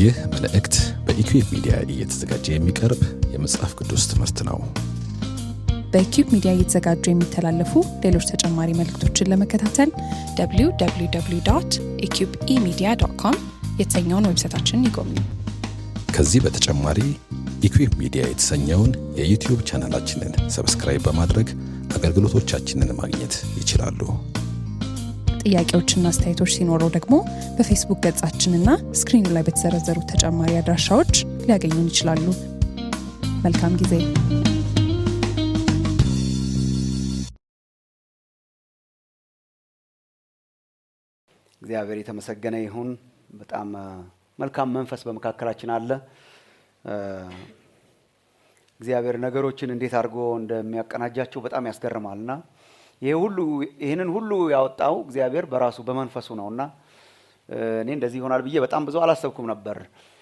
ይህ መልእክት በኢኩዌብ ሚዲያ እየተዘጋጀ የሚቀርብ የመጽሐፍ ቅዱስ ትምህርት ነው። በኪዩብ ሚዲያ እየተዘጋጁ የሚተላለፉ ሌሎች ተጨማሪ መልእክቶችን ለመከታተል www ኢኪዩብ ኢሚዲያ ዶት ኮም የተሰኘውን ዌብሳይታችንን ይጎብኙ። ከዚህ በተጨማሪ ኢኩዌብ ሚዲያ የተሰኘውን የዩቲዩብ ቻናላችንን ሰብስክራይብ በማድረግ አገልግሎቶቻችንን ማግኘት ይችላሉ። ጥያቄዎችና አስተያየቶች ሲኖረው ደግሞ በፌስቡክ ገጻችንና ስክሪኑ ላይ በተዘረዘሩ ተጨማሪ አድራሻዎች ሊያገኙን ይችላሉ። መልካም ጊዜ። እግዚአብሔር የተመሰገነ ይሁን። በጣም መልካም መንፈስ በመካከላችን አለ። እግዚአብሔር ነገሮችን እንዴት አድርጎ እንደሚያቀናጃቸው በጣም ያስገርማል እና ይሄ ሁሉ ይህንን ሁሉ ያወጣው እግዚአብሔር በራሱ በመንፈሱ ነው እና እኔ እንደዚህ ይሆናል ብዬ በጣም ብዙ አላሰብኩም ነበር።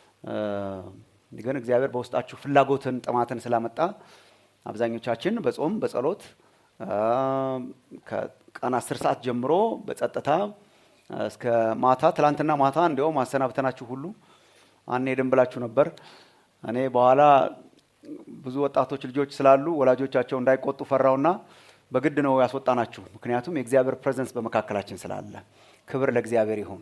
ግን እግዚአብሔር በውስጣችሁ ፍላጎትን ጥማትን ስላመጣ አብዛኞቻችን በጾም በጸሎት ከቀን አስር ሰዓት ጀምሮ በጸጥታ እስከ ማታ ትላንትና ማታ እንዲያውም አሰናብተናችሁ ሁሉ አንሄድም ብላችሁ ነበር። እኔ በኋላ ብዙ ወጣቶች ልጆች ስላሉ ወላጆቻቸው እንዳይቆጡ ፈራውና በግድ ነው ያስወጣናችሁ። ምክንያቱም የእግዚአብሔር ፕሬዘንስ በመካከላችን ስላለ። ክብር ለእግዚአብሔር ይሁን።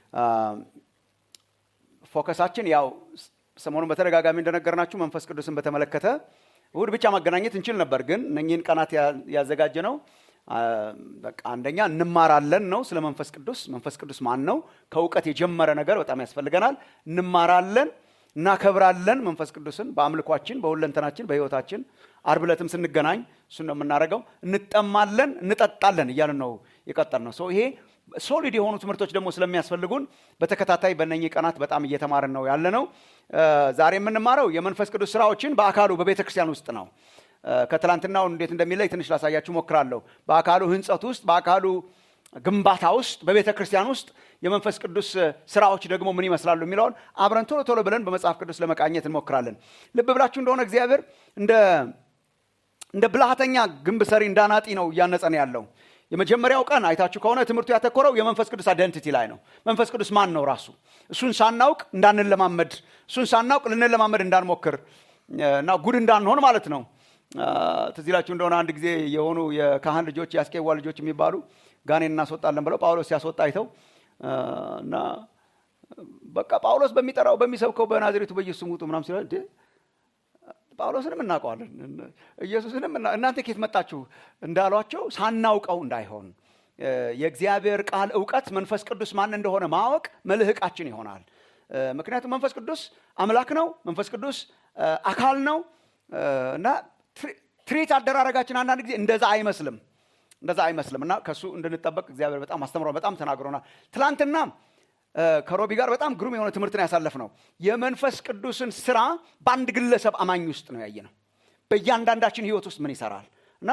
ፎከሳችን ያው ሰሞኑን በተደጋጋሚ እንደነገርናችሁ መንፈስ ቅዱስን በተመለከተ እሁድ ብቻ ማገናኘት እንችል ነበር፣ ግን እነኚህን ቀናት ያዘጋጀ ነው በቃ አንደኛ እንማራለን ነው ስለ መንፈስ ቅዱስ። መንፈስ ቅዱስ ማን ነው? ከእውቀት የጀመረ ነገር በጣም ያስፈልገናል። እንማራለን፣ እናከብራለን መንፈስ ቅዱስን በአምልኳችን፣ በሁለንተናችን፣ በህይወታችን። አርብ ዕለትም ስንገናኝ እሱን ነው የምናደርገው። እንጠማለን፣ እንጠጣለን እያልን ነው የቀጠል ነው። ይሄ ሶሊድ የሆኑ ትምህርቶች ደግሞ ስለሚያስፈልጉን በተከታታይ በእነኚህ ቀናት በጣም እየተማርን ነው ያለ ነው። ዛሬ የምንማረው የመንፈስ ቅዱስ ስራዎችን በአካሉ በቤተ ክርስቲያን ውስጥ ነው። ከትላንትናው እንዴት እንደሚለይ ትንሽ ላሳያችሁ ሞክራለሁ። በአካሉ ህንጸት ውስጥ በአካሉ ግንባታ ውስጥ በቤተ ክርስቲያን ውስጥ የመንፈስ ቅዱስ ስራዎች ደግሞ ምን ይመስላሉ የሚለውን አብረን ቶሎ ቶሎ ብለን በመጽሐፍ ቅዱስ ለመቃኘት እንሞክራለን። ልብ ብላችሁ እንደሆነ እግዚአብሔር እንደ ብልሃተኛ ግንብ ሰሪ እንዳናጢ ነው እያነጸን ያለው። የመጀመሪያው ቀን አይታችሁ ከሆነ ትምህርቱ ያተኮረው የመንፈስ ቅዱስ አይደንቲቲ ላይ ነው። መንፈስ ቅዱስ ማን ነው ራሱ እሱን ሳናውቅ እንዳንለማመድ፣ እሱን ሳናውቅ ልንለማመድ እንዳንሞክር እና ጉድ እንዳንሆን ማለት ነው። ትዝ ይላችሁ እንደሆነ አንድ ጊዜ የሆኑ የካህን ልጆች የአስቄዋ ልጆች የሚባሉ ጋኔን እናስወጣለን ብለው ጳውሎስ ሲያስወጣ አይተው እና በቃ ጳውሎስ በሚጠራው በሚሰብከው በናዝሬቱ በኢየሱስ ስም ውጡ ምናምን ሲለ ጳውሎስንም እናውቀዋለን ኢየሱስንም እናንተ ኬት መጣችሁ እንዳሏቸው ሳናውቀው እንዳይሆን የእግዚአብሔር ቃል እውቀት መንፈስ ቅዱስ ማን እንደሆነ ማወቅ መልህቃችን ይሆናል። ምክንያቱም መንፈስ ቅዱስ አምላክ ነው። መንፈስ ቅዱስ አካል ነው እና ትሪት አደራረጋችን አንዳንድ ጊዜ እንደዛ አይመስልም እንደዛ አይመስልም እና ከእሱ እንድንጠበቅ እግዚአብሔር በጣም አስተምሮ በጣም ተናግሮናል። ትላንትና ከሮቢ ጋር በጣም ግሩም የሆነ ትምህርትን ያሳለፍ ነው። የመንፈስ ቅዱስን ስራ በአንድ ግለሰብ አማኝ ውስጥ ነው ያየ ነው። በእያንዳንዳችን ህይወት ውስጥ ምን ይሰራል እና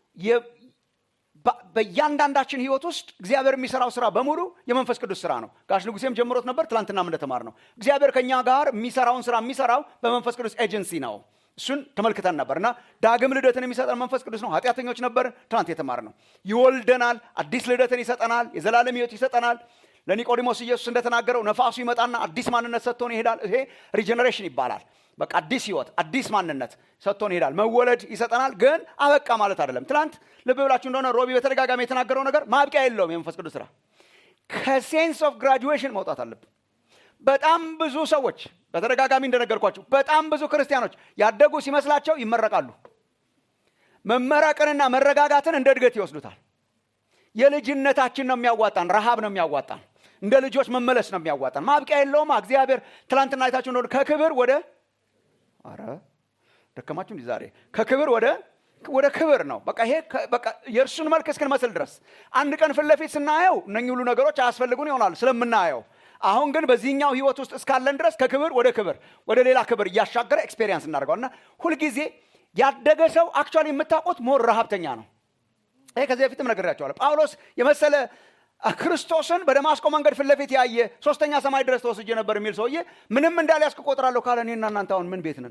በእያንዳንዳችን ህይወት ውስጥ እግዚአብሔር የሚሰራው ስራ በሙሉ የመንፈስ ቅዱስ ስራ ነው። ጋሽ ንጉሴም ጀምሮት ነበር፣ ትላንትናም እንደተማር ነው። እግዚአብሔር ከእኛ ጋር የሚሰራውን ስራ የሚሰራው በመንፈስ ቅዱስ ኤጀንሲ ነው። እሱን ተመልክተን ነበር እና ዳግም ልደትን የሚሰጠን መንፈስ ቅዱስ ነው። ኃጢአተኞች ነበር፣ ትናንት የተማር ነው። ይወልደናል፣ አዲስ ልደትን ይሰጠናል፣ የዘላለም ህይወት ይሰጠናል። ለኒቆዲሞስ ኢየሱስ እንደተናገረው ነፋሱ ይመጣና አዲስ ማንነት ሰጥቶን ይሄዳል። ይሄ ሪጀነሬሽን ይባላል። በቃ አዲስ ህይወት፣ አዲስ ማንነት ሰጥቶን ይሄዳል። መወለድ ይሰጠናል፣ ግን አበቃ ማለት አይደለም። ትናንት ልብ ብላችሁ እንደሆነ ሮቢ በተደጋጋሚ የተናገረው ነገር ማብቂያ የለውም። የመንፈስ ቅዱስ ስራ ከሴንስ ኦፍ ግራጁዌሽን መውጣት አለብን። በጣም ብዙ ሰዎች በተደጋጋሚ እንደነገርኳቸው በጣም ብዙ ክርስቲያኖች ያደጉ ሲመስላቸው ይመረቃሉ። መመረቅንና መረጋጋትን እንደ እድገት ይወስዱታል። የልጅነታችን ነው የሚያዋጣን፣ ረሃብ ነው የሚያዋጣን፣ እንደ ልጆች መመለስ ነው የሚያዋጣን። ማብቂያ የለውም። እግዚአብሔር ትላንትና አይታችሁ እንደሆነ ከክብር ወደ አረ ደከማችሁ እንዲ ዛሬ ከክብር ወደ ወደ ክብር ነው። በቃ ይሄ በቃ የእርሱን መልክ እስክንመስል ድረስ አንድ ቀን ፊት ለፊት ስናየው እነኚህ ሁሉ ነገሮች አያስፈልጉን ይሆናል ስለምናየው አሁን ግን በዚህኛው ህይወት ውስጥ እስካለን ድረስ ከክብር ወደ ክብር ወደ ሌላ ክብር እያሻገረ ኤክስፔሪንስ እናደርገዋል እና ሁልጊዜ ያደገ ሰው አክቹዋሊ የምታውቁት ሞር ረሃብተኛ ነው። ይሄ ከዚህ በፊትም ነግሬያቸዋለሁ። ጳውሎስ የመሰለ ክርስቶስን በደማስቆ መንገድ ፊት ለፊት ያየ ሶስተኛ ሰማይ ድረስ ተወስጄ ነበር የሚል ሰውዬ ምንም እንዳልያዝክ እቆጥራለሁ ካለ እኔና እናንተ አሁን ምን ቤት ነን?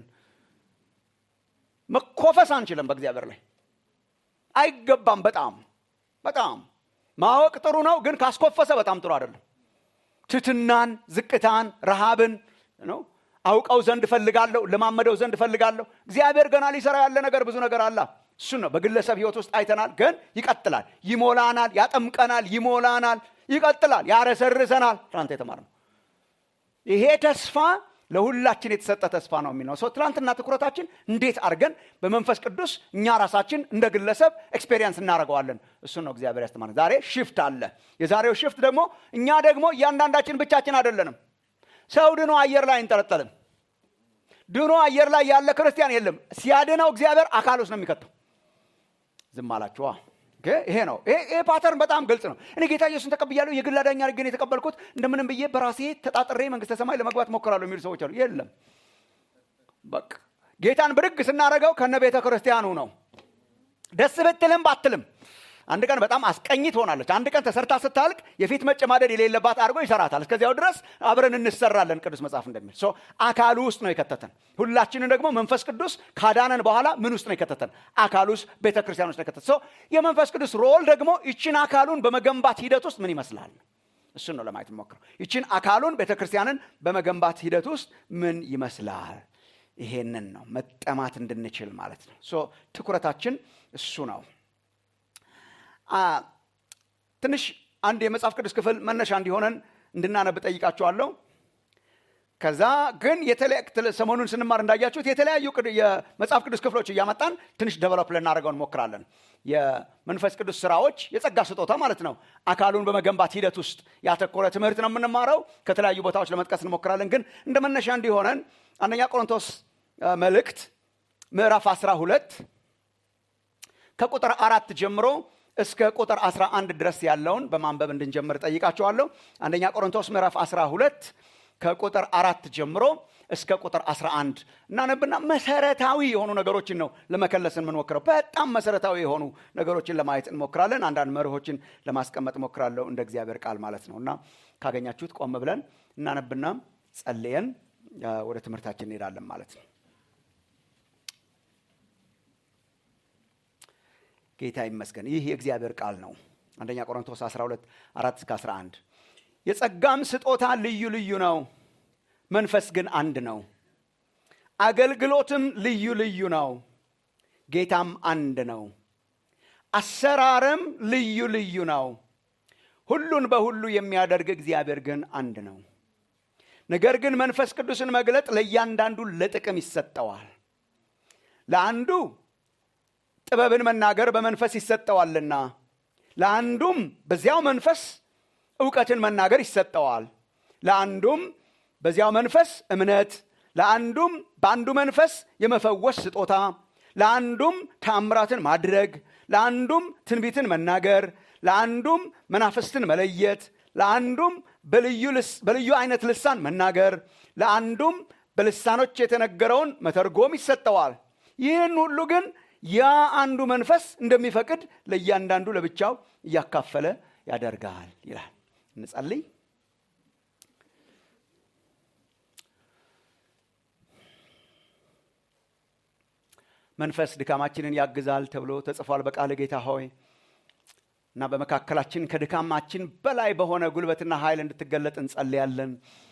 መኮፈስ አንችልም በእግዚአብሔር ላይ አይገባም። በጣም በጣም ማወቅ ጥሩ ነው፣ ግን ካስኮፈሰ በጣም ጥሩ አይደለም። ትትናን፣ ዝቅታን፣ ረሃብን ነው አውቀው ዘንድ እፈልጋለሁ ለማመደው ዘንድ እፈልጋለሁ እግዚአብሔር ገና ሊሰራ ያለ ነገር ብዙ ነገር አላ እሱን ነው በግለሰብ ህይወት ውስጥ አይተናል ግን ይቀጥላል ይሞላናል ያጠምቀናል ይሞላናል ይቀጥላል ያረሰርሰናል ትናንት የተማርነው ይሄ ተስፋ ለሁላችን የተሰጠ ተስፋ ነው የሚለው ሰው ትናንትና ትኩረታችን እንዴት አድርገን በመንፈስ ቅዱስ እኛ ራሳችን እንደ ግለሰብ ኤክስፔሪንስ እናደርገዋለን እሱን ነው እግዚአብሔር ያስተማረ ዛሬ ሽፍት አለ የዛሬው ሽፍት ደግሞ እኛ ደግሞ እያንዳንዳችን ብቻችን አይደለንም ሰው ድኖ አየር ላይ አይንጠለጠልም ድኖ አየር ላይ ያለ ክርስቲያን የለም ሲያድነው እግዚአብሔር አካል ውስጥ ነው የሚከተው ዝም አላችኋ ይሄ ነው ይሄ ፓተርን በጣም ግልጽ ነው እኔ ጌታ ኢየሱስን ተቀብያለሁ የግል አዳኝ ግን የተቀበልኩት እንደምንም ብዬ በራሴ ተጣጥሬ መንግስተ ሰማይ ለመግባት ሞክራለሁ የሚሉ ሰዎች አሉ የለም በቃ ጌታን ብድግ ስናደረገው ከነ ቤተ ክርስቲያኑ ነው ደስ ብትልም ባትልም አንድ ቀን በጣም አስቀኝ ትሆናለች አንድ ቀን ተሰርታ ስታልቅ የፊት መጨማደድ የሌለባት አድርጎ ይሰራታል እስከዚያው ድረስ አብረን እንሰራለን ቅዱስ መጽሐፍ እንደሚል አካሉ ውስጥ ነው የከተተን ሁላችንን ደግሞ መንፈስ ቅዱስ ካዳነን በኋላ ምን ውስጥ ነው የከተተን አካል ውስጥ ቤተ ክርስቲያን ውስጥ ነው የከተተን የመንፈስ ቅዱስ ሮል ደግሞ ይችን አካሉን በመገንባት ሂደት ውስጥ ምን ይመስላል እሱን ነው ለማየት ሞክረው ይችን አካሉን ቤተ ክርስቲያንን በመገንባት ሂደት ውስጥ ምን ይመስላል ይሄንን ነው መጠማት እንድንችል ማለት ነው ትኩረታችን እሱ ነው ትንሽ አንድ የመጽሐፍ ቅዱስ ክፍል መነሻ እንዲሆነን እንድናነብ ጠይቃቸዋለሁ ከዛ ግን ሰሞኑን ስንማር እንዳያችሁት የተለያዩ የመጽሐፍ ቅዱስ ክፍሎች እያመጣን ትንሽ ደቨሎፕ ልናደርገው እንሞክራለን የመንፈስ ቅዱስ ስራዎች የጸጋ ስጦታ ማለት ነው አካሉን በመገንባት ሂደት ውስጥ ያተኮረ ትምህርት ነው የምንማረው ከተለያዩ ቦታዎች ለመጥቀስ እንሞክራለን ግን እንደ መነሻ እንዲሆነን አንደኛ ቆሮንቶስ መልእክት ምዕራፍ 12 ከቁጥር አራት ጀምሮ እስከ ቁጥር 11 ድረስ ያለውን በማንበብ እንድንጀምር ጠይቃቸዋለሁ አንደኛ ቆሮንቶስ ምዕራፍ 12 ከቁጥር አራት ጀምሮ እስከ ቁጥር 11 እናነብና መሰረታዊ የሆኑ ነገሮችን ነው ለመከለስ የምንሞክረው በጣም መሰረታዊ የሆኑ ነገሮችን ለማየት እንሞክራለን አንዳንድ መርሆችን ለማስቀመጥ ሞክራለሁ እንደ እግዚአብሔር ቃል ማለት ነው እና ካገኛችሁት ቆም ብለን እናነብና ጸልየን ወደ ትምህርታችን እንሄዳለን ማለት ነው ጌታ ይመስገን ይህ የእግዚአብሔር ቃል ነው አንደኛ ቆሮንቶስ 12 4 እስከ 11 የጸጋም ስጦታ ልዩ ልዩ ነው መንፈስ ግን አንድ ነው አገልግሎትም ልዩ ልዩ ነው ጌታም አንድ ነው አሰራርም ልዩ ልዩ ነው ሁሉን በሁሉ የሚያደርግ እግዚአብሔር ግን አንድ ነው ነገር ግን መንፈስ ቅዱስን መግለጥ ለእያንዳንዱ ለጥቅም ይሰጠዋል ለአንዱ ጥበብን መናገር በመንፈስ ይሰጠዋልና ለአንዱም በዚያው መንፈስ እውቀትን መናገር ይሰጠዋል ለአንዱም በዚያው መንፈስ እምነት ለአንዱም በአንዱ መንፈስ የመፈወስ ስጦታ ለአንዱም ተአምራትን ማድረግ ለአንዱም ትንቢትን መናገር ለአንዱም መናፍስትን መለየት ለአንዱም በልዩ አይነት ልሳን መናገር ለአንዱም በልሳኖች የተነገረውን መተርጎም ይሰጠዋል ይህን ሁሉ ግን ያ አንዱ መንፈስ እንደሚፈቅድ ለእያንዳንዱ ለብቻው እያካፈለ ያደርጋል ይላል እንጸልይ መንፈስ ድካማችንን ያግዛል ተብሎ ተጽፏል በቃል ጌታ ሆይ እና በመካከላችን ከድካማችን በላይ በሆነ ጉልበትና ኃይል እንድትገለጥ እንጸልያለን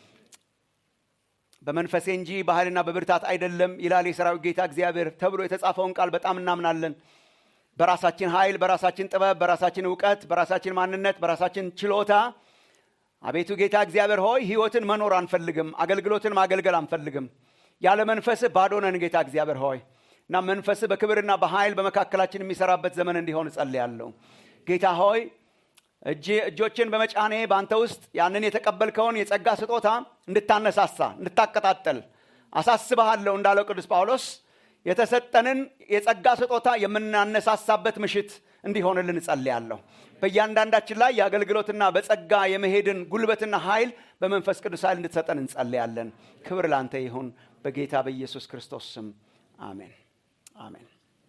በመንፈሴ እንጂ በኃይልና በብርታት አይደለም ይላል የሰራዊት ጌታ እግዚአብሔር ተብሎ የተጻፈውን ቃል በጣም እናምናለን በራሳችን ኃይል በራሳችን ጥበብ በራሳችን እውቀት በራሳችን ማንነት በራሳችን ችሎታ አቤቱ ጌታ እግዚአብሔር ሆይ ህይወትን መኖር አንፈልግም አገልግሎትን ማገልገል አንፈልግም ያለ መንፈስህ ባዶ ነን ጌታ እግዚአብሔር ሆይ እና መንፈስህ በክብርና በኃይል በመካከላችን የሚሰራበት ዘመን እንዲሆን እጸልያለሁ ጌታ ሆይ እጆችን በመጫኔ በአንተ ውስጥ ያንን የተቀበልከውን የጸጋ ስጦታ እንድታነሳሳ እንድታቀጣጠል አሳስበሃለሁ እንዳለው ቅዱስ ጳውሎስ የተሰጠንን የጸጋ ስጦታ የምናነሳሳበት ምሽት እንዲሆንልን እጸልያለሁ በእያንዳንዳችን ላይ የአገልግሎትና በጸጋ የመሄድን ጉልበትና ኃይል በመንፈስ ቅዱስ ኃይል እንድትሰጠን እንጸልያለን ክብር ላንተ ይሁን በጌታ በኢየሱስ ክርስቶስ ስም አሜን አሜን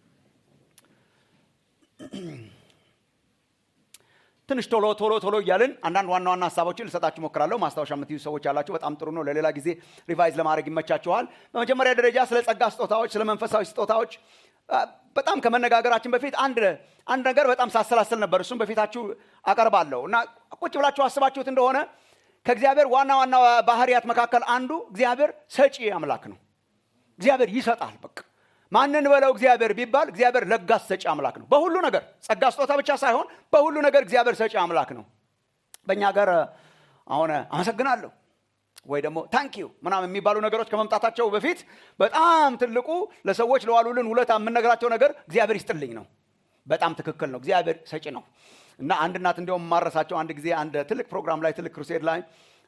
ትንሽ ቶሎ ቶሎ ቶሎ እያልን አንዳንድ ዋና ዋና ሀሳቦችን ልሰጣችሁ ሞክራለሁ ማስታወሻ የምትይዙ ሰዎች ያላችሁ በጣም ጥሩ ነው ለሌላ ጊዜ ሪቫይዝ ለማድረግ ይመቻችኋል በመጀመሪያ ደረጃ ስለ ጸጋ ስጦታዎች ስለ መንፈሳዊ ስጦታዎች በጣም ከመነጋገራችን በፊት አንድ አንድ ነገር በጣም ሳሰላስል ነበር እሱም በፊታችሁ አቀርባለሁ እና ቁጭ ብላችሁ አስባችሁት እንደሆነ ከእግዚአብሔር ዋና ዋና ባህርያት መካከል አንዱ እግዚአብሔር ሰጪ አምላክ ነው። እግዚአብሔር ይሰጣል። በቃ ማንን በለው እግዚአብሔር ቢባል እግዚአብሔር ለጋስ ሰጪ አምላክ ነው። በሁሉ ነገር ጸጋ ስጦታ ብቻ ሳይሆን በሁሉ ነገር እግዚአብሔር ሰጪ አምላክ ነው። በእኛ ሀገር አሁን አመሰግናለሁ ወይ ደግሞ ታንኪዩ ምናምን የሚባሉ ነገሮች ከመምጣታቸው በፊት በጣም ትልቁ ለሰዎች ለዋሉልን ውለታ የምነግራቸው ነገር እግዚአብሔር ይስጥልኝ ነው። በጣም ትክክል ነው። እግዚአብሔር ሰጪ ነው እና አንድ እናት እንዲያውም ማረሳቸው አንድ ጊዜ አንድ ትልቅ ፕሮግራም ላይ ትልቅ ክሩሴድ ላይ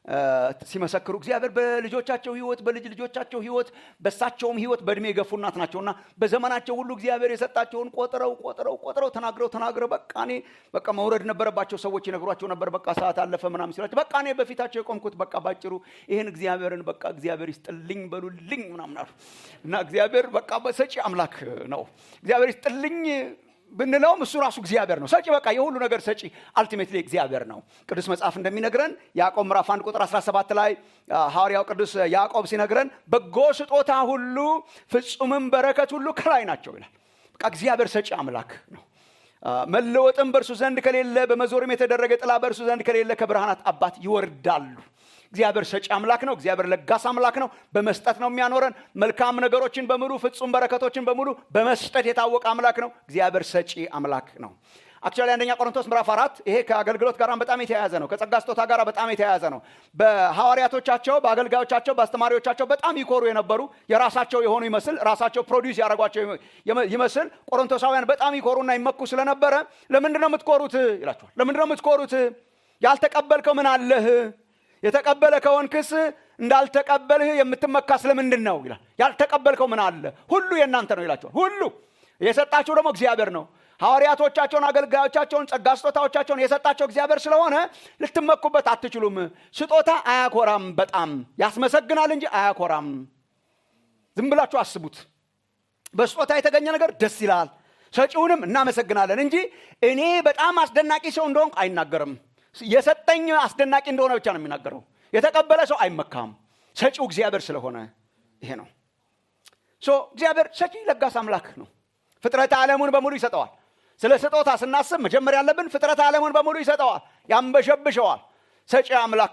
ሲመሰክሩ እግዚአብሔር በልጆቻቸው ህይወት በልጅ ልጆቻቸው ህይወት በሳቸውም ህይወት በእድሜ የገፉ እናት ናቸውና በዘመናቸው ሁሉ እግዚአብሔር የሰጣቸውን ቆጥረው ቆጥረው ቆጥረው ተናግረው ተናግረው በቃ እኔ በቃ መውረድ ነበረባቸው ሰዎች ይነግሯቸው ነበር። በቃ ሰዓት አለፈ ምናምን ሲላቸው በቃ እኔ በፊታቸው የቆምኩት በቃ ባጭሩ ይህን እግዚአብሔርን በቃ እግዚአብሔር ይስጥልኝ በሉልኝ ምናምን አሉ እና እግዚአብሔር በቃ በሰጪ አምላክ ነው። እግዚአብሔር ይስጥልኝ ብንለውም እሱ ራሱ እግዚአብሔር ነው ሰጪ። በቃ የሁሉ ነገር ሰጪ አልቲሜትሊ እግዚአብሔር ነው። ቅዱስ መጽሐፍ እንደሚነግረን ያዕቆብ ምዕራፍ 1 ቁጥር 17 ላይ ሐዋርያው ቅዱስ ያዕቆብ ሲነግረን በጎ ስጦታ ሁሉ ፍጹምም በረከት ሁሉ ከላይ ናቸው ይላል። በቃ እግዚአብሔር ሰጪ አምላክ ነው። መለወጥም በእርሱ ዘንድ ከሌለ በመዞርም የተደረገ ጥላ በእርሱ ዘንድ ከሌለ ከብርሃናት አባት ይወርዳሉ። እግዚአብሔር ሰጪ አምላክ ነው። እግዚአብሔር ለጋስ አምላክ ነው። በመስጠት ነው የሚያኖረን። መልካም ነገሮችን በሙሉ ፍጹም በረከቶችን በሙሉ በመስጠት የታወቀ አምላክ ነው። እግዚአብሔር ሰጪ አምላክ ነው። አክቹዋሊ አንደኛ ቆሮንቶስ ምዕራፍ አራት ይሄ ከአገልግሎት ጋር በጣም የተያያዘ ነው። ከጸጋ ስጦታ ጋር በጣም የተያያዘ ነው። በሐዋርያቶቻቸው፣ በአገልጋዮቻቸው፣ በአስተማሪዎቻቸው በጣም ይኮሩ የነበሩ የራሳቸው የሆኑ ይመስል ራሳቸው ፕሮዲውስ ያደረጓቸው ይመስል ቆሮንቶሳውያን በጣም ይኮሩና ይመኩ ስለነበረ ለምንድን ነው የምትኮሩት ይላቸዋል። ለምንድን ነው የምትኮሩት? ያልተቀበልከው ምን አለህ? የተቀበለ ከሆንክስ እንዳልተቀበልህ የምትመካ ስለምንድን ነው ይላል። ያልተቀበልከው ምን አለ? ሁሉ የእናንተ ነው ይላቸዋል። ሁሉ የሰጣቸው ደግሞ እግዚአብሔር ነው። ሐዋርያቶቻቸውን፣ አገልጋዮቻቸውን፣ ጸጋ ስጦታዎቻቸውን የሰጣቸው እግዚአብሔር ስለሆነ ልትመኩበት አትችሉም። ስጦታ አያኮራም፣ በጣም ያስመሰግናል እንጂ አያኮራም። ዝም ብላችሁ አስቡት። በስጦታ የተገኘ ነገር ደስ ይላል፣ ሰጪውንም እናመሰግናለን እንጂ እኔ በጣም አስደናቂ ሰው እንደሆንኩ አይናገርም። የሰጠኝ አስደናቂ እንደሆነ ብቻ ነው የሚናገረው። የተቀበለ ሰው አይመካም። ሰጪው እግዚአብሔር ስለሆነ ይሄ ነው። ሶ እግዚአብሔር ሰጪ ለጋስ አምላክ ነው። ፍጥረተ ዓለሙን በሙሉ ይሰጠዋል። ስለ ስጦታ ስናስብ መጀመሪያ ያለብን ፍጥረተ ዓለሙን በሙሉ ይሰጠዋል፣ ያንበሸብሸዋል። ሰጪ አምላክ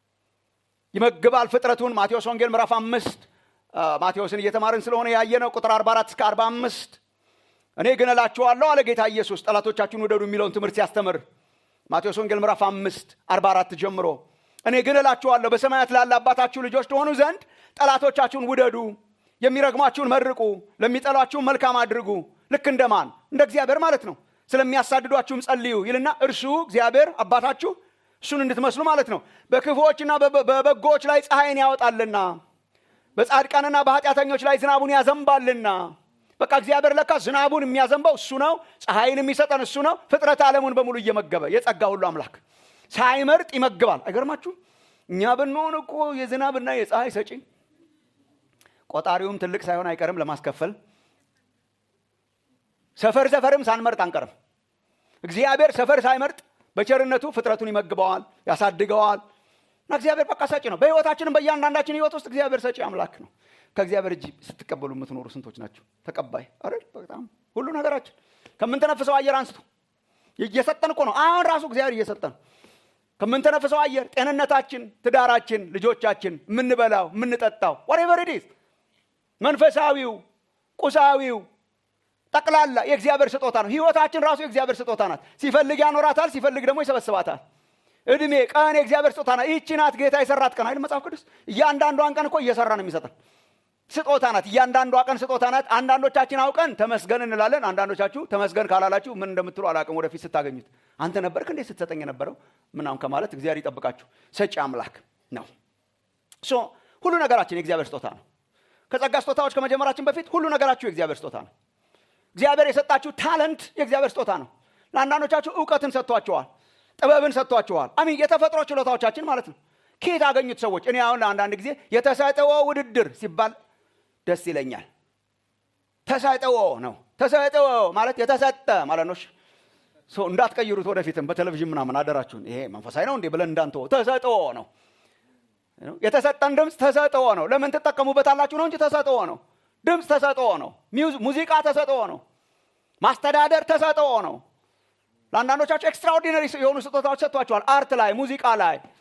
ይመግባል ፍጥረቱን። ማቴዎስ ወንጌል ምዕራፍ አምስት ማቴዎስን እየተማርን ስለሆነ ያየነው ቁጥር 44 እስከ 45 እኔ ግን እላችኋለሁ አለ ጌታ ኢየሱስ ጠላቶቻችሁን ውደዱ የሚለውን ትምህርት ሲያስተምር ማቴዎስ ወንጌል ምዕራፍ 5 44 ጀምሮ እኔ ግን እላችኋለሁ በሰማያት ላለ አባታችሁ ልጆች ትሆኑ ዘንድ ጠላቶቻችሁን ውደዱ፣ የሚረግሟችሁን መርቁ፣ ለሚጠሏችሁን መልካም አድርጉ። ልክ እንደማን እንደ እግዚአብሔር ማለት ነው። ስለሚያሳድዷችሁም ጸልዩ ይልና እርሱ እግዚአብሔር አባታችሁ እሱን እንድትመስሉ ማለት ነው። በክፉዎችና በበጎዎች ላይ ፀሐይን ያወጣልና በጻድቃንና በኃጢአተኞች ላይ ዝናቡን ያዘንባልና በቃ እግዚአብሔር ለካ ዝናቡን የሚያዘንበው እሱ ነው። ፀሐይን የሚሰጠን እሱ ነው። ፍጥረት ዓለሙን በሙሉ እየመገበ የጸጋ ሁሉ አምላክ ሳይመርጥ ይመግባል። አይገርማችሁ? እኛ ብንሆን እኮ የዝናብና የፀሐይ ሰጪ ቆጣሪውም ትልቅ ሳይሆን አይቀርም ለማስከፈል ሰፈር ሰፈርም ሳንመርጥ አንቀርም። እግዚአብሔር ሰፈር ሳይመርጥ በቸርነቱ ፍጥረቱን ይመግበዋል፣ ያሳድገዋል። እና እግዚአብሔር በቃ ሰጪ ነው። በህይወታችንም በእያንዳንዳችን ህይወት ውስጥ እግዚአብሔር ሰጪ አምላክ ነው። ከእግዚአብሔር እጅ ስትቀበሉ የምትኖሩ ስንቶች ናቸው? ተቀባይ አይደል? በጣም ሁሉ ነገራችን ከምንተነፍሰው አየር አንስቶ እየሰጠን እኮ ነው። አሁን ራሱ እግዚአብሔር እየሰጠን ከምንተነፍሰው አየር፣ ጤንነታችን፣ ትዳራችን፣ ልጆቻችን፣ የምንበላው፣ የምንጠጣው ወሬቨር ኢት ኢዝ መንፈሳዊው፣ ቁሳዊው ጠቅላላ የእግዚአብሔር ስጦታ ነው። ህይወታችን ራሱ የእግዚአብሔር ስጦታ ናት። ሲፈልግ ያኖራታል፣ ሲፈልግ ደግሞ ይሰበስባታል። እድሜ ቀን የእግዚአብሔር ስጦታ ናት። ይህቺ ናት ጌታ የሰራት ቀን አይደል መጽሐፍ ቅዱስ። እያንዳንዷን ቀን እኮ እየሰራ ነው የሚሰጠን ስጦታ ናት። እያንዳንዷ ቀን ስጦታ ናት። አንዳንዶቻችን አውቀን ተመስገን እንላለን። አንዳንዶቻችሁ ተመስገን ካላላችሁ ምን እንደምትሉ አላቅም። ወደፊት ስታገኙት አንተ ነበርክ እንዴት ስትሰጠኝ የነበረው ምናምን ከማለት እግዚአብሔር ይጠብቃችሁ። ሰጪ አምላክ ነው። ሶ ሁሉ ነገራችን የእግዚአብሔር ስጦታ ነው። ከጸጋ ስጦታዎች ከመጀመራችን በፊት ሁሉ ነገራችሁ የእግዚአብሔር ስጦታ ነው። እግዚአብሔር የሰጣችሁ ታለንት የእግዚአብሔር ስጦታ ነው። ለአንዳንዶቻችሁ እውቀትን ሰጥቷቸዋል፣ ጥበብን ሰጥቷቸዋል። አሚን የተፈጥሮ ችሎታዎቻችን ማለት ነው። ከየት አገኙት ሰዎች? እኔ አሁን አንዳንድ ጊዜ የተሰጥኦ ውድድር ሲባል ደስ ይለኛል። ተሰጥኦ ነው። ተሰጥኦ ማለት የተሰጠ ማለት ነው። ሰው እንዳትቀይሩት ወደፊትም በቴሌቪዥን ምናምን አደራችሁን። ይሄ መንፈሳዊ ነው እንዴ ብለን እንዳንተወ ተሰጥኦ ነው። የተሰጠን ድምፅ ተሰጥኦ ነው። ለምን ትጠቀሙበታላችሁ ነው እንጂ ተሰጥኦ ነው። ድምፅ ተሰጥኦ ነው። ሙዚቃ ተሰጥኦ ነው። ማስተዳደር ተሰጥኦ ነው። ለአንዳንዶቻችሁ ኤክስትራኦርዲነሪ የሆኑ ስጦታዎች ሰጥቷቸዋል። አርት ላይ፣ ሙዚቃ ላይ፣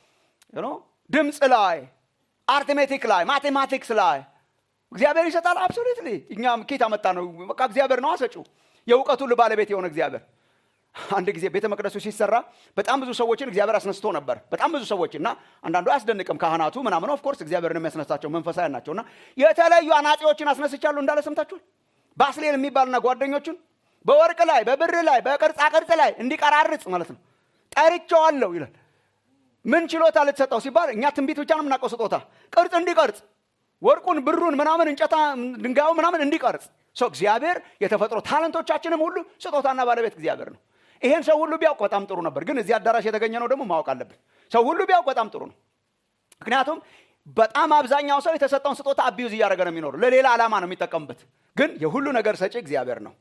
ድምፅ ላይ አርትሜቲክ ላይ ማቴማቲክስ ላይ እግዚአብሔር ይሰጣል አብሶሉትሊ እኛም ኬት አመጣ ነው በቃ እግዚአብሔር ነው አሰጩ የእውቀቱ ሁሉ ባለቤት የሆነ እግዚአብሔር አንድ ጊዜ ቤተ መቅደሱ ሲሰራ በጣም ብዙ ሰዎችን እግዚአብሔር አስነስቶ ነበር በጣም ብዙ ሰዎች እና አንዳንዱ አያስደንቅም ካህናቱ ምናምን ኦፍኮርስ እግዚአብሔርን የሚያስነሳቸው መንፈሳዊ ናቸው እና የተለያዩ አናጺዎችን አስነስቻለሁ እንዳለ ሰምታችኋል ባስሌል የሚባልና ጓደኞቹን በወርቅ ላይ በብር ላይ በቅርጻ ቅርጽ ላይ እንዲቀራርጽ ማለት ነው ጠርቸዋለሁ ይላል ምን ችሎታ ልትሰጠው ሲባል እኛ ትንቢት ብቻ ነው የምናውቀው ስጦታ ቅርጽ እንዲቀርጽ ወርቁን ብሩን ምናምን እንጨታ ድንጋዩ ምናምን እንዲቀርጽ ሰው እግዚአብሔር የተፈጥሮ ታለንቶቻችንም ሁሉ ስጦታና ባለቤት እግዚአብሔር ነው ይሄን ሰው ሁሉ ቢያውቅ በጣም ጥሩ ነበር ግን እዚህ አዳራሽ የተገኘ ነው ደግሞ ማወቅ አለብን ሰው ሁሉ ቢያውቅ በጣም ጥሩ ነው ምክንያቱም በጣም አብዛኛው ሰው የተሰጠውን ስጦታ አቢዩዝ እያደረገ ነው የሚኖሩ ለሌላ ዓላማ ነው የሚጠቀምበት ግን የሁሉ ነገር ሰጪ እግዚአብሔር ነው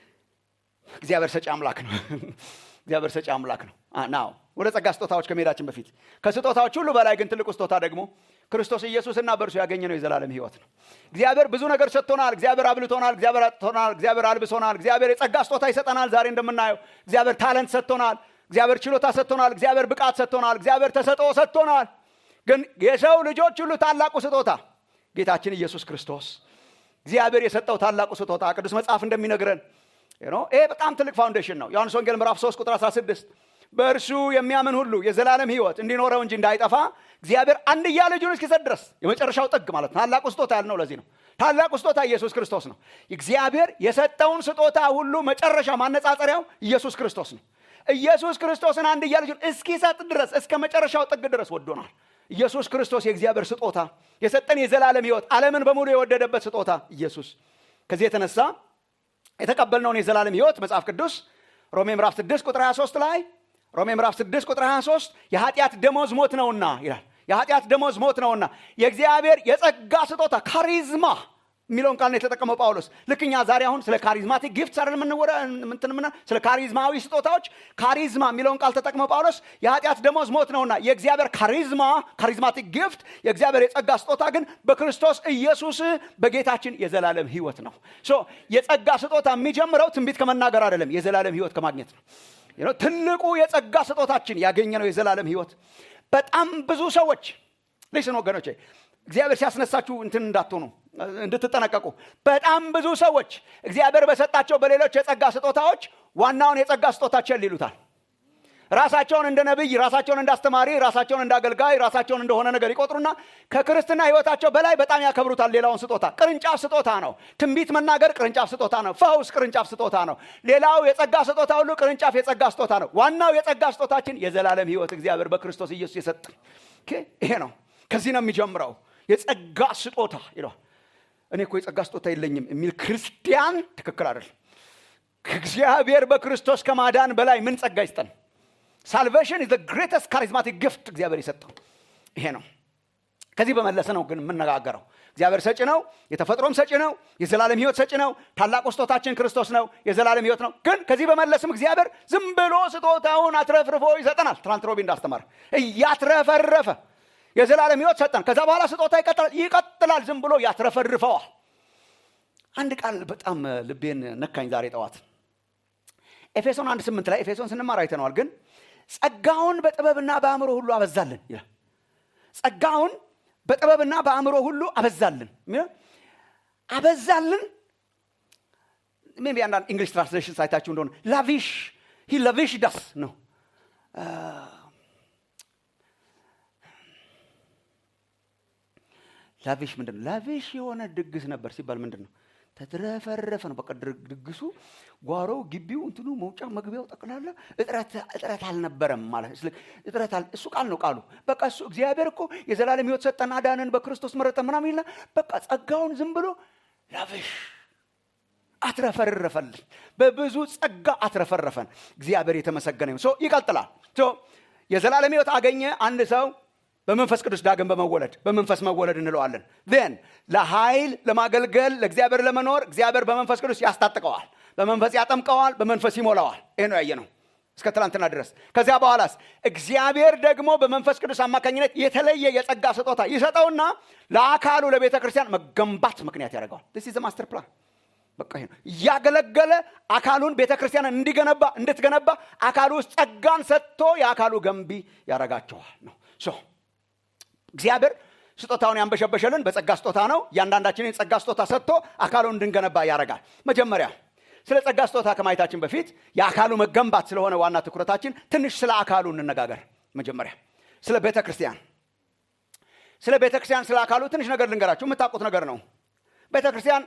እግዚአብሔር ሰጪ አምላክ ነው እግዚአብሔር ሰጪ አምላክ ነው ናው ወደ ጸጋ ስጦታዎች ከመሄዳችን በፊት ከስጦታዎች ሁሉ በላይ ግን ትልቁ ስጦታ ደግሞ ክርስቶስ ኢየሱስና በእርሱ ያገኘነው የዘላለም ህይወት ነው እግዚአብሔር ብዙ ነገር ሰጥቶናል እግዚአብሔር አብልቶናል እግዚአብሔር አጥቶናል እግዚአብሔር አልብሶናል እግዚአብሔር የጸጋ ስጦታ ይሰጠናል ዛሬ እንደምናየው እግዚአብሔር ታለንት ሰጥቶናል እግዚአብሔር ችሎታ ሰጥቶናል እግዚአብሔር ብቃት ሰጥቶናል እግዚአብሔር ተሰጥኦ ሰጥቶናል ግን የሰው ልጆች ሁሉ ታላቁ ስጦታ ጌታችን ኢየሱስ ክርስቶስ እግዚአብሔር የሰጠው ታላቁ ስጦታ ቅዱስ መጽሐፍ እንደሚነግረን ይሄ በጣም ትልቅ ፋውንዴሽን ነው ዮሐንስ ወንጌል ምዕራፍ 3 ቁጥር 16 በእርሱ የሚያምን ሁሉ የዘላለም ህይወት እንዲኖረው እንጂ እንዳይጠፋ እግዚአብሔር አንድያ ልጁን እስኪሰጥ ድረስ የመጨረሻው ጥግ ማለት ነው ታላቁ ስጦታ ያልነው ለዚህ ነው ታላቁ ስጦታ ኢየሱስ ክርስቶስ ነው እግዚአብሔር የሰጠውን ስጦታ ሁሉ መጨረሻ ማነጻጸሪያው ኢየሱስ ክርስቶስ ነው ኢየሱስ ክርስቶስን አንድያ ልጁን እስኪሰጥ ድረስ እስከ መጨረሻው ጥግ ድረስ ወዶናል ኢየሱስ ክርስቶስ የእግዚአብሔር ስጦታ የሰጠን የዘላለም ህይወት ዓለምን በሙሉ የወደደበት ስጦታ ኢየሱስ ከዚህ የተነሳ የተቀበልነውን የዘላለም ህይወት መጽሐፍ ቅዱስ ሮሜ ምዕራፍ 6 ቁጥር 23 ላይ ሮሜ ምዕራፍ 6 ቁጥር 23 የኃጢአት ደሞዝ ሞት ነውና ይላል የኃጢአት ደሞዝ ሞት ነውና የእግዚአብሔር የጸጋ ስጦታ ካሪዝማ የሚለውን ቃል ነው የተጠቀመው ጳውሎስ ልክኛ ዛሬ አሁን ስለ ካሪዝማቲክ ጊፍት አይደል የምንወረ ምንትንምና ስለ ካሪዝማዊ ስጦታዎች ካሪዝማ የሚለውን ቃል ተጠቅመው ጳውሎስ የኃጢአት ደሞዝ ሞት ነውና የእግዚአብሔር ካሪዝማ ካሪዝማቲክ ጊፍት የእግዚአብሔር የጸጋ ስጦታ ግን በክርስቶስ ኢየሱስ በጌታችን የዘላለም ህይወት ነው ሶ የጸጋ ስጦታ የሚጀምረው ትንቢት ከመናገር አይደለም የዘላለም ህይወት ከማግኘት ነው ትልቁ የጸጋ ስጦታችን ያገኘ ነው የዘላለም ህይወት በጣም ብዙ ሰዎች ሊስን ወገኖቼ እግዚአብሔር ሲያስነሳችሁ እንትን እንዳትሆኑ እንድትጠነቀቁ በጣም ብዙ ሰዎች እግዚአብሔር በሰጣቸው በሌሎች የጸጋ ስጦታዎች ዋናውን የጸጋ ስጦታ ቸል ይሉታል ራሳቸውን እንደ ነቢይ ራሳቸውን እንደ አስተማሪ ራሳቸውን እንደ አገልጋይ ራሳቸውን እንደሆነ ነገር ይቆጥሩና ከክርስትና ህይወታቸው በላይ በጣም ያከብሩታል ሌላውን ስጦታ ቅርንጫፍ ስጦታ ነው ትንቢት መናገር ቅርንጫፍ ስጦታ ነው ፈውስ ቅርንጫፍ ስጦታ ነው ሌላው የጸጋ ስጦታ ሁሉ ቅርንጫፍ የጸጋ ስጦታ ነው ዋናው የጸጋ ስጦታችን የዘላለም ህይወት እግዚአብሔር በክርስቶስ ኢየሱስ የሰጠን ይሄ ነው ከዚህ ነው የሚጀምረው የጸጋ ስጦታ ይለዋል እኔ እኮ የጸጋ ስጦታ የለኝም የሚል ክርስቲያን ትክክል አይደል ከእግዚአብሔር በክርስቶስ ከማዳን በላይ ምን ጸጋ ይስጠን ሳልቬሽን ኢዝ ግሬተስት ካሪዝማቲክ ግፍት እግዚአብሔር የሰጠው ይሄ ነው ከዚህ በመለሰ ነው ግን የምነጋገረው እግዚአብሔር ሰጪ ነው የተፈጥሮም ሰጪ ነው የዘላለም ህይወት ሰጪ ነው ታላቁ ስጦታችን ክርስቶስ ነው የዘላለም ህይወት ነው ግን ከዚህ በመለስም እግዚአብሔር ዝም ብሎ ስጦታውን አትረፍርፎ ይሰጠናል ትናንት ሮቢ እንዳስተማር እያትረፈረፈ የዘላለም ህይወት ሰጠን ከዛ በኋላ ስጦታ ይቀጥላል ይቀጥላል ዝም ብሎ ያትረፈርፈዋል አንድ ቃል በጣም ልቤን ነካኝ ዛሬ ጠዋት ኤፌሶን አንድ ስምንት ላይ ኤፌሶን ስንማር አይተነዋል ግን ጸጋውን በጥበብና በአእምሮ ሁሉ አበዛልን ይላል ጸጋውን በጥበብና በአእምሮ ሁሉ አበዛልን አበዛልን ሜቢ አንዳንድ እንግሊሽ ትራንስሌሽን ሳይታችሁ እንደሆነ ላቪሽ ሂ ላቪሽ ዳስ ነው ላቪሽ ምንድን ነው ላቪሽ የሆነ ድግስ ነበር ሲባል ምንድን ነው ተትረፈረፈ ነው በቃ ድግሱ ጓሮው ግቢው እንትኑ መውጫ መግቢያው ጠቅላላ እጥረት አልነበረም ማለት እጥረት እሱ ቃል ነው ቃሉ በቃ እሱ እግዚአብሔር እኮ የዘላለም ህይወት ሰጠን አዳንን በክርስቶስ መረጠ ምናምን ይልና በቃ ጸጋውን ዝም ብሎ ላቪሽ አትረፈረፈልን በብዙ ጸጋ አትረፈረፈን እግዚአብሔር የተመሰገነ ሶ ይቀጥላል የዘላለም ህይወት አገኘ አንድ ሰው በመንፈስ ቅዱስ ዳግም በመወለድ በመንፈስ መወለድ እንለዋለን ን ለኃይል ለማገልገል ለእግዚአብሔር ለመኖር እግዚአብሔር በመንፈስ ቅዱስ ያስታጥቀዋል በመንፈስ ያጠምቀዋል በመንፈስ ይሞላዋል ይህ ነው ያየ ነው እስከ ትላንትና ድረስ ከዚያ በኋላስ እግዚአብሔር ደግሞ በመንፈስ ቅዱስ አማካኝነት የተለየ የጸጋ ስጦታ ይሰጠውና ለአካሉ ለቤተ ክርስቲያን መገንባት ምክንያት ያደርገዋል ስ ማስተር ፕላን በቃ ይሄ ነው እያገለገለ አካሉን ቤተ ክርስቲያንን እንዲገነባ እንድትገነባ አካሉ ውስጥ ጸጋን ሰጥቶ የአካሉ ገንቢ ያረጋቸዋል ነው እግዚአብሔር ስጦታውን ያንበሸበሸልን በጸጋ ስጦታ ነው እያንዳንዳችንን የጸጋ ስጦታ ሰጥቶ አካሉን እንድንገነባ ያደርጋል መጀመሪያ ስለ ጸጋ ስጦታ ከማየታችን በፊት የአካሉ መገንባት ስለሆነ ዋና ትኩረታችን ትንሽ ስለ አካሉ እንነጋገር መጀመሪያ ስለ ቤተ ክርስቲያን ስለ ቤተ ክርስቲያን ስለ አካሉ ትንሽ ነገር ልንገራችሁ የምታውቁት ነገር ነው ቤተ ክርስቲያን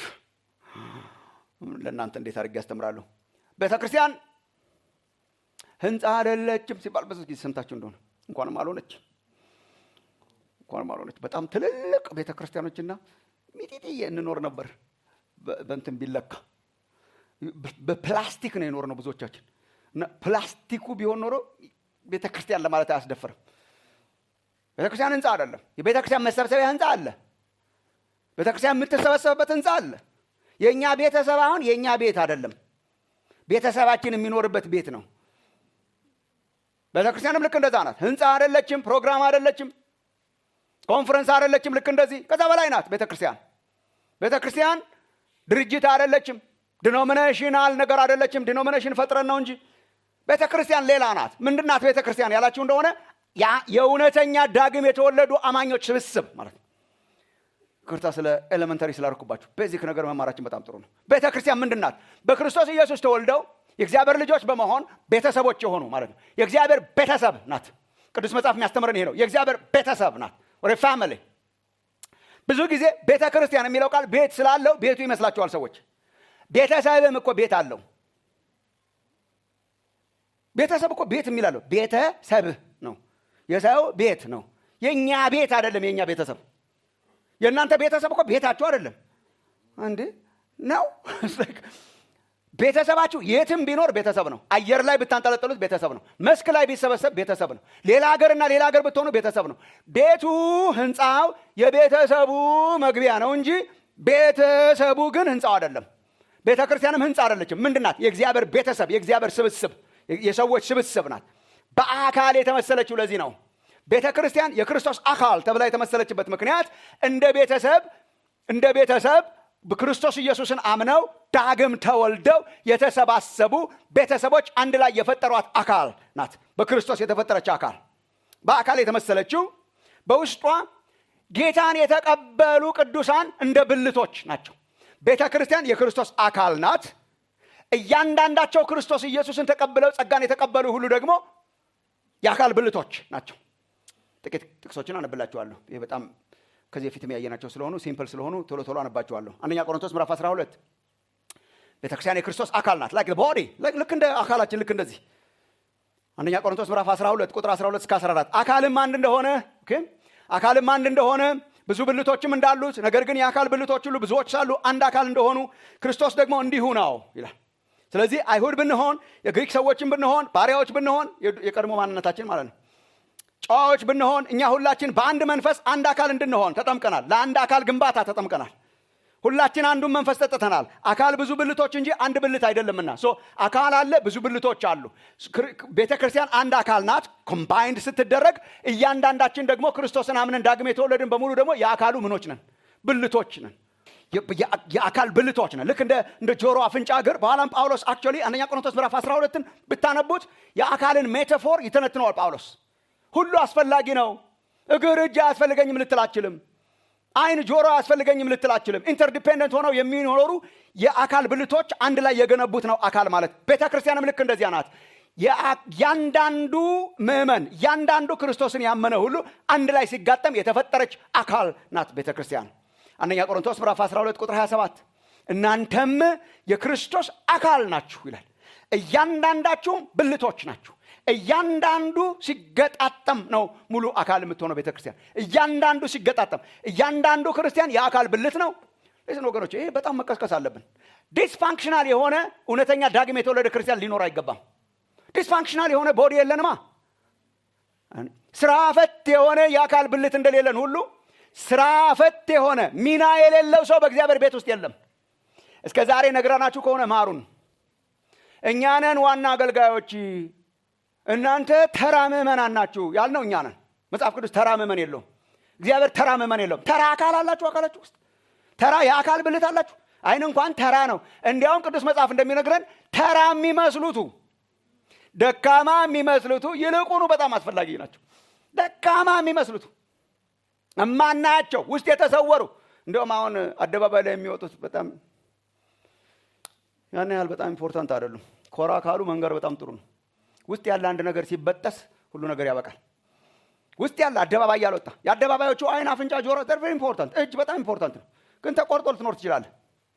ለእናንተ እንዴት አድርጌ ያስተምራሉ ቤተ ክርስቲያን ህንፃ አይደለችም ሲባል ብዙ ጊዜ ሰምታችሁ እንደሆነ እንኳንም አልሆነች እንኳንም አልሆነች በጣም ትልልቅ ቤተ ክርስቲያኖችና ሚጢጥዬ እንኖር ነበር በንትን ቢለካ በፕላስቲክ ነው የኖር ነው ብዙዎቻችን እና ፕላስቲኩ ቢሆን ኖሮ ቤተ ክርስቲያን ለማለት አያስደፍርም ቤተ ክርስቲያን ህንፃ አይደለም የቤተ ክርስቲያን መሰብሰቢያ ህንፃ አለ ቤተ ክርስቲያን የምትሰበሰብበት ህንፃ አለ የእኛ ቤተሰብ አሁን የእኛ ቤት አይደለም ቤተሰባችን የሚኖርበት ቤት ነው ቤተ ክርስቲያንም ልክ እንደዛ ናት ህንፃ አይደለችም ፕሮግራም አይደለችም ኮንፈረንስ አይደለችም ልክ እንደዚህ ከዛ በላይ ናት ቤተ ክርስቲያን ቤተ ክርስቲያን ድርጅት አይደለችም ዲኖሚኔሽናል ነገር አይደለችም ዲኖሚኔሽን ፈጥረን ነው እንጂ ቤተ ክርስቲያን ሌላ ናት ምንድናት ቤተ ክርስቲያን ያላችሁ እንደሆነ የእውነተኛ ዳግም የተወለዱ አማኞች ስብስብ ማለት ነው ክርታ ስለ ኤሌመንተሪ ስላርኩባችሁ ቤዚክ ነገር መማራችን በጣም ጥሩ ነው ቤተ ክርስቲያን ምንድን ናት በክርስቶስ ኢየሱስ ተወልደው የእግዚአብሔር ልጆች በመሆን ቤተሰቦች የሆኑ ማለት ነው የእግዚአብሔር ቤተሰብ ናት ቅዱስ መጽሐፍ የሚያስተምረን ይሄ ነው የእግዚአብሔር ቤተሰብ ናት ወደ ፋሚሊ ብዙ ጊዜ ቤተ ክርስቲያን የሚለው ቃል ቤት ስላለው ቤቱ ይመስላችኋል ሰዎች ቤተሰብም እኮ ቤት አለው ቤተሰብ እኮ ቤት የሚላለው ቤተሰብህ ነው የሰው ቤት ነው የእኛ ቤት አይደለም የእኛ ቤተሰብ የእናንተ ቤተሰብ እኮ ቤታችሁ አይደለም እንዴ ነው ቤተሰባችሁ የትም ቢኖር ቤተሰብ ነው አየር ላይ ብታንጠለጠሉት ቤተሰብ ነው መስክ ላይ ቢሰበሰብ ቤተሰብ ነው ሌላ ሀገርና ሌላ ሀገር ብትሆኑ ቤተሰብ ነው ቤቱ ህንፃው የቤተሰቡ መግቢያ ነው እንጂ ቤተሰቡ ግን ህንፃው አይደለም ቤተ ክርስቲያንም ህንፃ አይደለችም ምንድናት የእግዚአብሔር ቤተሰብ የእግዚአብሔር ስብስብ የሰዎች ስብስብ ናት በአካል የተመሰለችው ለዚህ ነው ቤተ ክርስቲያን የክርስቶስ አካል ተብላ የተመሰለችበት ምክንያት እንደ ቤተሰብ እንደ ቤተሰብ በክርስቶስ ኢየሱስን አምነው ዳግም ተወልደው የተሰባሰቡ ቤተሰቦች አንድ ላይ የፈጠሯት አካል ናት በክርስቶስ የተፈጠረች አካል በአካል የተመሰለችው በውስጧ ጌታን የተቀበሉ ቅዱሳን እንደ ብልቶች ናቸው ቤተ ክርስቲያን የክርስቶስ አካል ናት እያንዳንዳቸው ክርስቶስ ኢየሱስን ተቀብለው ጸጋን የተቀበሉ ሁሉ ደግሞ የአካል ብልቶች ናቸው ጥቂት ጥቅሶችን አነብላችኋለሁ ይህ በጣም ከዚህ በፊትም ያየናቸው ስለሆኑ ሲምፕል ስለሆኑ ቶሎ ቶሎ አነባችኋለሁ አንደኛ ቆሮንቶስ ምዕራፍ 12 ቤተክርስቲያን የክርስቶስ አካል ናት ላይክ ቦዲ ልክ እንደ አካላችን ልክ እንደዚህ አንደኛ ቆሮንቶስ ምዕራፍ 12 ቁጥር 12 እስከ 14 አካልም አንድ እንደሆነ አካልም አንድ እንደሆነ ብዙ ብልቶችም እንዳሉት ነገር ግን የአካል ብልቶች ሁሉ ብዙዎች ሳሉ አንድ አካል እንደሆኑ ክርስቶስ ደግሞ እንዲሁ ነው ይላል ስለዚህ አይሁድ ብንሆን የግሪክ ሰዎችን ብንሆን ባሪያዎች ብንሆን የቀድሞ ማንነታችን ማለት ነው ጨዋዎች ብንሆን እኛ ሁላችን በአንድ መንፈስ አንድ አካል እንድንሆን ተጠምቀናል ለአንድ አካል ግንባታ ተጠምቀናል ሁላችን አንዱን መንፈስ ጠጥተናል አካል ብዙ ብልቶች እንጂ አንድ ብልት አይደለምና ሶ አካል አለ ብዙ ብልቶች አሉ ቤተ ክርስቲያን አንድ አካል ናት ኮምባይንድ ስትደረግ እያንዳንዳችን ደግሞ ክርስቶስን አምነን ዳግም የተወለድን በሙሉ ደግሞ የአካሉ ምኖች ነን ብልቶች ነን የአካል ብልቶች ነን ልክ እንደ ጆሮ አፍንጫ እግር በኋላም ጳውሎስ አክቹዋሊ አንደኛ ቆሮንቶስ ምዕራፍ 12ን ብታነቡት የአካልን ሜታፎር ይተነትነዋል ጳውሎስ ሁሉ አስፈላጊ ነው እግር እጅ አያስፈልገኝም ልትል አችልም አይን ጆሮ አያስፈልገኝም ልትል አችልም ኢንተርዲፔንደንት ሆነው የሚኖሩ የአካል ብልቶች አንድ ላይ የገነቡት ነው አካል ማለት ቤተ ክርስቲያንም ልክ እንደዚያ ናት ያንዳንዱ ምእመን ያንዳንዱ ክርስቶስን ያመነ ሁሉ አንድ ላይ ሲጋጠም የተፈጠረች አካል ናት ቤተ ክርስቲያን አንደኛ ቆሮንቶስ ምዕራፍ 12 ቁጥር 27 እናንተም የክርስቶስ አካል ናችሁ ይላል እያንዳንዳችሁም ብልቶች ናችሁ እያንዳንዱ ሲገጣጠም ነው ሙሉ አካል የምትሆነው ቤተክርስቲያን እያንዳንዱ ሲገጣጠም እያንዳንዱ ክርስቲያን የአካል ብልት ነው ሌስን ወገኖች ይሄ በጣም መቀስቀስ አለብን ዲስፋንክሽናል የሆነ እውነተኛ ዳግም የተወለደ ክርስቲያን ሊኖር አይገባም ዲስፋንክሽናል የሆነ ቦዲ የለንማ ስራ ፈት የሆነ የአካል ብልት እንደሌለን ሁሉ ስራ ፈት የሆነ ሚና የሌለው ሰው በእግዚአብሔር ቤት ውስጥ የለም እስከ ዛሬ ነግረናችሁ ከሆነ ማሩን እኛነን ዋና አገልጋዮች እናንተ ተራ ምእመናን ናችሁ ያልነው እኛ ነን መጽሐፍ ቅዱስ ተራ ምእመን የለውም እግዚአብሔር ተራ ምእመን የለውም ተራ አካል አላችሁ አካላችሁ ውስጥ ተራ የአካል ብልት አላችሁ አይን እንኳን ተራ ነው እንዲያውም ቅዱስ መጽሐፍ እንደሚነግረን ተራ የሚመስሉቱ ደካማ የሚመስሉቱ ይልቁኑ በጣም አስፈላጊ ናቸው ደካማ የሚመስሉቱ እማናያቸው ውስጥ የተሰወሩ እንዲሁም አሁን አደባባይ ላይ የሚወጡት በጣም ያን ያህል በጣም ኢምፖርታንት አይደሉም። ኮራ ካሉ መንገር በጣም ጥሩ ነው። ውስጥ ያለ አንድ ነገር ሲበጠስ ሁሉ ነገር ያበቃል። ውስጥ ያለ አደባባይ ያልወጣ የአደባባዮቹ አይን፣ አፍንጫ፣ ጆሮ ቨሪ ኢምፖርታንት፣ እጅ በጣም ኢምፖርታንት ነው። ግን ተቆርጦ ልትኖር ትችላለህ።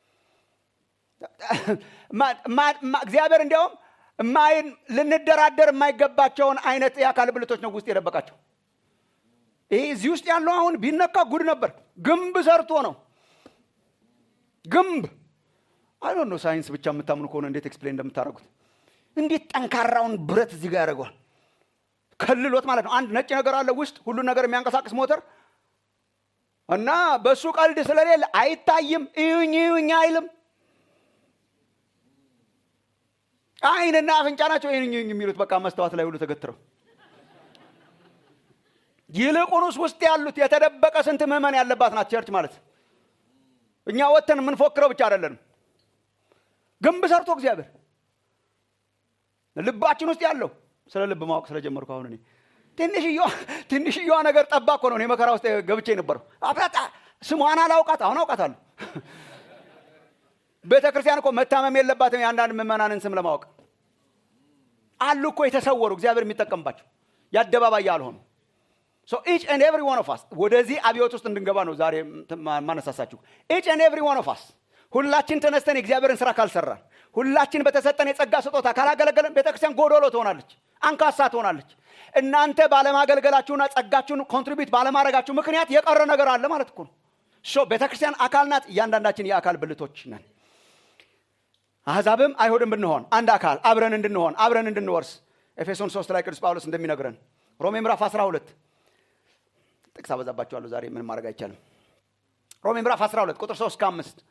እግዚአብሔር እንዲያውም ማይን ልንደራደር የማይገባቸውን አይነት የአካል ብልቶች ነው ውስጥ የደበቃቸው። ይሄ እዚህ ውስጥ ያለው አሁን ቢነካ ጉድ ነበር። ግንብ ሰርቶ ነው ግንብ አይ ነው ሳይንስ ብቻ የምታምኑ ከሆነ እንዴት ኤክስፕሌን እንደምታደርጉት እንዴት ጠንካራውን ብረት እዚህ ጋር ያደርገዋል? ከልሎት ማለት ነው። አንድ ነጭ ነገር አለ ውስጥ ሁሉን ነገር የሚያንቀሳቅስ ሞተር እና በእሱ ቀልድ ስለሌለ አይታይም። እዩኝ እዩኝ አይልም። አይንና አፍንጫ ናቸው እዩኝ እዩኝ የሚሉት በቃ መስተዋት ላይ ሁሉ ተገትረው። ይልቁንስ ውስጥ ያሉት የተደበቀ ስንት ምዕመን ያለባት ናት ቸርች ማለት። እኛ ወጥተን የምንፎክረው ብቻ አይደለንም። ግንብ ሰርቶ እግዚአብሔር ልባችን ውስጥ ያለው ስለ ልብ ማወቅ ስለጀመርኩ አሁን እኔ ትንሽየዋ ነገር ጠባ እኮ ነው እኔ መከራ ውስጥ ገብቼ ነበረው። አፍራጣ ስሟን አላውቃት አሁን አውቃታለሁ። ቤተ ክርስቲያን እኮ መታመም የለባትም የአንዳንድ ምዕመናንን ስም ለማወቅ አሉ እኮ የተሰወሩ እግዚአብሔር የሚጠቀምባቸው የአደባባይ ያልሆኑ ኢች ኤንድ ኤቭሪ ዋን ኦፍ አስ ወደዚህ አብዮት ውስጥ እንድንገባ ነው ዛሬ ማነሳሳችሁ። ኢች ኤንድ ኤቭሪ ዋን ኦፍ አስ ሁላችን ተነስተን የእግዚአብሔርን ስራ ካልሰራን፣ ሁላችን በተሰጠን የጸጋ ስጦታ ካላገለገለን ቤተክርስቲያን ጎዶሎ ትሆናለች፣ አንካሳ ትሆናለች። እናንተ ባለማገልገላችሁና ጸጋችሁን ኮንትሪቢዩት ባለማድረጋችሁ ምክንያት የቀረ ነገር አለ ማለት እኮ ነው። ሶ ቤተክርስቲያን አካል ናት። እያንዳንዳችን የአካል ብልቶች ነን። አሕዛብም አይሁድም ብንሆን አንድ አካል አብረን እንድንሆን አብረን እንድንወርስ ኤፌሶን 3 ላይ ቅዱስ ጳውሎስ እንደሚነግረን ሮሜ ምዕራፍ 12 ጥቅስ አበዛባቸዋለሁ ዛሬ ምንም ማድረግ አይቻልም። ሮሜ ምዕራፍ 12 ቁጥር 3 እስከ 5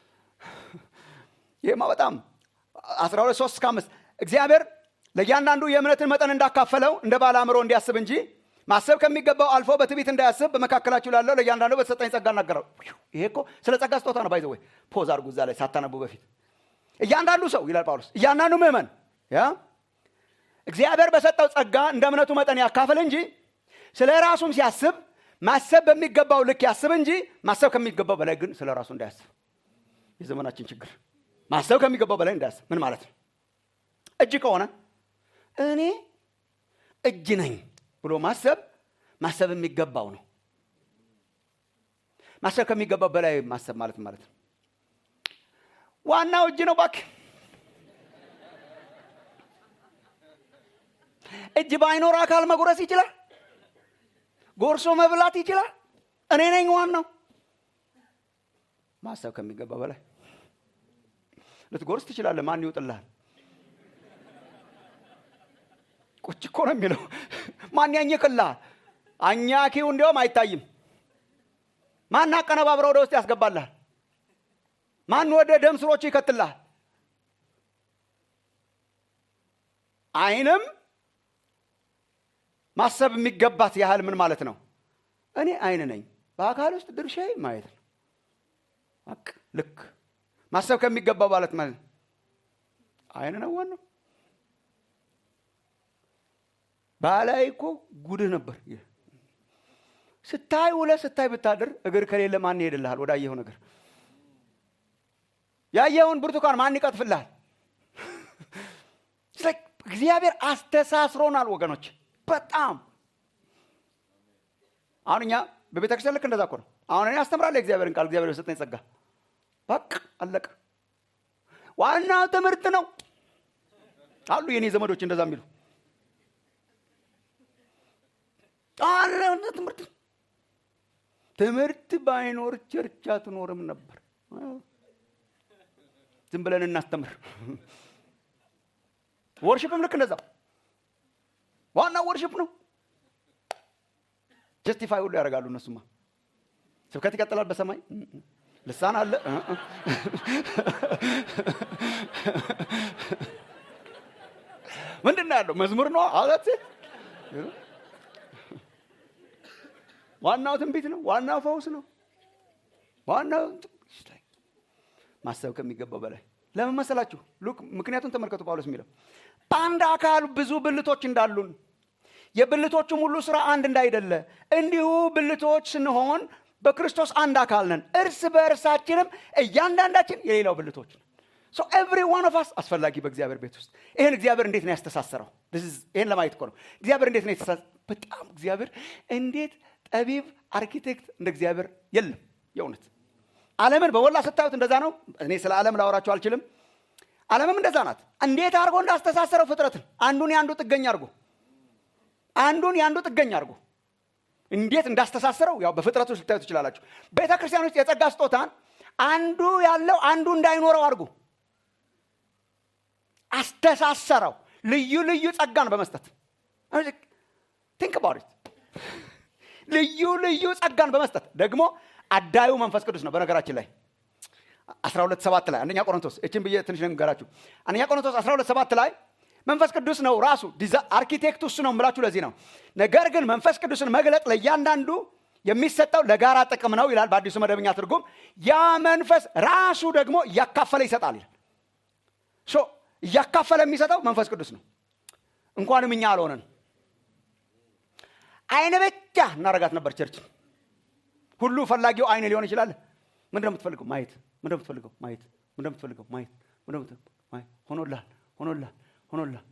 ይህማ በጣም 12 3 እስከ 5 እግዚአብሔር ለእያንዳንዱ የእምነትን መጠን እንዳካፈለው እንደ ባለ አእምሮ እንዲያስብ እንጂ ማሰብ ከሚገባው አልፎ በትዕቢት እንዳያስብ በመካከላችሁ ላለው ለእያንዳንዱ በተሰጠኝ ጸጋ እናገረው። ይሄ እኮ ስለ ጸጋ ስጦታ ነው። ባይዘ ወይ ፖዝ አድርጉ እዛ ላይ ሳታነቡ በፊት እያንዳንዱ ሰው ይላል ጳውሎስ፣ እያንዳንዱ ምዕመን ያ እግዚአብሔር በሰጠው ጸጋ እንደ እምነቱ መጠን ያካፍል እንጂ ስለ ራሱም ሲያስብ ማሰብ በሚገባው ልክ ያስብ እንጂ ማሰብ ከሚገባው በላይ ግን ስለ ራሱ እንዳያስብ። የዘመናችን ችግር ማሰብ ከሚገባው በላይ እንዳያስብ ምን ማለት ነው? እጅ ከሆነ እኔ እጅ ነኝ ብሎ ማሰብ ማሰብ የሚገባው ነው። ማሰብ ከሚገባው በላይ ማሰብ ማለት ማለት ነው። ዋናው እጅ ነው። እባክህ እጅ ባይኖር አካል መጉረስ ይችላል። ጎርሶ መብላት ይችላል። እኔ ነኝ ዋናው። ማሰብ ከሚገባ በላይ ልትጎርስ ትችላለህ። ማን ይውጥልሃል? ቁጭ እኮ ነው የሚለው። ማን ያኝክልሃል? አኛኪው እንዲያውም አይታይም። ማን አቀነባብረ ወደ ውስጥ ያስገባልሃል? ማን ወደ ደም ስሮቹ ይከትልሃል? አይንም ማሰብ የሚገባት ያህል ምን ማለት ነው? እኔ አይን ነኝ። በአካል ውስጥ ድርሻዬ ማየት ነው። በቃ ልክ ማሰብ ከሚገባው ማለት ማለት ነው። አይን ነው ዋናው። ባላይ እኮ ጉድህ ነበር። ስታይ ውለህ ስታይ ብታድር እግር ከሌለ ማን ይሄድልሃል? ወደ አየኸው ነገር ያየኸውን ብርቱካን ማን ይቀጥፍልሃል? እግዚአብሔር አስተሳስሮናል ወገኖች። በጣም አሁን እኛ በቤተ ክርስቲያን ልክ እንደዛ እኮ ነው። አሁን እኔ አስተምራለሁ እግዚአብሔርን ቃል እግዚአብሔር የሰጠኝ ጸጋ በቃ አለቀ። ዋናው ትምህርት ነው አሉ የኔ ዘመዶች እንደዛ የሚሉ አለ ትምህርት ትምህርት ባይኖር ቸርች አትኖርም ነበር። ዝም ብለን እናስተምር። ወርሽፕም ልክ እንደዛ ዋናው ወርሽፕ ነው። ጀስቲፋይ ሁሉ ያደርጋሉ እነሱማ። ስብከት ይቀጥላል በሰማይ ልሳን አለ ምንድን ነው ያለው? መዝሙር ነው አለት ዋናው ትንቢት ነው። ዋናው ፈውስ ነው። ዋናው ማሰብ ከሚገባው በላይ ለምን መሰላችሁ? ሉክ ምክንያቱም ተመልከቱ ጳውሎስ የሚለው በአንድ አካል ብዙ ብልቶች እንዳሉን የብልቶቹም ሁሉ ስራ አንድ እንዳይደለ እንዲሁ ብልቶች ስንሆን በክርስቶስ አንድ አካል ነን እርስ በእርሳችንም እያንዳንዳችን የሌላው ብልቶች ነን ሶ ኤቭሪ ዋን ኦፍ አስ አስፈላጊ በእግዚአብሔር ቤት ውስጥ ይህን እግዚአብሔር እንዴት ነው ያስተሳሰረው This is- ይህን ለማየት እኮ ነው እግዚአብሔር እንዴት ነው የተሳ በጣም እግዚአብሔር እንዴት ጠቢብ አርኪቴክት እንደ እግዚአብሔር የለም የእውነት ዓለምን በወላ ስታዩት እንደዛ ነው እኔ ስለ ዓለም ላወራቸው አልችልም ዓለምም እንደዛ ናት እንዴት አድርጎ እንዳስተሳሰረው ፍጥረትን አንዱን የአንዱ ጥገኛ አድርጎ አንዱን የአንዱ ጥገኛ አድርጎ እንዴት እንዳስተሳሰረው ያው በፍጥረቱ ልታዩ ትችላላችሁ ቤተ ክርስቲያን ውስጥ የጸጋ ስጦታን አንዱ ያለው አንዱ እንዳይኖረው አድርጎ አስተሳሰረው ልዩ ልዩ ጸጋን በመስጠት ቲንክ ባሪት ልዩ ልዩ ጸጋን በመስጠት ደግሞ አዳዩ መንፈስ ቅዱስ ነው በነገራችን ላይ 12 ሰባት ላይ አንደኛ ቆሮንቶስ እችን ብዬ ትንሽ ነገራችሁ አንደኛ ቆሮንቶስ 12 ሰባት ላይ መንፈስ ቅዱስ ነው ራሱ ዲዛ- አርኪቴክቱ እሱ ነው ምላችሁ ለዚህ ነው ነገር ግን መንፈስ ቅዱስን መግለጥ ለእያንዳንዱ የሚሰጠው ለጋራ ጥቅም ነው ይላል በአዲሱ መደበኛ ትርጉም ያ መንፈስ ራሱ ደግሞ እያካፈለ ይሰጣል ይላል ሶ እያካፈለ የሚሰጠው መንፈስ ቅዱስ ነው እንኳንም እኛ አልሆነን አይነ ብቻ እናረጋት ነበር ቸርች ሁሉ ፈላጊው አይን ሊሆን ይችላል ምንድን ነው የምትፈልገው ማየት ምንድን ነው የምትፈልገው ማየት ምንድን ነው የምትፈልገው ማየት ምንድን ነው የምትፈልገው ማየት ሆኖልሃል ሆኖልሃል ሆኖልሃል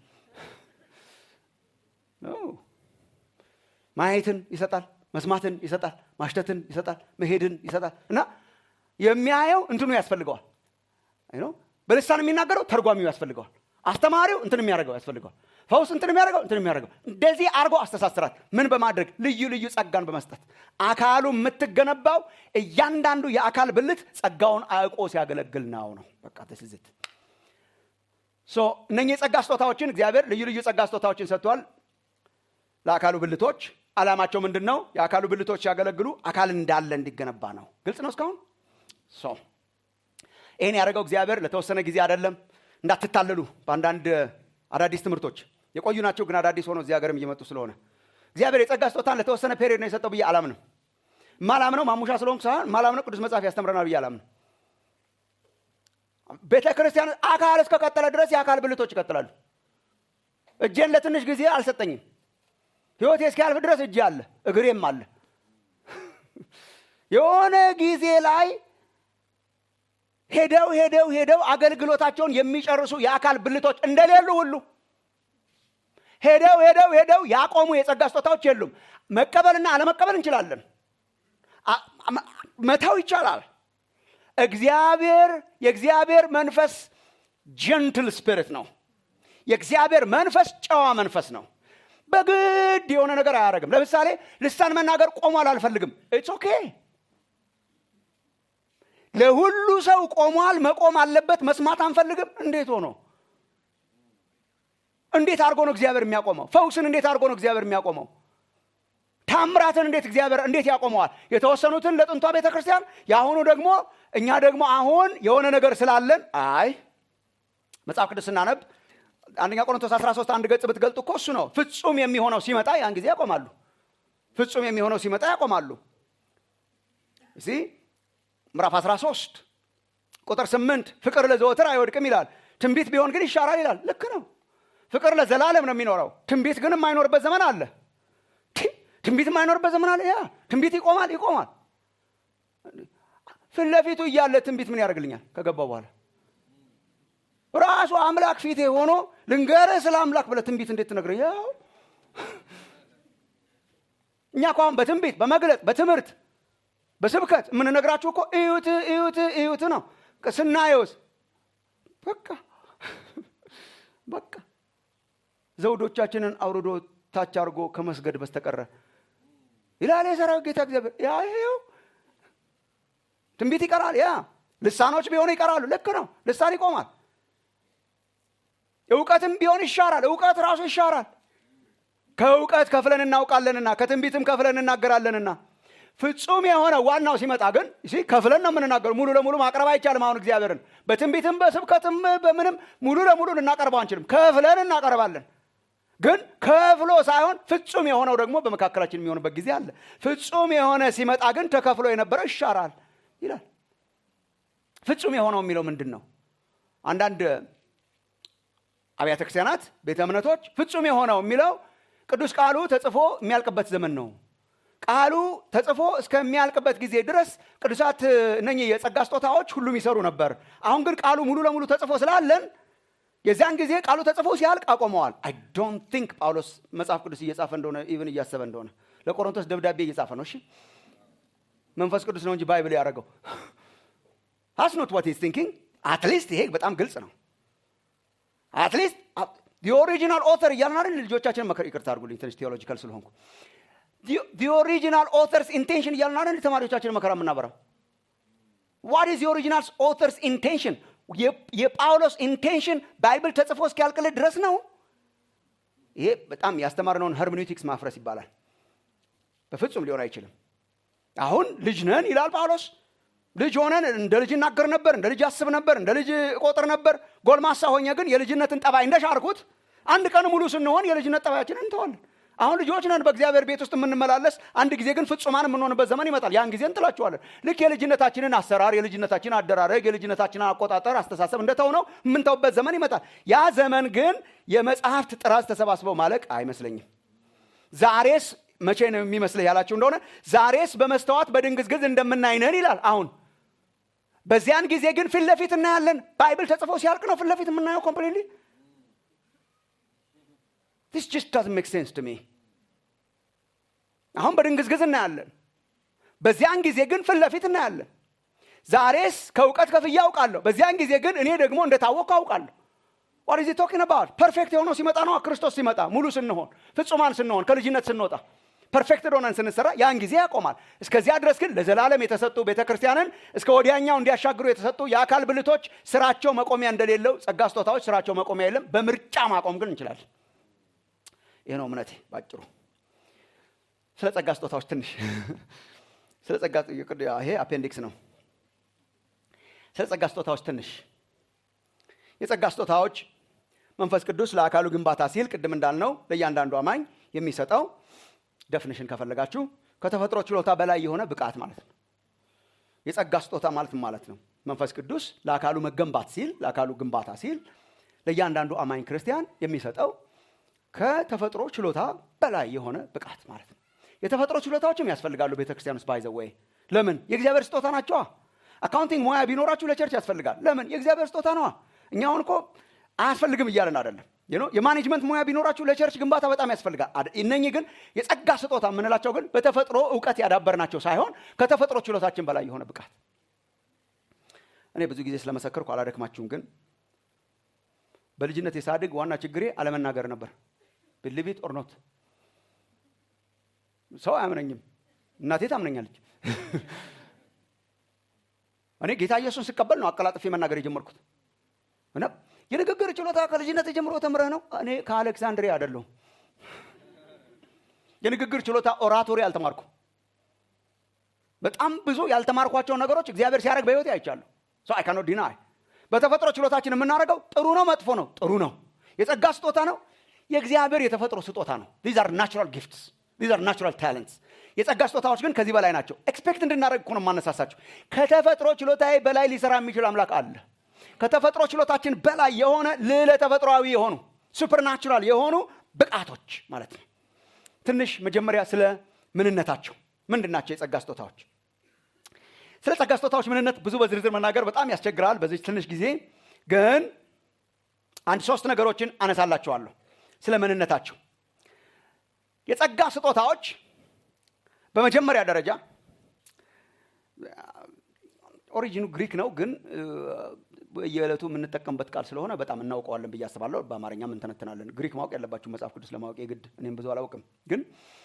ኖ። ማየትን ይሰጣል መስማትን ይሰጣል ማሽተትን ይሰጣል መሄድን ይሰጣል እና የሚያየው እንትኑ ያስፈልገዋል አይ ኖ፣ በልሳን የሚናገረው ተርጓሚው ያስፈልገዋል አስተማሪው እንትን የሚያደርገው ያስፈልገዋል ፈውስ እንትን የሚያደርገው እንትን የሚያደርገው እንደዚህ አድርጎ አስተሳስራት ምን በማድረግ ልዩ ልዩ ጸጋን በመስጠት አካሉ የምትገነባው እያንዳንዱ የአካል ብልት ጸጋውን አውቆ ሲያገለግል ነው ነው በቃ ተስዝት ሶ እነኚህ የጸጋ ስጦታዎችን እግዚአብሔር ልዩ ልዩ ጸጋ ስጦታዎችን ሰጥቷል ለአካሉ ብልቶች አላማቸው ምንድን ነው የአካሉ ብልቶች ሲያገለግሉ አካል እንዳለ እንዲገነባ ነው ግልጽ ነው እስካሁን ሶ ይህን ያደረገው እግዚአብሔር ለተወሰነ ጊዜ አይደለም እንዳትታለሉ በአንዳንድ አዳዲስ ትምህርቶች የቆዩ ናቸው ግን አዳዲስ ሆነው እዚህ ሀገርም እየመጡ ስለሆነ እግዚአብሔር የጸጋ ስጦታን ለተወሰነ ፔሪዮድ ነው የሰጠው ብዬ አላምንም ማላምነው ማሙሻ ስለሆንኩ ሳይሆን ማላምነው ቅዱስ መጽሐፍ ያስተምረናል ብዬ አላምንም ቤተ ክርስቲያን አካል እስከቀጠለ ድረስ የአካል ብልቶች ይቀጥላሉ እጄን ለትንሽ ጊዜ አልሰጠኝም ህይወቴ እስኪያልፍ ድረስ እጄ አለ እግሬም አለ የሆነ ጊዜ ላይ ሄደው ሄደው ሄደው አገልግሎታቸውን የሚጨርሱ የአካል ብልቶች እንደሌሉ ሁሉ ሄደው ሄደው ሄደው ያቆሙ የጸጋ ስጦታዎች የሉም መቀበልና አለመቀበል እንችላለን አ- አ- መተው ይቻላል እግዚአብሔር የእግዚአብሔር መንፈስ ጀንትል ስፒሪት ነው የእግዚአብሔር መንፈስ ጨዋ መንፈስ ነው በግድ የሆነ ነገር አያደርግም ለምሳሌ ልሳን መናገር ቆሟል አልፈልግም ኢትስ ኦኬ ለሁሉ ሰው ቆሟል መቆም አለበት መስማት አንፈልግም እንዴት ሆኖ እንዴት አድርጎ ነው እግዚአብሔር የሚያቆመው ፈውስን እንዴት አድርጎ ነው እግዚአብሔር የሚያቆመው ታምራትን እንዴት እግዚአብሔር እንዴት ያቆመዋል የተወሰኑትን ለጥንቷ ቤተ ክርስቲያን የአሁኑ ደግሞ እኛ ደግሞ አሁን የሆነ ነገር ስላለን አይ መጽሐፍ ቅዱስ ስናነብ አንደኛ ቆሮንቶስ 13 አንድ ገጽ ብትገልጡ እኮ እሱ ነው ፍጹም የሚሆነው ሲመጣ ያን ጊዜ ያቆማሉ ፍጹም የሚሆነው ሲመጣ ያቆማሉ እዚህ ምዕራፍ 13 ቁጥር 8 ፍቅር ለዘወትር አይወድቅም ይላል ትንቢት ቢሆን ግን ይሻራል ይላል ልክ ነው ፍቅር ለዘላለም ነው የሚኖረው ትንቢት ግን የማይኖርበት ዘመን አለ ቲ- ትንቢት የማይኖርበት ዘመን አለ ያ ትንቢት ይቆማል ይቆማል ፊት ለፊቱ እያለ ትንቢት ምን ያደርግልኛል ከገባ በኋላ ራሱ አምላክ ፊቴ ሆኖ ልንገርህ ስለ አምላክ ብለህ ትንቢት እንዴት ትነግረኝ ያው እኛ እኮ አሁን በትንቢት በመግለጥ በትምህርት በስብከት የምንነግራችሁ እኮ እዩት እዩት እዩት ነው ስናየውስ በቃ በቃ ዘውዶቻችንን አውርዶ ታች አድርጎ ከመስገድ በስተቀረ ይላል የሰራዊት ጌታ እግዚአብሔር ያ ይኸው ትንቢት ይቀራል ያ ልሳኖች ቢሆኑ ይቀራሉ ልክ ነው ልሳን ይቆማል እውቀትም ቢሆን ይሻራል እውቀት ራሱ ይሻራል ከእውቀት ከፍለን እናውቃለንና ከትንቢትም ከፍለን እናገራለንና ፍጹም የሆነ ዋናው ሲመጣ ግን ሲ ከፍለን ነው የምንናገሩ ሙሉ ለሙሉ ማቅረብ አይቻልም አሁን እግዚአብሔርን በትንቢትም በስብከትም በምንም ሙሉ ለሙሉ ልናቀርበው አንችልም ከፍለን እናቀርባለን ግን ከፍሎ ሳይሆን ፍጹም የሆነው ደግሞ በመካከላችን የሚሆንበት ጊዜ አለ ፍጹም የሆነ ሲመጣ ግን ተከፍሎ የነበረው ይሻራል ይላል ፍጹም የሆነው የሚለው ምንድን ነው አንዳንድ አብያተ ክርስቲያናት ቤተ እምነቶች ፍጹም የሆነው የሚለው ቅዱስ ቃሉ ተጽፎ የሚያልቅበት ዘመን ነው። ቃሉ ተጽፎ እስከሚያልቅበት ጊዜ ድረስ ቅዱሳት እነኚህ የጸጋ ስጦታዎች ሁሉም ይሰሩ ነበር። አሁን ግን ቃሉ ሙሉ ለሙሉ ተጽፎ ስላለን የዚያን ጊዜ ቃሉ ተጽፎ ሲያልቅ አቆመዋል። አይ ዶንት ቲንክ ጳውሎስ መጽሐፍ ቅዱስ እየጻፈ እንደሆነ ኢቭን እያሰበ እንደሆነ ለቆሮንቶስ ደብዳቤ እየጻፈ ነው። እሺ መንፈስ ቅዱስ ነው እንጂ ባይብል ያደረገው ሀስ ኖት ዋት ሂዝ ቲንኪንግ። አትሊስት ይሄ በጣም ግልጽ ነው። አትሊስት ኦሪጂናል ኦተር እያልን አይደል ልጆቻችንን መከር ይቅርታ አድርጉልኝ ትንሽ ቴዎሎጂካል ስለሆንኩ ኦሪጂናል ኦተርስ ኢንቴንሽን እያልን አይደል ተማሪዎቻችንን መከራ የምናበራው ዋት ኢዝ የኦሪጂናል ኦተርስ ኢንቴንሽን የጳውሎስ ኢንቴንሽን ባይብል ተጽፎ እስኪያልቅልህ ድረስ ነው። ይሄ በጣም ያስተማርነውን ሄርሜኔቲክስ ማፍረስ ይባላል። በፍጹም ሊሆን አይችልም። አሁን ልጅ ነን ይላል ጳውሎስ። ልጅ ሆነን እንደ ልጅ እናገር ነበር፣ እንደ ልጅ አስብ ነበር፣ እንደ ልጅ እቆጥር ነበር። ጎልማሳ ሆኜ ግን የልጅነትን ጠባይ እንደሻርኩት አንድ ቀን ሙሉ ስንሆን የልጅነት ጠባያችንን እንተዋለን። አሁን ልጆች ነን በእግዚአብሔር ቤት ውስጥ የምንመላለስ፣ አንድ ጊዜ ግን ፍጹማን የምንሆንበት ዘመን ይመጣል። ያን ጊዜ እንጥላችኋለን። ልክ የልጅነታችንን አሰራር፣ የልጅነታችንን አደራረግ፣ የልጅነታችንን አቆጣጠር፣ አስተሳሰብ እንደተው ነው የምንተውበት ዘመን ይመጣል። ያ ዘመን ግን የመጽሐፍት ጥራዝ ተሰባስበው ማለቅ አይመስለኝም። ዛሬስ መቼ ነው የሚመስልህ ያላችሁ እንደሆነ ዛሬስ በመስተዋት በድንግዝግዝ እንደምናይነን ይላል። አሁን በዚያን ጊዜ ግን ፊት ለፊት እናያለን። ባይብል ተጽፎ ሲያልቅ ነው ፊት ለፊት የምናየው ኮምፕሊትሊ ዲስ ጀስት ዳዝንት ሜክ ሴንስ ቱ ሚ። አሁን በድንግዝግዝ እናያለን። በዚያን ጊዜ ግን ፊት ለፊት እናያለን። ዛሬስ ከእውቀት ከፍዬ አውቃለሁ። በዚያን ጊዜ ግን እኔ ደግሞ እንደታወቅኩ አውቃለሁ። ዋት ኢዝ ቶኪንግ አባውት? ፐርፌክት የሆነው ሲመጣ ነው። ክርስቶስ ሲመጣ ሙሉ ስንሆን፣ ፍጹማን ስንሆን፣ ከልጅነት ስንወጣ፣ ፐርፌክት ሆነን ስንሰራ ያን ጊዜ ያቆማል። እስከዚያ ድረስ ግን ለዘላለም የተሰጡ ቤተ ክርስቲያንን እስከ ወዲያኛው እንዲያሻግሩ የተሰጡ የአካል ብልቶች ስራቸው መቆሚያ እንደሌለው ጸጋ ስጦታዎች ስራቸው መቆሚያ የለም። በምርጫ ማቆም ግን እንችላለን። ይህ ነው እምነቴ ባጭሩ። ስለ ጸጋ ስጦታዎች ትንሽ ስለ ጸጋ ይሄ አፔንዲክስ ነው። ስለ ጸጋ ስጦታዎች ትንሽ የጸጋ ስጦታዎች መንፈስ ቅዱስ ለአካሉ ግንባታ ሲል ቅድም እንዳልነው ለእያንዳንዱ አማኝ የሚሰጠው ደፍንሽን ከፈለጋችሁ ከተፈጥሮ ችሎታ በላይ የሆነ ብቃት ማለት ነው። የጸጋ ስጦታ ማለት ማለት ነው። መንፈስ ቅዱስ ለአካሉ መገንባት ሲል ለአካሉ ግንባታ ሲል ለእያንዳንዱ አማኝ ክርስቲያን የሚሰጠው ከተፈጥሮ ችሎታ በላይ የሆነ ብቃት ማለት ነው። የተፈጥሮ ችሎታዎችም ያስፈልጋሉ ቤተ ክርስቲያን ውስጥ ባይዘው ወይ ለምን የእግዚአብሔር ስጦታ ናቸዋ። አካውንቲንግ ሙያ ቢኖራችሁ ለቸርች ያስፈልጋል። ለምን የእግዚአብሔር ስጦታ ነዋ። እኛ አሁን እኮ አያስፈልግም እያለን አይደለም። የማኔጅመንት ሙያ ቢኖራችሁ ለቸርች ግንባታ በጣም ያስፈልጋል። እነኚህ ግን የጸጋ ስጦታ የምንላቸው ግን በተፈጥሮ እውቀት ያዳበርናቸው ሳይሆን ከተፈጥሮ ችሎታችን በላይ የሆነ ብቃት። እኔ ብዙ ጊዜ ስለመሰከርኩ አላደክማችሁም፣ ግን በልጅነት የሳድግ ዋና ችግሬ አለመናገር ነበር። ብልቢት ኦርኖት ሰው አያምነኝም። እናቴ ታምነኛለች። እኔ ጌታ ኢየሱስን ስቀበል ነው አቀላጥፌ መናገር የጀመርኩት። እና የንግግር ችሎታ ከልጅነት ጀምሮ ተምረህ ነው? እኔ ከአሌክሳንድሪያ አይደለሁም። የንግግር ችሎታ ኦራቶሪ አልተማርኩም። በጣም ብዙ ያልተማርኳቸው ነገሮች እግዚአብሔር ሲያደርግ በህይወቴ አይቻለሁ። ሰው አይ ካኖት ዲናይ በተፈጥሮ ችሎታችን የምናደርገው ጥሩ ነው መጥፎ ነው? ጥሩ ነው። የጸጋ ስጦታ ነው። የእግዚአብሔር የተፈጥሮ ስጦታ ነው። ዚዝ አር ናቹራል ጊፍትስ ዚዝ አር ናቹራል ታለንትስ። የጸጋ ስጦታዎች ግን ከዚህ በላይ ናቸው። ኤክስፔክት እንድናደርግ እኮ ነው የማነሳሳቸው። ከተፈጥሮ ችሎታዬ በላይ ሊሰራ የሚችል አምላክ አለ። ከተፈጥሮ ችሎታችን በላይ የሆነ ልዕለ ተፈጥሯዊ የሆኑ ሱፐርናቹራል የሆኑ ብቃቶች ማለት ነው። ትንሽ መጀመሪያ ስለ ምንነታቸው ምንድን ናቸው የጸጋ ስጦታዎች? ስለ ጸጋ ስጦታዎች ምንነት ብዙ በዝርዝር መናገር በጣም ያስቸግራል በዚህ ትንሽ ጊዜ። ግን አንድ ሶስት ነገሮችን አነሳላቸዋለሁ ስለ ምንነታቸው። የጸጋ ስጦታዎች በመጀመሪያ ደረጃ ኦሪጂኑ ግሪክ ነው፣ ግን የዕለቱ የምንጠቀምበት ቃል ስለሆነ በጣም እናውቀዋለን ብዬ አስባለሁ። በአማርኛም እንተነትናለን። ግሪክ ማወቅ ያለባችሁ መጽሐፍ ቅዱስ ለማወቅ የግድ እኔም ብዙ አላውቅም። ግን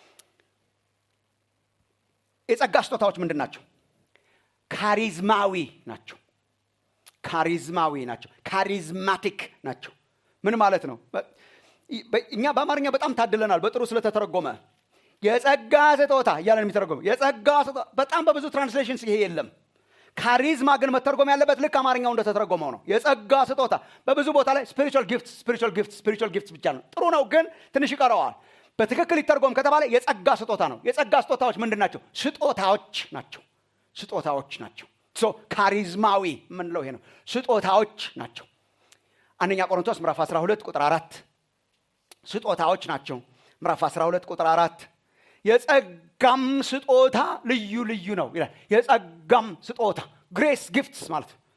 የጸጋ ስጦታዎች ምንድን ናቸው? ካሪዝማዊ ናቸው። ካሪዝማዊ ናቸው። ካሪዝማቲክ ናቸው። ምን ማለት ነው? እኛ በአማርኛ በጣም ታድለናል፣ በጥሩ ስለተተረጎመ የጸጋ ስጦታ እያለን የሚተረጎመ የጸጋ ስጦታ በጣም በብዙ ትራንስሌሽንስ ይሄ የለም። ካሪዝማ ግን መተርጎም ያለበት ልክ አማርኛው እንደተተረጎመው ነው። የጸጋ ስጦታ በብዙ ቦታ ላይ ስፒሪቹዋል ጊፍት ስፒሪቹዋል ጊፍት ስፒሪቹዋል ጊፍት ብቻ ነው። ጥሩ ነው፣ ግን ትንሽ ይቀረዋል። በትክክል ይተርጎም ከተባለ የጸጋ ስጦታ ነው። የጸጋ ስጦታዎች ምንድን ናቸው? ስጦታዎች ናቸው። ስጦታዎች ናቸው። ሶ ካሪዝማዊ የምንለው ይሄ ነው። ስጦታዎች ናቸው። አንደኛ ቆሮንቶስ ምዕራፍ 12 ቁጥር አራት ስጦታዎች ናቸው። ምዕራፍ 12 ቁጥር አራት የጸጋም ስጦታ ልዩ ልዩ ነው ይላል። የጸጋም ስጦታ ግሬስ ጊፍትስ ማለት ነው።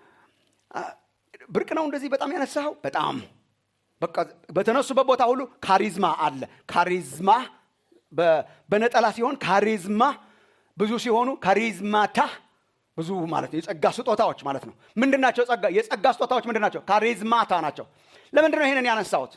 ብርቅ ነው እንደዚህ በጣም ያነሳኸው በጣም በቃ በተነሱበት ቦታ ሁሉ ካሪዝማ አለ። ካሪዝማ በነጠላ ሲሆን ካሪዝማ ብዙ ሲሆኑ ካሪዝማታ ብዙ ማለት ነው። የጸጋ ስጦታዎች ማለት ነው። ምንድን ናቸው? ጸጋ የጸጋ ስጦታዎች ምንድን ናቸው? ካሪዝማታ ናቸው። ለምንድን ነው ይህንን ያነሳሁት?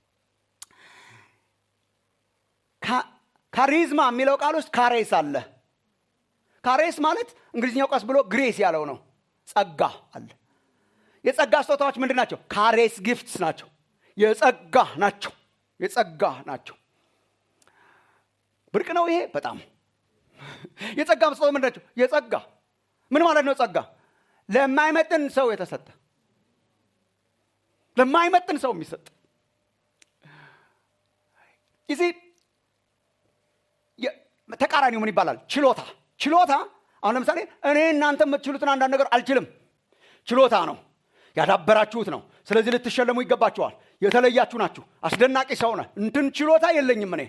ካሪዝማ የሚለው ቃል ውስጥ ካሬስ አለ። ካሬስ ማለት እንግሊዝኛው ቀስ ብሎ ግሬስ ያለው ነው። ጸጋ አለ። የጸጋ ስጦታዎች ምንድን ናቸው? ካሬስ ጊፍትስ ናቸው። የጸጋ ናቸው። የጸጋ ናቸው። ብርቅ ነው ይሄ በጣም የጸጋ ስጦታ ምንድን ናቸው? የጸጋ ምን ማለት ነው? ጸጋ ለማይመጥን ሰው የተሰጠ ለማይመጥን ሰው የሚሰጥ ይዚ ተቃራኒው ምን ይባላል? ችሎታ ችሎታ። አሁን ለምሳሌ እኔ እናንተ የምትችሉትን አንዳንድ ነገር አልችልም። ችሎታ ነው፣ ያዳበራችሁት ነው። ስለዚህ ልትሸለሙ ይገባችኋል። የተለያችሁ ናችሁ። አስደናቂ ሰው ነህ። እንትን ችሎታ የለኝም እኔ።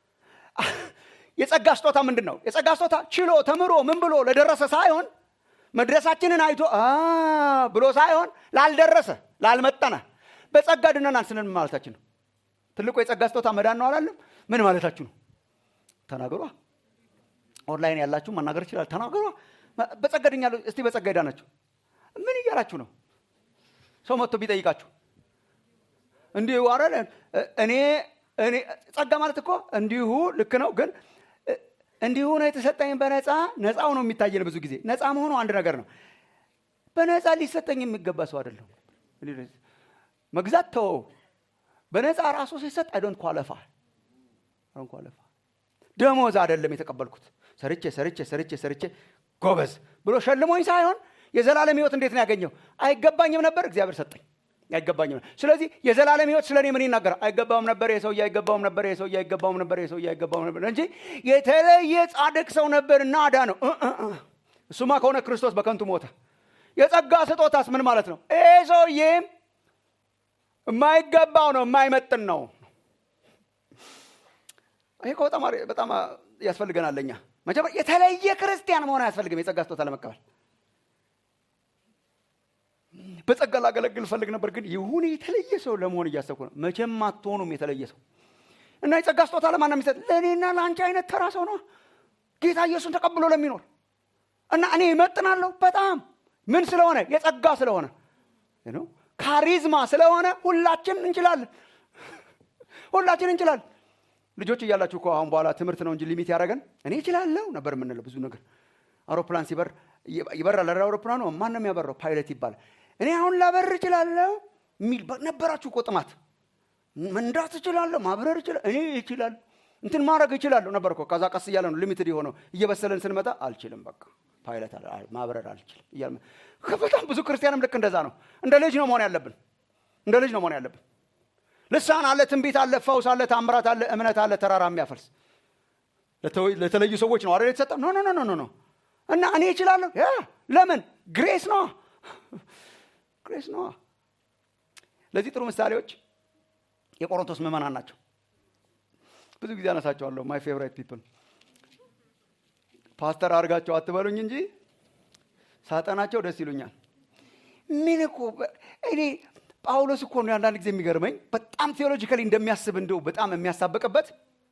የጸጋ ስጦታ ምንድን ነው? የጸጋ ስጦታ ችሎ ተምሮ ምን ብሎ ለደረሰ ሳይሆን መድረሳችንን አይቶ ብሎ ሳይሆን ላልደረሰ ላልመጠነ በጸጋ ድነናል ስንል ምን ማለታችን ነው? ትልቁ የጸጋ ስጦታ መዳን ነው አላለም? ምን ማለታችሁ ነው? ተናገሯ። ኦንላይን ያላችሁ መናገር ይችላል። ተናገሯ። በጸጋ ድኛለሁ። እስቲ በጸጋ ሄዳናችሁ ምን እያላችሁ ነው? ሰው መጥቶ ቢጠይቃችሁ እንዲሁ አረ እኔ እኔ ጸጋ ማለት እኮ እንዲሁ ልክ ነው፣ ግን እንዲሁ ነው የተሰጠኝ በነፃ ነፃው ነው የሚታየን። ብዙ ጊዜ ነፃ መሆኑ አንድ ነገር ነው። በነፃ ሊሰጠኝ የሚገባ ሰው አይደለም። መግዛት ተወው። በነፃ ራሱ ሲሰጥ አይዶንት ኳለፋ ኳለፋ ደሞዝ አይደለም የተቀበልኩት። ሰርቼ ሰርቼ ሰርቼ ሰርቼ ጎበዝ ብሎ ሸልሞኝ ሳይሆን የዘላለም ህይወት እንዴት ነው ያገኘው? አይገባኝም ነበር፣ እግዚአብሔር ሰጠኝ። አይገባኝም ነበር። ስለዚህ የዘላለም ህይወት ስለ እኔ ምን ይናገራል? አይገባውም ነበር፣ የሰውዬ አይገባውም ነበር፣ የሰውዬ አይገባውም ነበር፣ የሰውዬ አይገባውም ነበር እንጂ የተለየ ጻድቅ ሰው ነበር እና አዳ ነው። እሱማ ከሆነ ክርስቶስ በከንቱ ሞተ። የጸጋ ስጦታስ ምን ማለት ነው? ይሄ ሰውዬም የማይገባው ነው፣ የማይመጥን ነው። ይሄ በጣም በጣም ያስፈልገናል። ለኛ መጀመሪያ የተለየ ክርስቲያን መሆን አያስፈልግም የጸጋ ስጦታ ለመቀበል። በጸጋ ላገለግል ፈልግ ነበር፣ ግን ይሁን የተለየ ሰው ለመሆን እያሰብኩ ነው። መቼም አትሆኑም የተለየ ሰው እና የጸጋ ስጦታ ለማን የሚሰጥ? ለእኔና ለአንቺ አይነት ተራ ሰው ነው። ጌታ ኢየሱስን ተቀብሎ ለሚኖር እና እኔ እመጥናለሁ በጣም ምን ስለሆነ የጸጋ ስለሆነ ካሪዝማ ስለሆነ ሁላችን እንችላለን። ሁላችን እንችላለን። ልጆች እያላችሁ እኮ አሁን በኋላ ትምህርት ነው እንጂ ሊሚት ያደረገን እኔ እችላለሁ ነበር የምንለው ብዙ ነገር። አውሮፕላን ሲበር ይበራል። አውሮፕላኑ ማን ነው የሚያበራው? ፓይለት ይባላል። እኔ አሁን ላበር እችላለሁ የሚል ነበራችሁ እኮ ጥማት። መንዳት እችላለሁ፣ ማብረር እችላለሁ፣ እኔ እችላለሁ፣ እንትን ማድረግ እችላለሁ ነበር እኮ። ከዛ ቀስ እያለ ነው ሊሚትድ የሆነው። እየበሰለን ስንመጣ አልችልም፣ በቃ ፓይለት ማብረር አልችልም እያለ በጣም ብዙ ክርስቲያንም ልክ እንደዛ ነው። እንደ ልጅ ነው መሆን ያለብን፣ እንደ ልጅ ነው መሆን ያለብን። ልሳን አለ፣ ትንቢት አለ፣ ፈውስ አለ፣ ታምራት አለ፣ እምነት አለ፣ ተራራ የሚያፈልስ ለተለዩ ሰዎች ነው አይደል የተሰጠ? ኖ ኖ ኖ ኖ ኖ። እና እኔ እችላለሁ። ለምን? ግሬስ ነዋ፣ ግሬስ ነዋ። ለዚህ ጥሩ ምሳሌዎች የቆሮንቶስ ምዕመናን ናቸው። ብዙ ጊዜ አነሳቸዋለሁ። ማይ ፌቨራይት ፒፕል ፓስተር አድርጋቸው አትበሉኝ እንጂ ሳጠናቸው ደስ ይሉኛል። ምን እኮ እኔ ጳውሎስ እኮ ነው አንዳንድ ጊዜ የሚገርመኝ በጣም ቴዎሎጂካሊ እንደሚያስብ እንደው በጣም የሚያሳብቅበት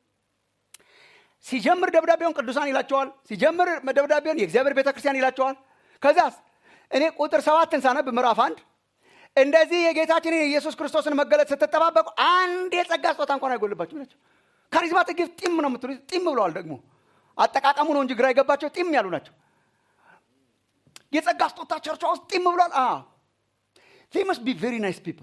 ሲጀምር ደብዳቤውን ቅዱሳን ይላቸዋል። ሲጀምር ደብዳቤውን የእግዚአብሔር ቤተ ክርስቲያን ይላቸዋል። ከዛስ እኔ ቁጥር ሰባትን ሳነብ ምዕራፍ አንድ እንደዚህ የጌታችንን የኢየሱስ ክርስቶስን መገለጥ ስትጠባበቁ አንድ የጸጋ ስጦታ እንኳን አይጎልባችሁ ናቸው። ካሪዝማቲክ ጊፍት ጢም ነው የምትሉ ጢም ብለዋል። ደግሞ አጠቃቀሙ ነው እንጂ ግራ የገባቸው ጢም ያሉ ናቸው። የጸጋ ስጦታ ቸርቿ ውስጥ ጢም ብሏል። they must be very nice people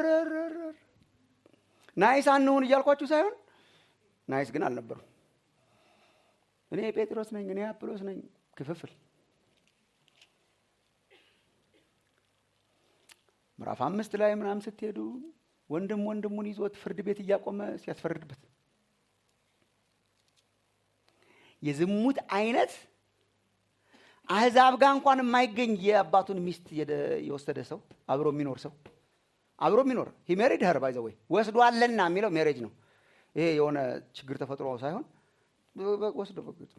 ናይስ አንሁን እያልኳችሁ ሳይሆን ናይስ ግን አልነበሩም። እኔ ጴጥሮስ ነኝ፣ እኔ አጵሎስ ነኝ። ክፍፍል ምዕራፍ አምስት ላይ ምናምን ስትሄዱ ወንድም ወንድሙን ይዞት ፍርድ ቤት እያቆመ ሲያስፈርድበት የዝሙት አይነት አህዛብ ጋር እንኳን የማይገኝ የአባቱን ሚስት የወሰደ ሰው አብሮ የሚኖር ሰው አብሮ የሚኖር ሂሜሪድ ሄር ባይዘ ወይ ወስዷልና የሚለው ሜሬጅ ነው። ይሄ የሆነ ችግር ተፈጥሮ ሳይሆን ወስዶ በግጡ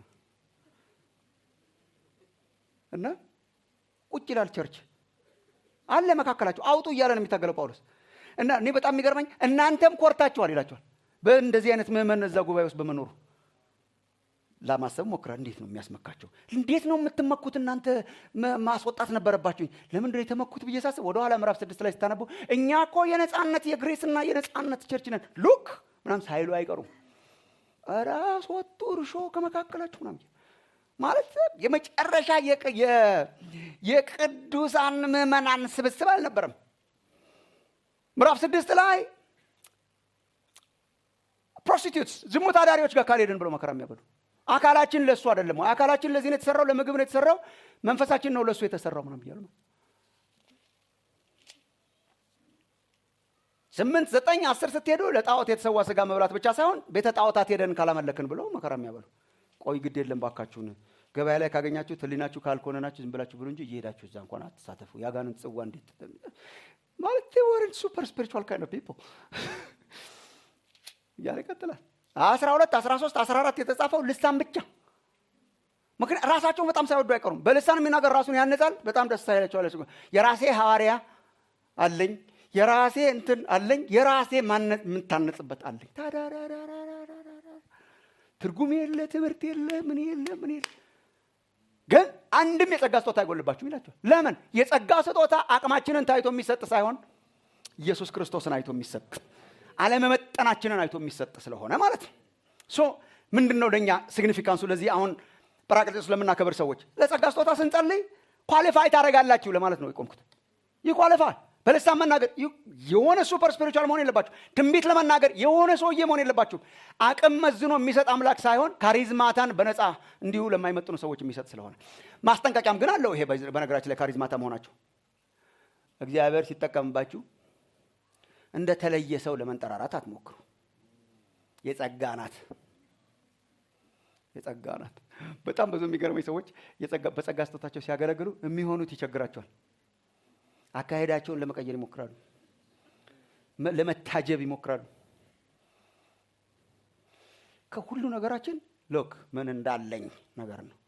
እና ቁጭ ይላል ቸርች አለ መካከላቸው አውጡ እያለ ነው የሚታገለው ጳውሎስ እና እኔ በጣም የሚገርመኝ እናንተም ኮርታችኋል ይላቸዋል በእንደዚህ አይነት ምዕመን እዛ ጉባኤ ውስጥ በመኖሩ ለማሰብ ሞክራ እንዴት ነው የሚያስመካቸው እንዴት ነው የምትመኩት እናንተ ማስወጣት ነበረባችሁ ለምንድን የተመኩት ብዬ ሳስብ ወደኋላ ምዕራፍ ስድስት ላይ ስታነቡ እኛ እኮ የነፃነት የግሬስና የነፃነት ቸርች ነን ሉክ ምናም ሳይሉ አይቀሩም ራስ ወጡ እርሾ ከመካከላችሁ ምናም ማለት የመጨረሻ የቅዱሳን ምዕመናን ስብስብ አልነበረም ምዕራፍ ስድስት ላይ ፕሮስቲቱትስ ዝሙት አዳሪዎች ጋር ካልሄድን ብሎ መከራ የሚያበሉ አካላችን ለእሱ አይደለም አካላችን ለዚህ ነው የተሰራው ለምግብ ነው የተሰራው መንፈሳችን ነው ለእሱ የተሰራው ምናም እያሉ ነው ስምንት ዘጠኝ አስር ስትሄዱ ለጣዖት የተሰዋ ስጋ መብላት ብቻ ሳይሆን ቤተ ጣዖታት ሄደን ካላመለክን ብለው መከራ የሚያበሉ ቆይ ግድ የለም ባካችሁን ገበያ ላይ ካገኛችሁ ህሊናችሁ ካልኮነናችሁ ዝም ብላችሁ ብሉ እንጂ እየሄዳችሁ እዛ እንኳን አትሳተፉ የአጋንንት ጽዋ እንዴት ማለት ወርን ሱፐር ስፒሪቹዋል ካይንድ ኦፍ ፒፕል እያለ ይቀጥላል አስራ ሁለት አስራ ሶስት አስራ አራት የተጻፈው ልሳን ብቻ ምክንያት ራሳቸውን በጣም ሳይወዱ አይቀሩም በልሳን የሚናገር ራሱን ያነጻል በጣም ደስ ሳይላቸዋለ የራሴ ሐዋርያ አለኝ የራሴ እንትን አለኝ የራሴ ማነት የምታነጽበት አለኝ ትርጉም የለ ትምህርት የለ ምን የለ ምን የለ ግን አንድም የጸጋ ስጦታ አይጎልባችሁም ይላቸዋል ለምን የጸጋ ስጦታ አቅማችንን ታይቶ የሚሰጥ ሳይሆን ኢየሱስ ክርስቶስን አይቶ የሚሰጥ አለመመጠናችንን አይቶ የሚሰጥ ስለሆነ ማለት ነው ሶ ምንድን ነው ለእኛ ሲግኒፊካንሱ ለዚህ አሁን ጰራቅሊጦስ ለምናከብር ሰዎች ለጸጋ ስጦታ ስንጸልይ ኳሊፋይ ታደረጋላችሁ ለማለት ነው የቆምኩት ይህ ኳሊፋይ በልሳን መናገር የሆነ ሱፐር ስፒሪቹዋል መሆን የለባችሁ ትንቢት ለመናገር የሆነ ሰውዬ መሆን የለባችሁ አቅም መዝኖ የሚሰጥ አምላክ ሳይሆን ካሪዝማታን በነፃ እንዲሁ ለማይመጥኑ ሰዎች የሚሰጥ ስለሆነ ማስጠንቀቂያም ግን አለው ይሄ በነገራችን ላይ ካሪዝማታ መሆናቸው እግዚአብሔር ሲጠቀምባችሁ እንደ ተለየ ሰው ለመንጠራራት አትሞክሩ የጸጋ ናት የጸጋ ናት በጣም ብዙ የሚገርመኝ ሰዎች በጸጋ ስጦታቸው ሲያገለግሉ የሚሆኑት ይቸግራቸዋል አካሄዳቸውን ለመቀየር ይሞክራሉ ለመታጀብ ይሞክራሉ ከሁሉ ነገራችን ሎክ ምን እንዳለኝ ነገር ነው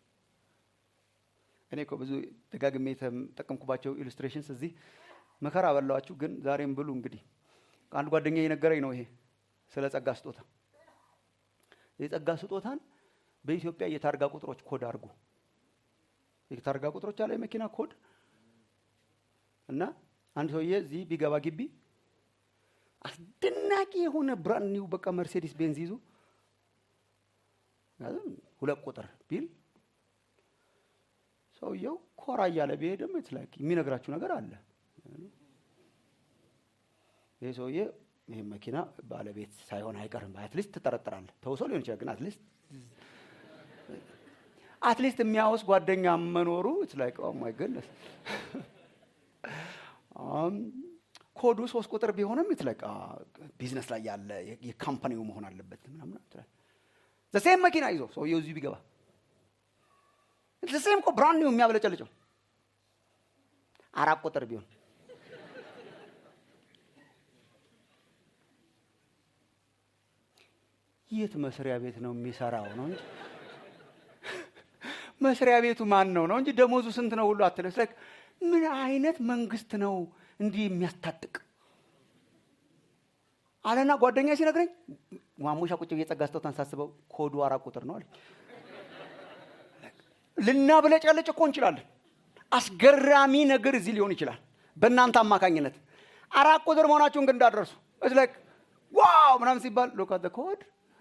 እኔ እኮ ብዙ ደጋግሜ የተጠቀምኩባቸው ኢሉስትሬሽንስ እዚህ መከራ በላዋችሁ ግን ዛሬም ብሉ እንግዲህ አንድ ጓደኛ የነገረኝ ነው ይሄ ስለ ጸጋ ስጦታ የጸጋ ስጦታን በኢትዮጵያ የታርጋ ቁጥሮች ኮድ አድርጉ የታርጋ ቁጥሮች አለ የመኪና ኮድ እና አንድ ሰውዬ እዚህ ቢገባ ግቢ አስደናቂ የሆነ ብራንድ ኒው በቃ መርሴዲስ ቤንዝ ይዞ ሁለት ቁጥር ቢል ሰውየው ኮራ እያለ ቢሄድም የተላክ የሚነግራችሁ ነገር አለ ይህ ሰውዬ ይህ መኪና ባለቤት ሳይሆን አይቀርም አትሊስት ትጠረጥራለህ ተውሶ ሊሆን ይችላል ግን አትሊስት አትሊስት የሚያወስ ጓደኛ መኖሩ ላይክ ማይ ገነስ ኮዱ ሶስት ቁጥር ቢሆንም የተለቃ ቢዝነስ ላይ ያለ የካምፓኒው መሆን አለበት ምናምን ዘሴም መኪና ይዞ ሰውየው እዚሁ ቢገባ ዘሴም እኮ ብራንድ ነው የሚያበለጨልጨው አራት ቁጥር ቢሆን የት መስሪያ ቤት ነው የሚሰራው ነው እንጂ መስሪያ ቤቱ ማን ነው ነው እንጂ ደሞዙ ስንት ነው ሁሉ አትለስ ምን አይነት መንግስት ነው እንዲህ የሚያስታጥቅ አለና ጓደኛ ሲነግረኝ ማሙሻ ቁጭ የጸጋ ስጦታን ሳስበው ኮዱ አራት ቁጥር ነው አለ ልናብለጨልጭ እኮ እንችላለን አስገራሚ ነገር እዚህ ሊሆን ይችላል በእናንተ አማካኝነት አራት ቁጥር መሆናችሁን ግን እንዳደረሱ እስላክ ዋው ምናምን ሲባል ሎካት ኮድ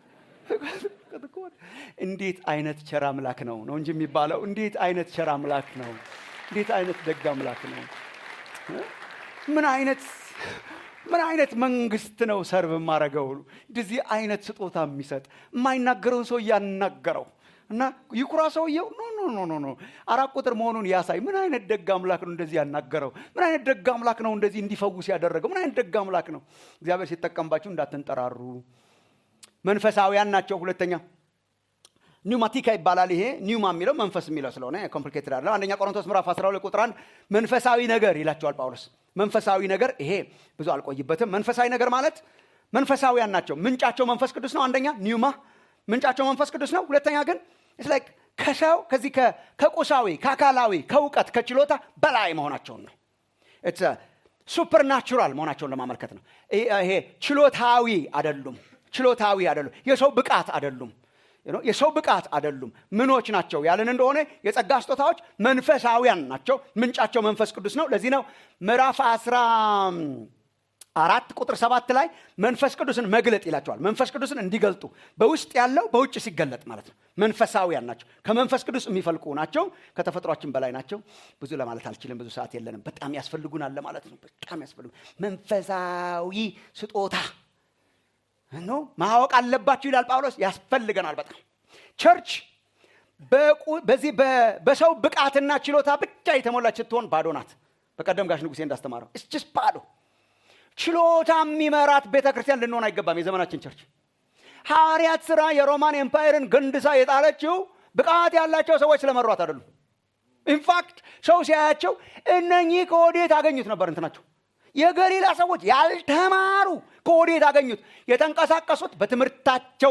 እንዴት አይነት ቸር አምላክ ነው ነው እንጂ የሚባለው እንዴት አይነት ቸር አምላክ ነው እንዴት አይነት ደግ አምላክ ነው ምን አይነት ምን አይነት መንግስት ነው ሰርቭ የማረገው እንደዚህ አይነት ስጦታ የሚሰጥ የማይናገረውን ሰው እያናገረው እና ይኩራ ሰውየው ኖ ኖ ኖ ኖ ኖ አራት ቁጥር መሆኑን ያሳይ ምን አይነት ደግ አምላክ ነው እንደዚህ ያናገረው ምን አይነት ደግ አምላክ ነው እንደዚህ እንዲፈውስ ያደረገው ምን አይነት ደግ አምላክ ነው እግዚአብሔር ሲጠቀምባችሁ እንዳትንጠራሩ መንፈሳዊያን ናቸው ሁለተኛ ኒውማቲካ ይባላል ይሄ ኒውማ የሚለው መንፈስ የሚለው ስለሆነ ኮምፕሊኬትድ አለ አንደኛ ቆሮንቶስ ምዕራፍ 12 ቁጥር 1 መንፈሳዊ ነገር ይላቸዋል ጳውሎስ መንፈሳዊ ነገር ይሄ ብዙ አልቆይበትም መንፈሳዊ ነገር ማለት መንፈሳዊያን ናቸው ምንጫቸው መንፈስ ቅዱስ ነው አንደኛ ኒውማ ምንጫቸው መንፈስ ቅዱስ ነው ሁለተኛ ግን ላይክ ከሰው ከዚህ ከቁሳዊ ከአካላዊ ከእውቀት ከችሎታ በላይ መሆናቸውን ነው ሱፐርናቹራል መሆናቸውን ለማመልከት ነው ይሄ ችሎታዊ አደሉም ችሎታዊ አደሉም የሰው ብቃት አደሉም የሰው ብቃት አደሉም ምኖች ናቸው ያለን እንደሆነ የጸጋ ስጦታዎች መንፈሳዊያን ናቸው ምንጫቸው መንፈስ ቅዱስ ነው ለዚህ ነው ምዕራፍ አስራ አራት ቁጥር ሰባት ላይ መንፈስ ቅዱስን መግለጥ ይላቸዋል መንፈስ ቅዱስን እንዲገልጡ በውስጥ ያለው በውጭ ሲገለጥ ማለት ነው መንፈሳዊያን ናቸው ከመንፈስ ቅዱስ የሚፈልቁ ናቸው ከተፈጥሯችን በላይ ናቸው ብዙ ለማለት አልችልም ብዙ ሰዓት የለንም በጣም ያስፈልጉናል ለማለት ነው በጣም ያስፈልጉ መንፈሳዊ ስጦታ ነው ማወቅ አለባችሁ ይላል ጳውሎስ ያስፈልገናል በጣም ቸርች በዚህ በሰው ብቃትና ችሎታ ብቻ የተሞላች ስትሆን ባዶ ናት በቀደም ጋሽ ንጉሴ እንዳስተማረው እስችስ ባዶ ችሎታ የሚመራት ቤተ ክርስቲያን ልንሆን አይገባም የዘመናችን ቸርች ሐዋርያት ስራ የሮማን ኤምፓየርን ገንድሳ የጣለችው ብቃት ያላቸው ሰዎች ስለመሯት አይደሉም ኢንፋክት ሰው ሲያያቸው እነኚህ ከወዴት አገኙት ነበር እንትናቸው የገሊላ ሰዎች ያልተማሩ ከወዴት አገኙት የተንቀሳቀሱት በትምህርታቸው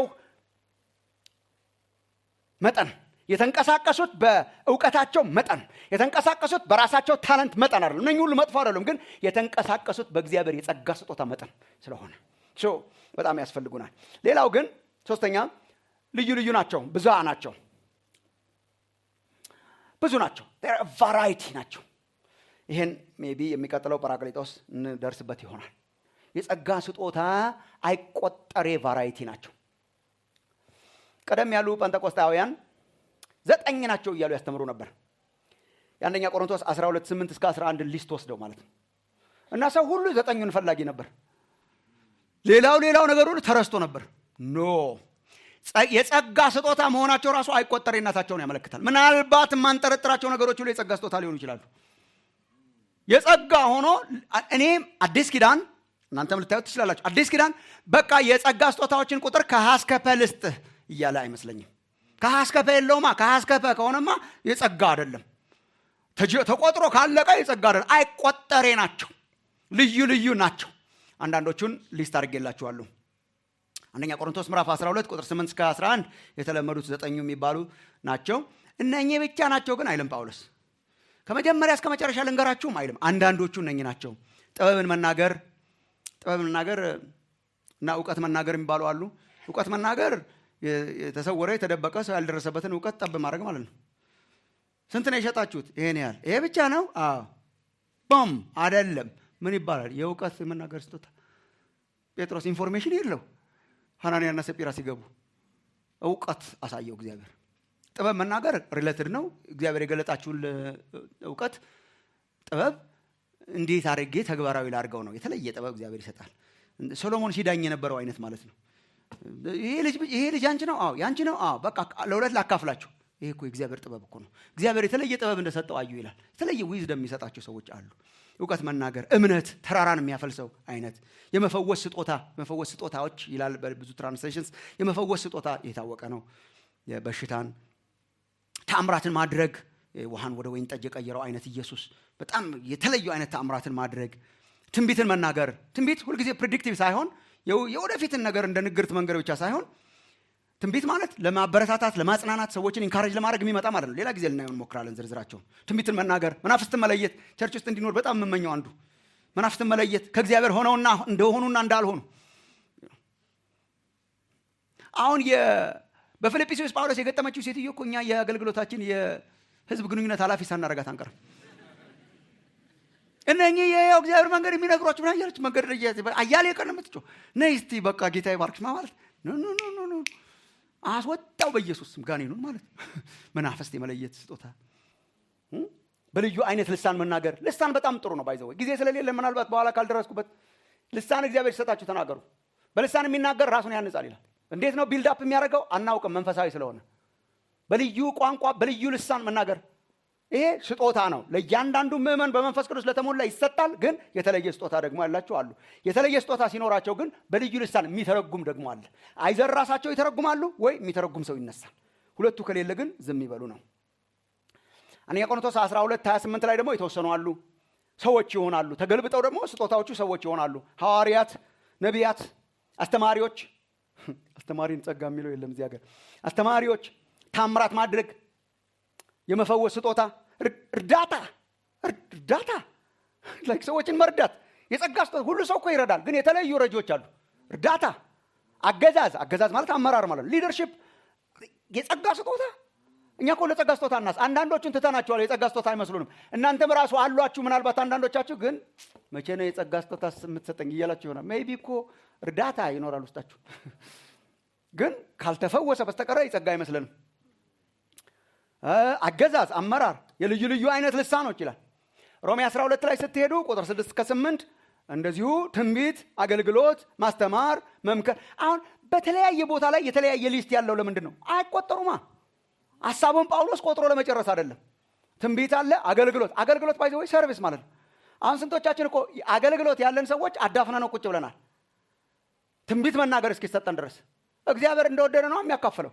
መጠን የተንቀሳቀሱት በእውቀታቸው መጠን የተንቀሳቀሱት በራሳቸው ታለንት መጠን አይደለም እነኝ ሁሉ መጥፎ አይደሉም ግን የተንቀሳቀሱት በእግዚአብሔር የጸጋ ስጦታ መጠን ስለሆነ በጣም ያስፈልጉናል ሌላው ግን ሶስተኛ ልዩ ልዩ ናቸው ብዙ ናቸው ብዙ ናቸው ቫራይቲ ናቸው ይህን ሜቢ የሚቀጥለው ጳራቅሊጦስ እንደርስበት ይሆናል የጸጋ ስጦታ አይቆጠሬ ቫራይቲ ናቸው ቀደም ያሉ ጴንጠቆስጣውያን ዘጠኝ ናቸው እያሉ ያስተምሩ ነበር የአንደኛ ቆሮንቶስ 12 8 እስከ 11 ሊስት ወስደው ማለት ነው እና ሰው ሁሉ ዘጠኙን ፈላጊ ነበር ሌላው ሌላው ነገር ሁሉ ተረስቶ ነበር ኖ የጸጋ ስጦታ መሆናቸው ራሱ አይቆጠሬነታቸውን ያመለክታል ምናልባት የማንጠረጥራቸው ነገሮች ሁሉ የጸጋ ስጦታ ሊሆኑ ይችላሉ የጸጋ ሆኖ እኔም አዲስ ኪዳን እናንተም ልታዩት ትችላላችሁ አዲስ ኪዳን በቃ የጸጋ ስጦታዎችን ቁጥር ከሀስከፐ ልስጥህ እያለ አይመስለኝም ከሀስከፐ የለውማ ከሀስከፐ ከሆነማ የጸጋ አይደለም ተቆጥሮ ካለቀ የጸጋ አይደለም አይቆጠሬ ናቸው ልዩ ልዩ ናቸው አንዳንዶቹን ሊስት አድርጌላችኋለሁ አንደኛ ቆሮንቶስ ምዕራፍ 12 ቁጥር 8 እስከ 11 የተለመዱት ዘጠኙ የሚባሉ ናቸው እነኚህ ብቻ ናቸው ግን አይልም ጳውሎስ ከመጀመሪያ እስከ መጨረሻ ልንገራችሁም አይልም አንዳንዶቹ እነኝ ናቸው ጥበብን መናገር ጥበብ መናገር እና እውቀት መናገር የሚባሉ አሉ እውቀት መናገር የተሰወረ የተደበቀ ሰው ያልደረሰበትን እውቀት ጠብ ማድረግ ማለት ነው ስንት ነው የሸጣችሁት ይሄን ያህል ይሄ ብቻ ነው ቦም አደለም ምን ይባላል የእውቀት የመናገር ስጦታ ጴጥሮስ ኢንፎርሜሽን የለው ሐናንያና ሰጲራ ሲገቡ እውቀት አሳየው እግዚአብሔር ጥበብ መናገር ሪሌትድ ነው እግዚአብሔር የገለጣችሁን እውቀት ጥበብ እንዴት አድርጌ ተግባራዊ ላድርገው ነው የተለየ ጥበብ እግዚአብሔር ይሰጣል ሶሎሞን ሲዳኝ የነበረው አይነት ማለት ነው ይሄ ልጅ አንቺ ነው አዎ ያንቺ ነው አዎ በቃ ለሁለት ላካፍላችሁ ይሄ እኮ የእግዚአብሔር ጥበብ እኮ ነው እግዚአብሔር የተለየ ጥበብ እንደሰጠው አዩ ይላል የተለየ ዊዝደም የሚሰጣቸው ሰዎች አሉ እውቀት መናገር እምነት ተራራን የሚያፈልሰው አይነት የመፈወስ ስጦታ የመፈወስ ስጦታዎች ይላል በብዙ ትራንስሌሽንስ የመፈወስ ስጦታ የታወቀ ነው በሽታን ተአምራትን ማድረግ ውሃን ወደ ወይን ጠጅ የቀየረው አይነት ኢየሱስ በጣም የተለዩ አይነት ተአምራትን ማድረግ ትንቢትን መናገር ትንቢት ሁልጊዜ ፕሪዲክቲቭ ሳይሆን የወደፊትን ነገር እንደ ንግርት መንገድ ብቻ ሳይሆን ትንቢት ማለት ለማበረታታት ለማጽናናት ሰዎችን ኢንካሬጅ ለማድረግ የሚመጣ ማለት ነው ሌላ ጊዜ ልናየው እንሞክራለን ዝርዝራቸውን ትንቢትን መናገር መናፍስትን መለየት ቸርች ውስጥ እንዲኖር በጣም የምመኘው አንዱ መናፍስትን መለየት ከእግዚአብሔር ሆነውና እንደሆኑና እንዳልሆኑ አሁን በፊልጵስዩስ ጳውሎስ የገጠመችው ሴትዮ እኮ እኛ የአገልግሎታችን የህዝብ ግንኙነት ኃላፊ ሳናረጋት አንቀርም እነኚህ የያው እግዚአብሔር መንገድ የሚነግሯችሁ ምን አያለች መንገድ አያሌ ቀን የምትጮ ነይ እስቲ በቃ ጌታ ይባርክሽ ማለት ኖ ኖ ኖ አስወጣው በኢየሱስ ስም ጋኔኑን ማለት መናፈስት የመለየት ስጦታ በልዩ አይነት ልሳን መናገር ልሳን በጣም ጥሩ ነው ባይዘወ ጊዜ ስለሌለ ምናልባት በኋላ ካልደረስኩበት ልሳን እግዚአብሔር ሲሰጣችሁ ተናገሩ በልሳን የሚናገር ራሱን ያንጻል ይላል እንዴት ነው ቢልድ አፕ የሚያደርገው አናውቅም መንፈሳዊ ስለሆነ በልዩ ቋንቋ በልዩ ልሳን መናገር ይሄ ስጦታ ነው ለእያንዳንዱ ምዕመን በመንፈስ ቅዱስ ለተሞላ ይሰጣል ግን የተለየ ስጦታ ደግሞ ያላቸው አሉ የተለየ ስጦታ ሲኖራቸው ግን በልዩ ልሳን የሚተረጉም ደግሞ አለ አይዘር ራሳቸው ይተረጉማሉ ወይ የሚተረጉም ሰው ይነሳል ሁለቱ ከሌለ ግን ዝም ይበሉ ነው አንደኛ ቆሮንቶስ 12 28 ላይ ደግሞ የተወሰኑ አሉ ሰዎች ይሆናሉ ተገልብጠው ደግሞ ስጦታዎቹ ሰዎች ይሆናሉ ሐዋርያት ነቢያት አስተማሪዎች አስተማሪን ጸጋ የሚለው የለም እዚህ ሀገር አስተማሪዎች ታምራት ማድረግ የመፈወስ ስጦታ እርዳታ እርዳታ ላይክ ሰዎችን መርዳት የጸጋ ስጦታ ሁሉ ሰው እኮ ይረዳል ግን የተለያዩ ረጂዎች አሉ እርዳታ አገዛዝ አገዛዝ ማለት አመራር ማለት ነው ሊደርሽፕ የጸጋ ስጦታ እኛ እኮ ለጸጋ ስጦታ እናስ አንዳንዶቹን ትተናቸዋል የጸጋ ስጦታ አይመስሉንም እናንተም ራሱ አሏችሁ ምናልባት አንዳንዶቻችሁ ግን መቼ ነው የጸጋ ስጦታ የምትሰጠኝ እያላችሁ ይሆናል ሜቢ እኮ እርዳታ ይኖራል ውስጣችሁ ግን ካልተፈወሰ በስተቀረ የጸጋ አይመስለንም አገዛዝ አመራር የልዩ ልዩ አይነት ልሳኖች ይላል ሮሜ 12 ላይ ስትሄዱ ቁጥር 6 እስከ 8 እንደዚሁ ትንቢት አገልግሎት ማስተማር መምከር አሁን በተለያየ ቦታ ላይ የተለያየ ሊስት ያለው ለምንድን ነው አይቆጠሩማ ሀሳቡን ጳውሎስ ቆጥሮ ለመጨረስ አይደለም ትንቢት አለ አገልግሎት አገልግሎት ባይዘ ወይ ሰርቪስ ማለት ነው አሁን ስንቶቻችን እኮ አገልግሎት ያለን ሰዎች አዳፍነ ነው ቁጭ ብለናል ትንቢት መናገር እስኪሰጠን ድረስ እግዚአብሔር እንደወደደ ነው የሚያካፍለው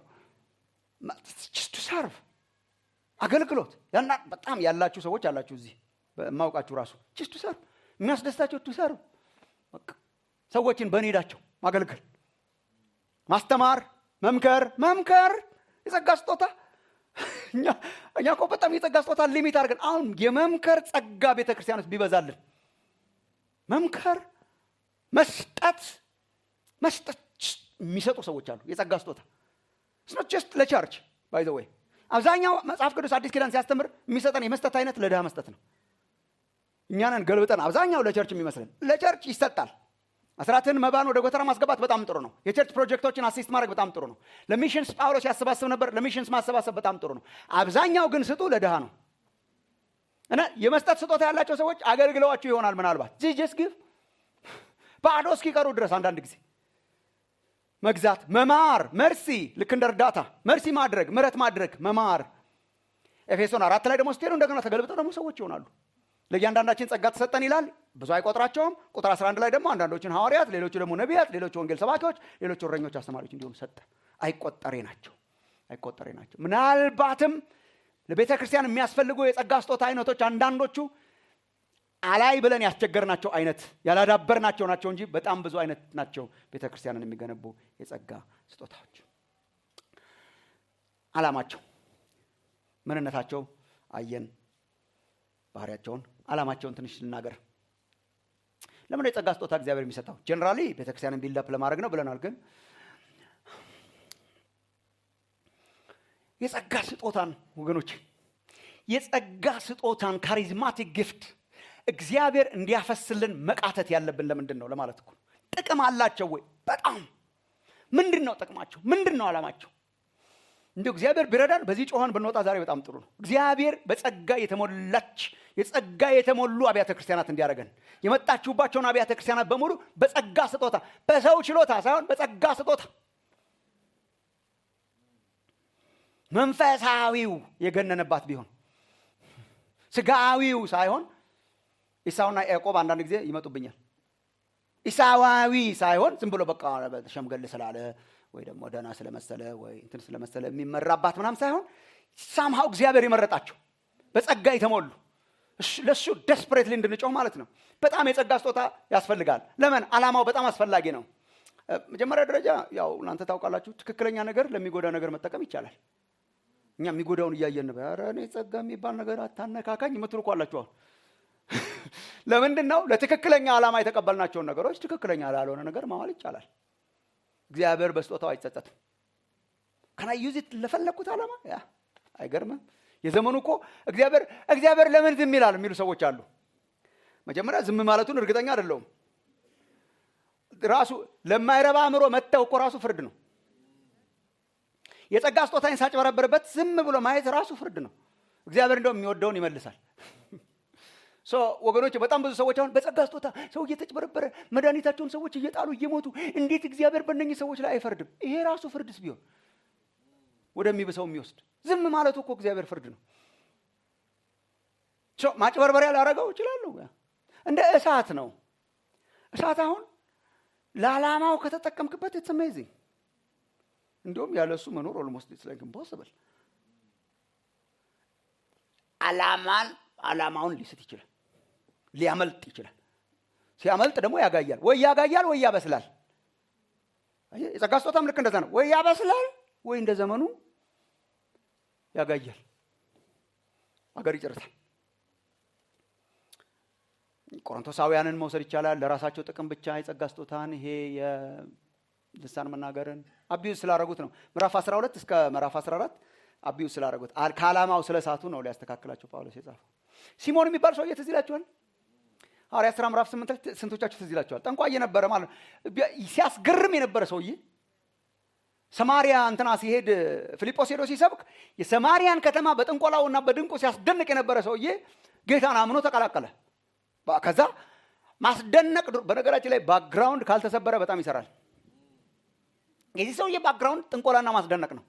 ሰርቭ አገልግሎት ያና በጣም ያላችሁ ሰዎች አላችሁ እዚህ የማውቃችሁ ራሱ ችስቱ ሰርቭ የሚያስደስታቸው ቱ ሰርቭ ሰዎችን በኔዳቸው ማገልገል ማስተማር መምከር መምከር የጸጋ ስጦታ እኛ እኮ በጣም የጸጋ ስጦታ ሊሚት አድርገን አሁን የመምከር ጸጋ ቤተ ክርስቲያን ውስጥ ቢበዛልን መምከር መስጠት መስጠት የሚሰጡ ሰዎች አሉ የጸጋ ስጦታ ስኖት ጀስት ለቸርች ባይ ወይ አብዛኛው መጽሐፍ ቅዱስ አዲስ ኪዳን ሲያስተምር የሚሰጠን የመስጠት አይነት ለድሃ መስጠት ነው እኛንን ገልብጠን አብዛኛው ለቸርች የሚመስለን ለቸርች ይሰጣል አስራትን መባን ወደ ጎተራ ማስገባት በጣም ጥሩ ነው የቸርች ፕሮጀክቶችን አሲስት ማድረግ በጣም ጥሩ ነው ለሚሽንስ ጳውሎስ ያሰባስብ ነበር ለሚሽንስ ማሰባሰብ በጣም ጥሩ ነው አብዛኛው ግን ስጡ ለድሃ ነው እና የመስጠት ስጦታ ያላቸው ሰዎች አገልግለዋችሁ ይሆናል ምናልባት ጂጀስ ግፍ ባዶ እስኪቀሩ ድረስ አንዳንድ ጊዜ መግዛት መማር መርሲ ልክ እንደ እርዳታ መርሲ ማድረግ ምረት ማድረግ መማር ኤፌሶን አራት ላይ ደግሞ ስትሄዱ እንደገና ተገልብጠው ደግሞ ሰዎች ይሆናሉ ለእያንዳንዳችን ጸጋ ተሰጠን ይላል ብዙ አይቆጥራቸውም ቁጥር 11 ላይ ደግሞ አንዳንዶችን ሐዋርያት ሌሎቹ ደግሞ ነቢያት ሌሎቹ ወንጌል ሰባኪዎች ሌሎቹ እረኞች አስተማሪዎች እንዲሆኑ ሰጠ አይቆጠሬ ናቸው አይቆጠሬ ናቸው ምናልባትም ለቤተ ክርስቲያን የሚያስፈልጉ የጸጋ ስጦታ አይነቶች አንዳንዶቹ አላይ ብለን ያስቸገርናቸው አይነት ያላዳበርናቸው ናቸው እንጂ በጣም ብዙ አይነት ናቸው ቤተ ክርስቲያንን የሚገነቡ የጸጋ ስጦታዎች አላማቸው ምንነታቸው አየን ባህሪያቸውን አላማቸውን ትንሽ ልናገር ለምን የጸጋ ስጦታ እግዚአብሔር የሚሰጠው ጀነራሊ ቤተክርስቲያንን ቢልዳፕ ለማድረግ ነው ብለናል ግን የጸጋ ስጦታን ወገኖች የጸጋ ስጦታን ካሪዝማቲክ ጊፍት እግዚአብሔር እንዲያፈስልን መቃተት ያለብን ለምንድን ነው ለማለት እኮ ጥቅም አላቸው ወይ በጣም ምንድን ነው ጥቅማቸው ምንድን ነው አላማቸው እንዲ እግዚአብሔር ቢረዳን በዚህ ጮኸን ብንወጣ ዛሬ በጣም ጥሩ ነው እግዚአብሔር በጸጋ የተሞላች የጸጋ የተሞሉ አብያተ ክርስቲያናት እንዲያደረገን የመጣችሁባቸውን አብያተ ክርስቲያናት በሙሉ በጸጋ ስጦታ በሰው ችሎታ ሳይሆን በጸጋ ስጦታ መንፈሳዊው የገነነባት ቢሆን ስጋዊው ሳይሆን ኢሳውና ያዕቆብ አንዳንድ ጊዜ ይመጡብኛል ኢሳዋዊ ሳይሆን ዝም ብሎ በቃ ሸምገል ስላለ ወይ ደግሞ ደህና ስለመሰለ ወይ እንትን ስለመሰለ የሚመራባት ምናም ሳይሆን ሳምሃው እግዚአብሔር የመረጣቸው በጸጋ የተሞሉ ለእሱ ደስፕሬትሊ እንድንጮህ ማለት ነው በጣም የጸጋ ስጦታ ያስፈልጋል ለምን አላማው በጣም አስፈላጊ ነው መጀመሪያ ደረጃ ያው እናንተ ታውቃላችሁ ትክክለኛ ነገር ለሚጎዳ ነገር መጠቀም ይቻላል እኛ የሚጎዳውን እያየን ኧረ እኔ ጸጋ የሚባል ነገር አታነካካኝ የምትሉ እኮ አላችሁ አሁን ለምንድን ነው ለትክክለኛ ዓላማ የተቀበልናቸውን ነገሮች ትክክለኛ ላልሆነ ነገር ማዋል ይቻላል እግዚአብሔር በስጦታው አይጸጸትም ከና ዩዚት ለፈለግኩት ዓላማ ያ አይገርምም የዘመኑ እኮ እግዚአብሔር እግዚአብሔር ለምን ዝም ይላል የሚሉ ሰዎች አሉ መጀመሪያ ዝም ማለቱን እርግጠኛ አይደለውም ራሱ ለማይረባ አእምሮ መተው እኮ ራሱ ፍርድ ነው የጸጋ ስጦታን ሳጭበረበርበት ዝም ብሎ ማየት ራሱ ፍርድ ነው እግዚአብሔር እንደው የሚወደውን ይመልሳል ወገኖች በጣም ብዙ ሰዎች አሁን በጸጋ ስጦታ ሰው እየተጭበረበረ መድኃኒታቸውን ሰዎች እየጣሉ እየሞቱ እንዴት እግዚአብሔር በእነኝህ ሰዎች ላይ አይፈርድም ይሄ ራሱ ፍርድስ ቢሆን ወደሚብሰው የሚወስድ ዝም ማለቱ እኮ እግዚአብሔር ፍርድ ነው ማጭበርበሪያ ላረገው ይችላሉ እንደ እሳት ነው እሳት አሁን ለዓላማው ከተጠቀምክበት ኢትስ አሜዚንግ እንዲሁም ያለ እሱ መኖር ኦልሞስት ኢትስ ላይክ ኢምፖስብል አላማን አላማውን ሊስት ይችላል ሊያመልጥ ይችላል ሲያመልጥ ደግሞ ያጋያል ወይ ያጋያል ወይ ያበስላል የጸጋ ስጦታም ልክ እንደዛ ነው። ወይ ያበስላል ወይ እንደ ዘመኑ ያጋያል፣ አገር ይጨርሳል። ቆሮንቶሳውያንን መውሰድ ይቻላል። ለራሳቸው ጥቅም ብቻ የጸጋ ስጦታን ይሄ የልሳን መናገርን አቢዩዝ ስላደረጉት ነው። ምዕራፍ 12 እስከ ምዕራፍ 14 አቢዩዝ ስላደረጉት ከዓላማው ስለ ሳቱ ነው ሊያስተካክላቸው ጳውሎስ የጻፈው። ሲሞን የሚባል ሰውዬ ትዝ ይላችኋል? ሐዋርያት ሥራ ምዕራፍ ስምንት ላይ ስንቶቻችሁ ትዝ ይላችኋል? ጠንቋይ የነበረ ማለት ነው። ሲያስገርም የነበረ ሰውዬ ሰማሪያ እንትና ሲሄድ ፊልጶስ ሄዶ ሲሰብክ የሰማሪያን ከተማ በጥንቆላውና በድንቁ ሲያስደንቅ የነበረ ሰውዬ ጌታን አምኖ ተቀላቀለ። ከዛ ማስደነቅ በነገራችን ላይ ባክግራውንድ ካልተሰበረ በጣም ይሰራል። የዚህ ሰውዬ ባክግራውንድ ጥንቆላና ማስደነቅ ነው።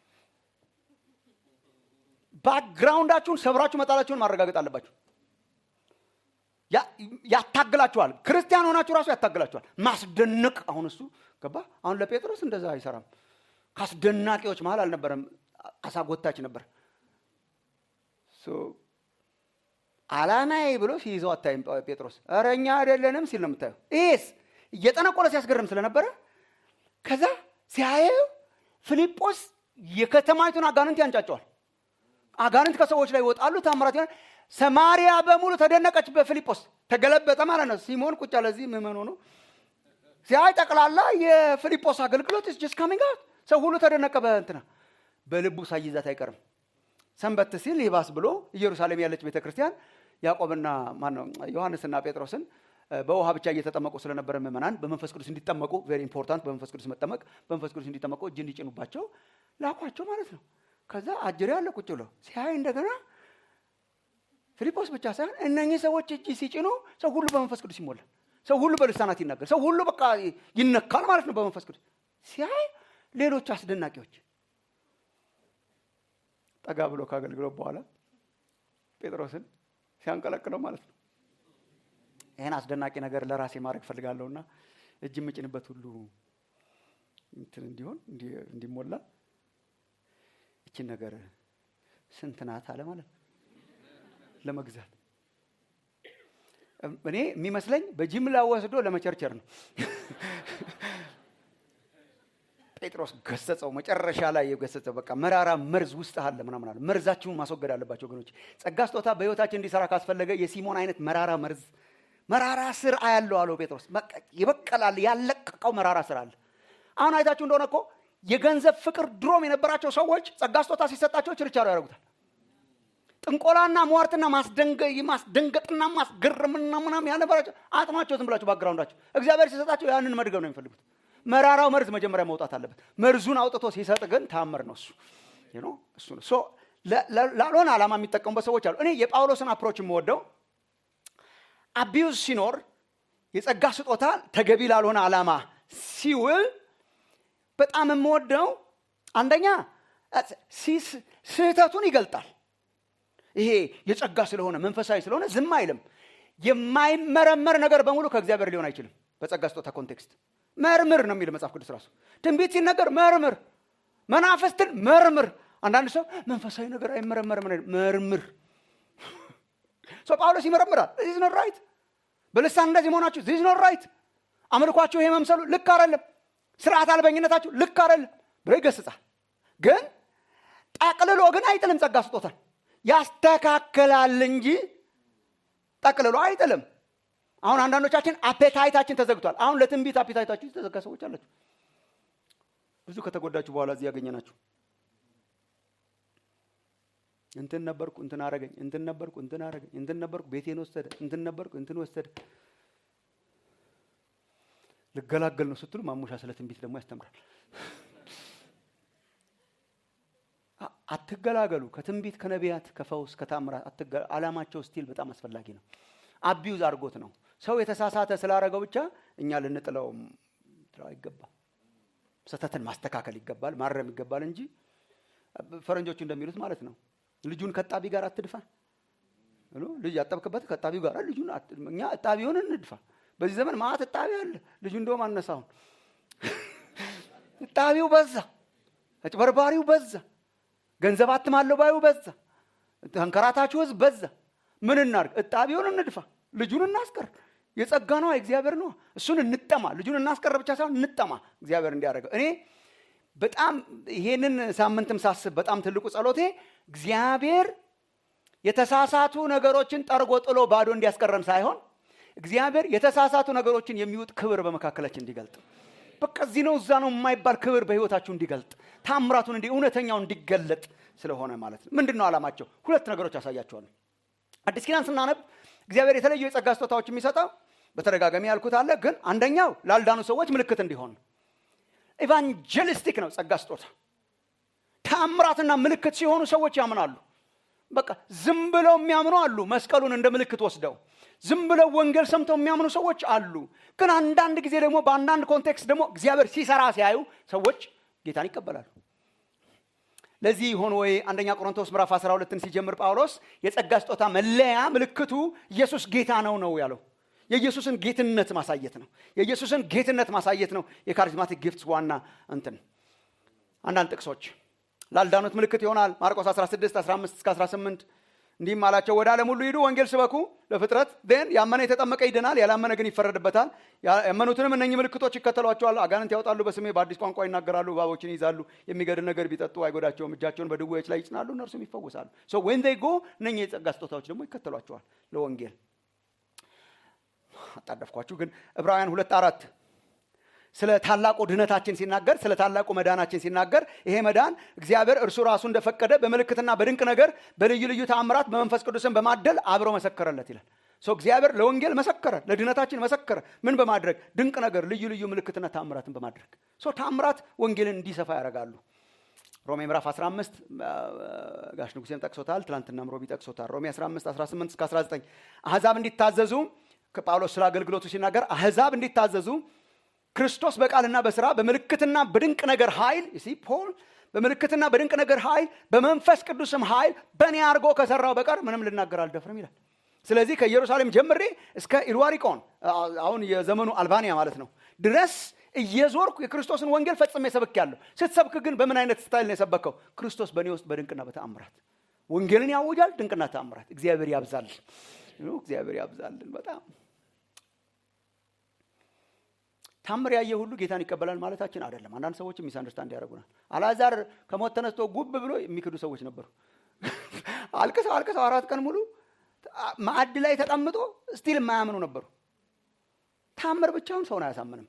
ባክግራውንዳችሁን ሰብራችሁ መጣላችሁን ማረጋገጥ አለባችሁ። ያታግላችኋል። ክርስቲያን ሆናችሁ ራሱ ያታግላችኋል። ማስደነቅ አሁን እሱ ገባ። አሁን ለጴጥሮስ እንደዛ አይሰራም። ከአስደናቂዎች መሀል አልነበረም፣ አሳጎታች ነበር። አላማዬ ብሎ ሲይዘው አታይም ጴጥሮስ። ኧረ እኛ አይደለንም ሲል ነው የምታየው። ይሄስ እየጠነቆለ ሲያስገርም ስለነበረ ከዛ ሲያየው ፊልጶስ የከተማይቱን አጋንንት ያንጫጨዋል። አጋንንት ከሰዎች ላይ ይወጣሉ፣ ታምራት ይሆናል። ሰማሪያ በሙሉ ተደነቀች በፊልጶስ ተገለበጠ ማለት ነው። ሲሞን ቁጭ አለ እዚህ ምዕመን ሆኖ ሲያይ ጠቅላላ የፊልጶስ አገልግሎት ጀስት ካሚንግ አውት ሰው ሁሉ ተደነቀ። በእንትና በልቡ ሳይዛት አይቀርም። ሰንበት ሲል ይባስ ብሎ ኢየሩሳሌም ያለች ቤተ ክርስቲያን ያዕቆብና ማነው ዮሐንስና ጴጥሮስን በውሃ ብቻ እየተጠመቁ ስለነበረ ምዕመናን በመንፈስ ቅዱስ እንዲጠመቁ ቬሪ ኢምፖርታንት፣ በመንፈስ ቅዱስ መጠመቅ፣ በመንፈስ ቅዱስ እንዲጠመቁ እጅ እንዲጭኑባቸው ላኳቸው ማለት ነው። ከዛ አጅሬ አለ ቁጭ ብሎ ሲያይ እንደገና ፊልጶስ ብቻ ሳይሆን እነኚህ ሰዎች እጅ ሲጭኑ ሰው ሁሉ በመንፈስ ቅዱስ ይሞላል። ሰው ሁሉ በልሳናት ይናገር። ሰው ሁሉ በቃ ይነካል ማለት ነው በመንፈስ ቅዱስ ሲያይ ሌሎች አስደናቂዎች ጠጋ ብሎ ከአገልግሎት በኋላ ጴጥሮስን ሲያንቀለቅለው ማለት ነው። ይህን አስደናቂ ነገር ለራሴ ማድረግ ፈልጋለሁና እጅ የምጭንበት ሁሉ እንትን እንዲሆን እንዲሞላ ይችን ነገር ስንት ናት አለ ማለት ነው ለመግዛት እኔ የሚመስለኝ በጅምላ ወስዶ ለመቸርቸር ነው። ጴጥሮስ ገሰጸው። መጨረሻ ላይ የገሰጸው በቃ መራራ መርዝ ውስጥ አለ ምናምን አለ። መርዛችሁን ማስወገድ አለባቸው ወገኖች። ጸጋ ስጦታ በሕይወታችን እንዲሰራ ካስፈለገ የሲሞን አይነት መራራ መርዝ መራራ ስር አያለው አለው ጴጥሮስ። ይበቀላል፣ ያለቀቀው መራራ ስር አለ። አሁን አይታችሁ እንደሆነ እኮ የገንዘብ ፍቅር ድሮም የነበራቸው ሰዎች ጸጋ ስጦታ ሲሰጣቸው ችርቻሮ ያደርጉታል። ጥንቆላና ሟርትና ማስደንገጥና ማስገረምና ምናምን ያልነበራቸው አጥማቸው ዝም ብላቸው ባግራውንዳቸው እግዚአብሔር ሲሰጣቸው ያንን መድገም ነው የሚፈልጉት። መራራው መርዝ መጀመሪያ መውጣት አለበት። መርዙን አውጥቶ ሲሰጥ ግን ታምር ነው እሱ እሱ ነው። ላልሆነ ዓላማ የሚጠቀሙበት ሰዎች አሉ። እኔ የጳውሎስን አፕሮች የምወደው አቢዩዝ ሲኖር የጸጋ ስጦታ ተገቢ ላልሆነ ዓላማ ሲውል በጣም የምወደው አንደኛ ስህተቱን ይገልጣል። ይሄ የጸጋ ስለሆነ መንፈሳዊ ስለሆነ ዝም አይልም። የማይመረመር ነገር በሙሉ ከእግዚአብሔር ሊሆን አይችልም። በጸጋ ስጦታ ኮንቴክስት መርምር ነው የሚል መጽሐፍ ቅዱስ ራሱ። ትንቢት ሲነገር መርምር፣ መናፍስትን መርምር። አንዳንድ ሰው መንፈሳዊ ነገር አይመረመርም፣ መርምር። ሰው ጳውሎስ ይመረምራል። ዚዝ ኖት ራይት፣ በልሳን እንደዚህ መሆናችሁ ዚዝ ኖት ራይት፣ አምልኳችሁ ይሄ መምሰሉ ልክ አይደለም፣ ስርዓት አልበኝነታችሁ ልክ አይደለም ብሎ ይገስጻል። ግን ጠቅልሎ ግን አይጥልም ጸጋ ስጦታን ያስተካክላል እንጂ ጠቅልሎ አይጥልም። አሁን አንዳንዶቻችን አፔታይታችን ተዘግቷል። አሁን ለትንቢት አፔታይታችሁ የተዘጋ ሰዎች አላችሁ። ብዙ ከተጎዳችሁ በኋላ እዚህ ያገኘናችሁ እንትን ነበርኩ እንትን አረገኝ፣ እንትን ነበርኩ እንትን አረገኝ፣ እንትን ነበርኩ ቤቴን ወሰደ፣ እንትን ነበርኩ እንትን ወሰደ። ልገላገል ነው ስትሉ ማሙሻ ስለ ትንቢት ደግሞ ያስተምራል። አትገላገሉ። ከትንቢት ከነቢያት፣ ከፈውስ፣ ከታምራት አላማቸው ስቲል በጣም አስፈላጊ ነው። አቢዩዝ አድርጎት ነው ሰው የተሳሳተ ስላደረገው ብቻ እኛ ልንጥለው አይገባም። ስህተትን ማስተካከል ይገባል፣ ማረም ይገባል እንጂ ፈረንጆቹ እንደሚሉት ማለት ነው ልጁን ከጣቢ ጋር አትድፋ። ልጅ ያጠብክበት ከጣቢው ጋር ልጁን እኛ እጣቢውን እንድፋ። በዚህ ዘመን ማት እጣቢ አለ። ልጁ እንደውም አነሳውን እጣቢው በዛ፣ አጭበርባሪው በዛ፣ ገንዘብ አትማለው ባዩ በዛ፣ ተንከራታችሁ ህዝብ በዛ። ምን እናርግ? እጣቢውን እንድፋ፣ ልጁን እናስቀር። የጸጋ ነው እግዚአብሔር ነው እሱን እንጠማ ልጁን እናስቀረ ብቻ ሳይሆን እንጠማ እግዚአብሔር እንዲያደርገው እኔ በጣም ይሄንን ሳምንትም ሳስብ በጣም ትልቁ ጸሎቴ እግዚአብሔር የተሳሳቱ ነገሮችን ጠርጎ ጥሎ ባዶ እንዲያስቀረን ሳይሆን እግዚአብሔር የተሳሳቱ ነገሮችን የሚውጥ ክብር በመካከላችን እንዲገልጥ በቃ እዚህ ነው እዛ ነው የማይባል ክብር በህይወታችሁ እንዲገልጥ ታምራቱን እንዲ እውነተኛው እንዲገለጥ ስለሆነ ማለት ነው ምንድን ነው ዓላማቸው ሁለት ነገሮች ያሳያቸዋል አዲስ ኪዳን ስናነብ እግዚአብሔር የተለዩ የጸጋ ስጦታዎች የሚሰጠው በተደጋጋሚ ያልኩት አለ ግን አንደኛው ላልዳኑ ሰዎች ምልክት እንዲሆን ኢቫንጀሊስቲክ ነው ጸጋ ስጦታ ታምራትና ምልክት ሲሆኑ ሰዎች ያምናሉ በቃ ዝም ብለው የሚያምኑ አሉ መስቀሉን እንደ ምልክት ወስደው ዝም ብለው ወንጌል ሰምተው የሚያምኑ ሰዎች አሉ ግን አንዳንድ ጊዜ ደግሞ በአንዳንድ ኮንቴክስት ደግሞ እግዚአብሔር ሲሰራ ሲያዩ ሰዎች ጌታን ይቀበላሉ ለዚህ ይሆን ወይ አንደኛ ቆሮንቶስ ምዕራፍ 12ን ሲጀምር ጳውሎስ የጸጋ ስጦታ መለያ ምልክቱ ኢየሱስ ጌታ ነው ነው ያለው የኢየሱስን ጌትነት ማሳየት ነው የኢየሱስን ጌትነት ማሳየት ነው የካሪዝማቲክ ጊፍትስ ዋና እንትን አንዳንድ ጥቅሶች ላልዳኑት ምልክት ይሆናል ማርቆስ 16 15 እስከ 18 እንዲህም አላቸው ወደ ዓለም ሁሉ ሂዱ ወንጌል ስበኩ ለፍጥረት ን ያመነ የተጠመቀ ይድናል ያላመነ ግን ይፈረድበታል ያመኑትንም እነኚህ ምልክቶች ይከተሏቸዋል አጋንንት ያወጣሉ በስሜ በአዲስ ቋንቋ ይናገራሉ እባቦችን ይይዛሉ የሚገድል ነገር ቢጠጡ አይጎዳቸውም እጃቸውን በድዌዎች ላይ ይጭናሉ እነርሱም ይፈወሳሉ ሶ ወን ዜይ ጎ እነኚህ የጸጋ ስጦታዎች ደግሞ ይከተሏቸዋል ለወንጌል አጣደፍኳችሁ ግን ዕብራውያን ሁለት አራት ስለ ታላቁ ድህነታችን ሲናገር ስለ ታላቁ መዳናችን ሲናገር ይሄ መዳን እግዚአብሔር እርሱ ራሱ እንደፈቀደ በምልክትና በድንቅ ነገር በልዩ ልዩ ተአምራት በመንፈስ ቅዱስን በማደል አብሮ መሰከረለት ይላል እግዚአብሔር ለወንጌል መሰከረ ለድህነታችን መሰከረ ምን በማድረግ ድንቅ ነገር ልዩ ልዩ ምልክትና ተአምራትን በማድረግ ተአምራት ወንጌልን እንዲሰፋ ያደርጋሉ ሮሜ ምዕራፍ 15 ጋሽ ንጉሴም ጠቅሶታል ትላንትና ሮቢ ጠቅሶታል ሮሜ 15 18 እስከ 19 አህዛብ እንዲታዘዙ ጳውሎስ ስለ አገልግሎቱ ሲናገር አህዛብ እንዲታዘዙ ክርስቶስ በቃልና በስራ በምልክትና በድንቅ ነገር ኃይል ሲ ፖል በምልክትና በድንቅ ነገር ኃይል በመንፈስ ቅዱስም ኃይል በእኔ አድርጎ ከሰራው በቀር ምንም ልናገር አልደፍርም ይላል ስለዚህ ከኢየሩሳሌም ጀምሬ እስከ ኢልዋሪቆን አሁን የዘመኑ አልባንያ ማለት ነው ድረስ እየዞርኩ የክርስቶስን ወንጌል ፈጽሜ ሰብክ ያለሁ ስትሰብክ ግን በምን አይነት ስታይል ነው የሰበከው ክርስቶስ በእኔ ውስጥ በድንቅና በተአምራት ወንጌልን ያውጃል ድንቅና ተአምራት እግዚአብሔር ያብዛልን እግዚአብሔር ያብዛልን በጣም ታምር ያየ ሁሉ ጌታን ይቀበላል ማለታችን አይደለም አንዳንድ ሰዎች ሚስ አንደርስታንድ ያደርጉናል አላዛር ከሞት ተነስቶ ጉብ ብሎ የሚክዱ ሰዎች ነበሩ አልቅሰው አልቅሰው አራት ቀን ሙሉ ማዕድ ላይ ተቀምጦ ስቲል የማያምኑ ነበሩ ታምር ብቻውን ሰውን አያሳምንም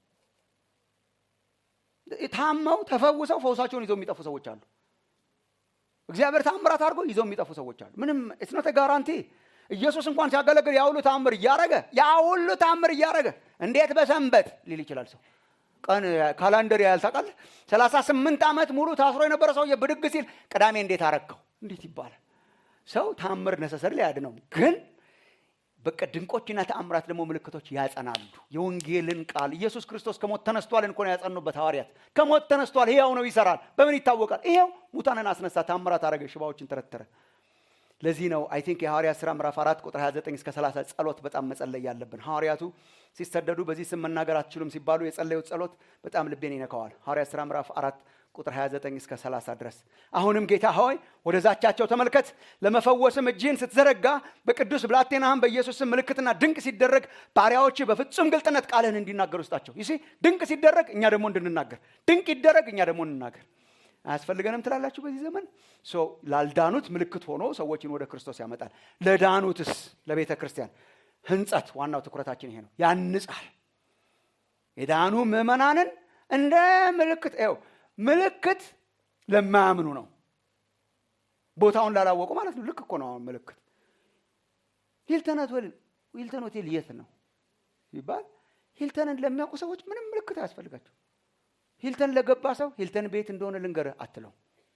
ታመው ተፈውሰው ፈውሳቸውን ይዘው የሚጠፉ ሰዎች አሉ እግዚአብሔር ታምራት አድርጎ ይዘው የሚጠፉ ሰዎች አሉ ምንም እስኖተ ጋራንቲ ኢየሱስ እንኳን ሲያገለግል ያ ሁሉ ታምር እያረገ ያ ሁሉ ታምር እያረገ እንዴት በሰንበት ሊል ይችላል ሰው ቀን ካላንደር ያህል ታውቃለህ ሰላሳ ስምንት ዓመት ሙሉ ታስሮ የነበረ ሰውዬ ብድግ ሲል ቅዳሜ እንዴት አረከው እንዴት ይባላል ሰው ታምር ነሰሰር ሊያድነው ግን በቃ ድንቆችና ተአምራት ደግሞ ምልክቶች ያጸናሉ የወንጌልን ቃል ኢየሱስ ክርስቶስ ከሞት ተነስቷል እንኮ ያጸኑበት ሐዋርያት ከሞት ተነስቷል ይሄው ነው ይሰራል በምን ይታወቃል ይሄው ሙታንን አስነሳ ታምራት አረገ ሽባዎችን ተረተረ ለዚህ ነው አይ ቲንክ የሐዋርያት ስራ ምዕራፍ 4 ቁጥር 29 እስከ 30 ጸሎት በጣም መጸለይ ያለብን ሐዋርያቱ ሲሰደዱ በዚህ ስም መናገር አትችሉም ሲባሉ የጸለዩት ጸሎት በጣም ልቤን ይነካዋል ሐዋርያት ስራ ምዕራፍ 4 ቁጥር 29 እስከ 30 ድረስ አሁንም ጌታ ሆይ ወደ ዛቻቸው ተመልከት ለመፈወስም እጅህን ስትዘረጋ በቅዱስ ብላቴናህም በኢየሱስ ስም ምልክትና ድንቅ ሲደረግ ባሪያዎች በፍጹም ግልጥነት ቃልህን እንዲናገሩ ስጣቸው ይሲ ድንቅ ሲደረግ እኛ ደግሞ እንድንናገር ድንቅ ይደረግ እኛ ደግሞ እንናገር አያስፈልገንም ትላላችሁ በዚህ ዘመን ላልዳኑት ምልክት ሆኖ ሰዎችን ወደ ክርስቶስ ያመጣል ለዳኑትስ ለቤተ ክርስቲያን ህንጸት ዋናው ትኩረታችን ይሄ ነው ያንጻል የዳኑ ምዕመናንን እንደ ምልክት ው ምልክት ለማያምኑ ነው ቦታውን ላላወቁ ማለት ነው ልክ እኮ ነው አሁን ምልክት ሂልተን ሆቴል ሂልተን ሆቴል የት ነው ይባል ሂልተንን ለሚያውቁ ሰዎች ምንም ምልክት አያስፈልጋቸው ሂልተን ለገባ ሰው ሂልተን ቤት እንደሆነ ልንገርህ አትለው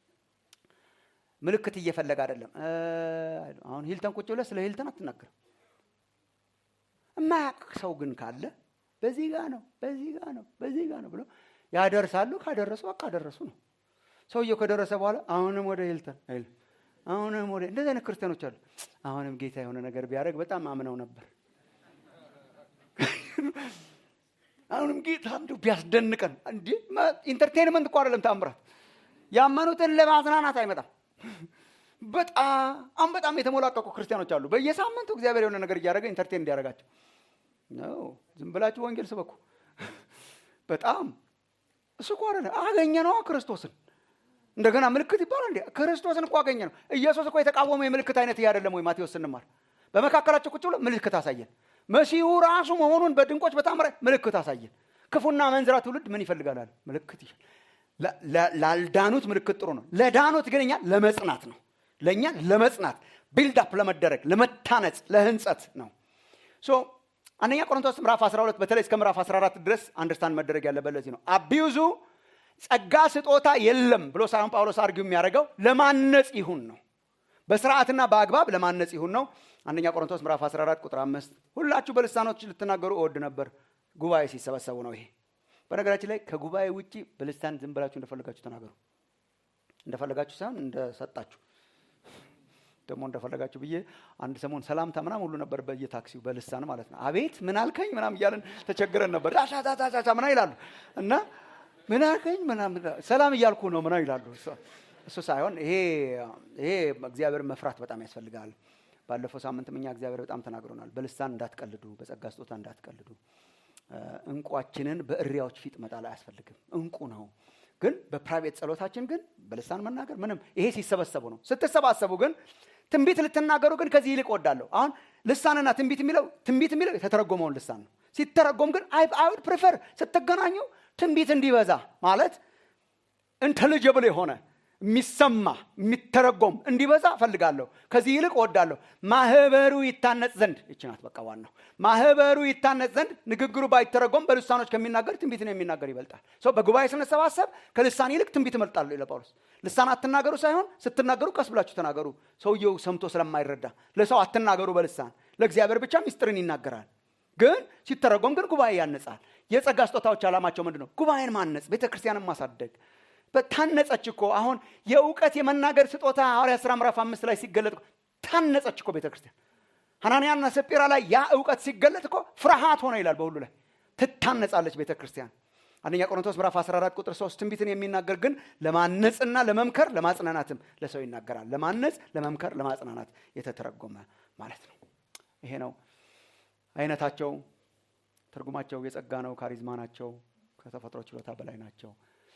ምልክት እየፈለገ አይደለም አሁን ሂልተን ቁጭ ብለህ ስለ ሂልተን አትናገርም የማያውቅ ሰው ግን ካለ በዚህ ጋ ነው በዚህ ጋ ነው በዚህ ጋ ነው ብሎ ያደርሳሉ ካደረሱ በቃ አደረሱ ነው ሰውየው ከደረሰ በኋላ አሁንም ወደ ሂልተን አይል አሁንም ወደ እንደዚህ አይነት ክርስቲያኖች አሉ አሁንም ጌታ የሆነ ነገር ቢያደርግ በጣም አምነው ነበር አሁንም ጌታ እንዲሁ ቢያስደንቀን እንዲ ኢንተርቴንመንት እኮ አይደለም ታምራት ያመኑትን ለማዝናናት አይመጣም በጣም በጣም የተሞላቀቁ ክርስቲያኖች አሉ በየሳምንቱ እግዚአብሔር የሆነ ነገር እያደረገ ኢንተርቴን እንዲያደርጋቸው ነው ዝም ብላችሁ ወንጌል ስበኩ በጣም እሱ እኮ አይደለም አገኘ ነዋ ክርስቶስን እንደገና ምልክት ይባላል እንዴ ክርስቶስን እኮ አገኘ ነው ኢየሱስ እኮ የተቃወመ የምልክት አይነት ይህ አይደለም ወይ ማቴዎስ ስንማር በመካከላቸው ቁጭ ብሎ ምልክት አሳየን መሲሁ ራሱ መሆኑን በድንቆች በታምራ ምልክት አሳየን ክፉና መንዝራ ትውልድ ምን ይፈልጋል አለ ምልክት ይሻል ላልዳኑት ምልክት ጥሩ ነው ለዳኑት ግን እኛ ለመጽናት ነው ለእኛ ለመጽናት ቢልዳፕ ለመደረግ ለመታነጽ ለህንጸት ነው ሶ አንደኛ ቆሮንቶስ ምዕራፍ 12 በተለይ እስከ ምዕራፍ 14 ድረስ አንደርስታንድ መደረግ ያለበት ለዚህ ነው አቢዩዙ ጸጋ ስጦታ የለም ብሎ ሳይሆን ጳውሎስ አርጊው የሚያደርገው ለማነጽ ይሁን ነው በስርዓትና በአግባብ ለማነጽ ይሁን ነው አንደኛ ቆሮንቶስ ምዕራፍ 14 ቁጥር 5 ሁላችሁ በልሳኖች ልትናገሩ እወድ ነበር ጉባኤ ሲሰበሰቡ ነው ይሄ በነገራችን ላይ ከጉባኤ ውጭ በልሳን ዝም ብላችሁ እንደፈለጋችሁ ተናገሩ እንደፈለጋችሁ ሳይሆን እንደሰጣችሁ ደግሞ እንደፈለጋችሁ ብዬ አንድ ሰሞን ሰላምታ ምናም ሁሉ ነበር በየታክሲው በልሳን ማለት ነው አቤት ምን አልከኝ ምናም እያለን ተቸግረን ነበር ሻሻሻሻ ምና ይላሉ እና ምን አልከኝ ምናምን ሰላም እያልኩ ነው ምና ይላሉ እሱ ሳይሆን ይሄ ይሄ እግዚአብሔር መፍራት በጣም ያስፈልጋል ባለፈው ሳምንትም እኛ እግዚአብሔር በጣም ተናግሮናል በልሳን እንዳትቀልዱ በጸጋ ስጦታ እንዳትቀልዱ እንቋችንን በእሪያዎች ፊት መጣል አያስፈልግም እንቁ ነው ግን በፕራይቬት ጸሎታችን ግን በልሳን መናገር ምንም ይሄ ሲሰበሰቡ ነው ስትሰባሰቡ ግን ትንቢት ልትናገሩ ግን ከዚህ ይልቅ ወዳለሁ አሁን ልሳንና ትንቢት የሚለው ትንቢት የሚለው የተተረጎመውን ልሳን ነው ሲተረጎም ግን አይውድ ፕሪፈር ስትገናኙ ትንቢት እንዲበዛ ማለት ኢንቴሊጀብል የሆነ የሚሰማ የሚተረጎም እንዲበዛ እፈልጋለሁ ከዚህ ይልቅ ወዳለሁ ማህበሩ ይታነጽ ዘንድ ይችናት በቃ ዋናው ማህበሩ ይታነጽ ዘንድ ንግግሩ ባይተረጎም በልሳኖች ከሚናገር ትንቢት ነው የሚናገር ይበልጣል ሰው በጉባኤ ስንሰባሰብ ከልሳን ይልቅ ትንቢት እመርጣለሁ ይለ ጳውሎስ ልሳን አትናገሩ ሳይሆን ስትናገሩ ቀስ ብላችሁ ተናገሩ ሰውየው ሰምቶ ስለማይረዳ ለሰው አትናገሩ በልሳን ለእግዚአብሔር ብቻ ሚስጥርን ይናገራል ግን ሲተረጎም ግን ጉባኤ ያነጻል የጸጋ ስጦታዎች ዓላማቸው ምንድን ነው ጉባኤን ማነጽ ቤተክርስቲያንን ማሳደግ ታነጸች እኮ አሁን የእውቀት የመናገር ስጦታ ሐዋርያ ስራ ምዕራፍ አምስት ላይ ሲገለጥ ታነጸች እኮ ቤተክርስቲያን ሐናንያና ሰጲራ ላይ ያ እውቀት ሲገለጥ እኮ ፍርሃት ሆነ ይላል በሁሉ ላይ ትታነጻለች ቤተክርስቲያን አንደኛ ቆሮንቶስ ምዕራፍ 14 ቁጥር 3 ትንቢትን የሚናገር ግን ለማነጽና ለመምከር ለማጽናናትም ለሰው ይናገራል ለማነጽ ለመምከር ለማጽናናት የተተረጎመ ማለት ነው ይሄ ነው አይነታቸው ትርጉማቸው የጸጋ ነው ካሪዝማ ናቸው ከተፈጥሮ ችሎታ በላይ ናቸው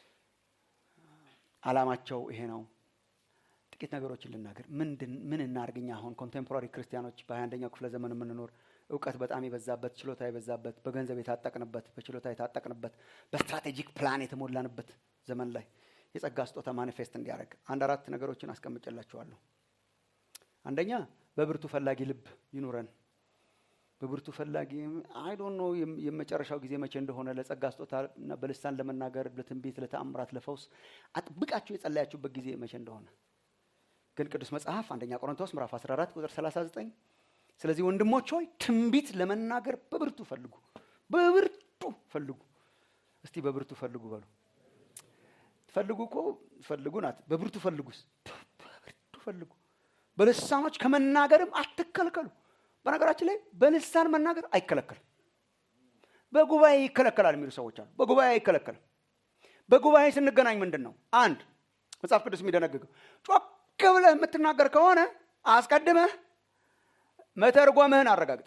አላማቸው ይሄ ነው ጥቂት ነገሮችን ልናገር ምን እናርግኛ አሁን ኮንቴምፖራሪ ክርስቲያኖች በሀያ አንደኛው ክፍለ ዘመን የምንኖር እውቀት በጣም የበዛበት ችሎታ የበዛበት በገንዘብ የታጠቅንበት በችሎታ የታጠቅንበት በስትራቴጂክ ፕላን የተሞላንበት ዘመን ላይ የጸጋ ስጦታ ማኒፌስት እንዲያደርግ አንድ አራት ነገሮችን አስቀምጨላችኋለሁ አንደኛ በብርቱ ፈላጊ ልብ ይኑረን በብርቱ ፈላጊ አይዶን ነው የመጨረሻው ጊዜ መቼ እንደሆነ ለጸጋ ስጦታ በልሳን ለመናገር ለትንቢት ለተአምራት ለፈውስ አጥብቃችሁ የጸለያችሁበት ጊዜ መቼ እንደሆነ ግን ቅዱስ መጽሐፍ አንደኛ ቆሮንቶስ ምዕራፍ 14 ቁጥር 39 ስለዚህ ወንድሞች ሆይ ትንቢት ለመናገር በብርቱ ፈልጉ በብርቱ ፈልጉ እስቲ በብርቱ ፈልጉ በሉ ፈልጉ እኮ ፈልጉ ናት በብርቱ ፈልጉስ በብርቱ ፈልጉ በልሳኖች ከመናገርም አትከልከሉ በነገራችን ላይ በልሳን መናገር አይከለከልም በጉባኤ ይከለከላል የሚሉ ሰዎች አሉ በጉባኤ አይከለከልም በጉባኤ ስንገናኝ ምንድን ነው አንድ መጽሐፍ ቅዱስ የሚደነግገው ጮክ ብለህ የምትናገር ከሆነ አስቀድመህ መተርጎምህን አረጋግጥ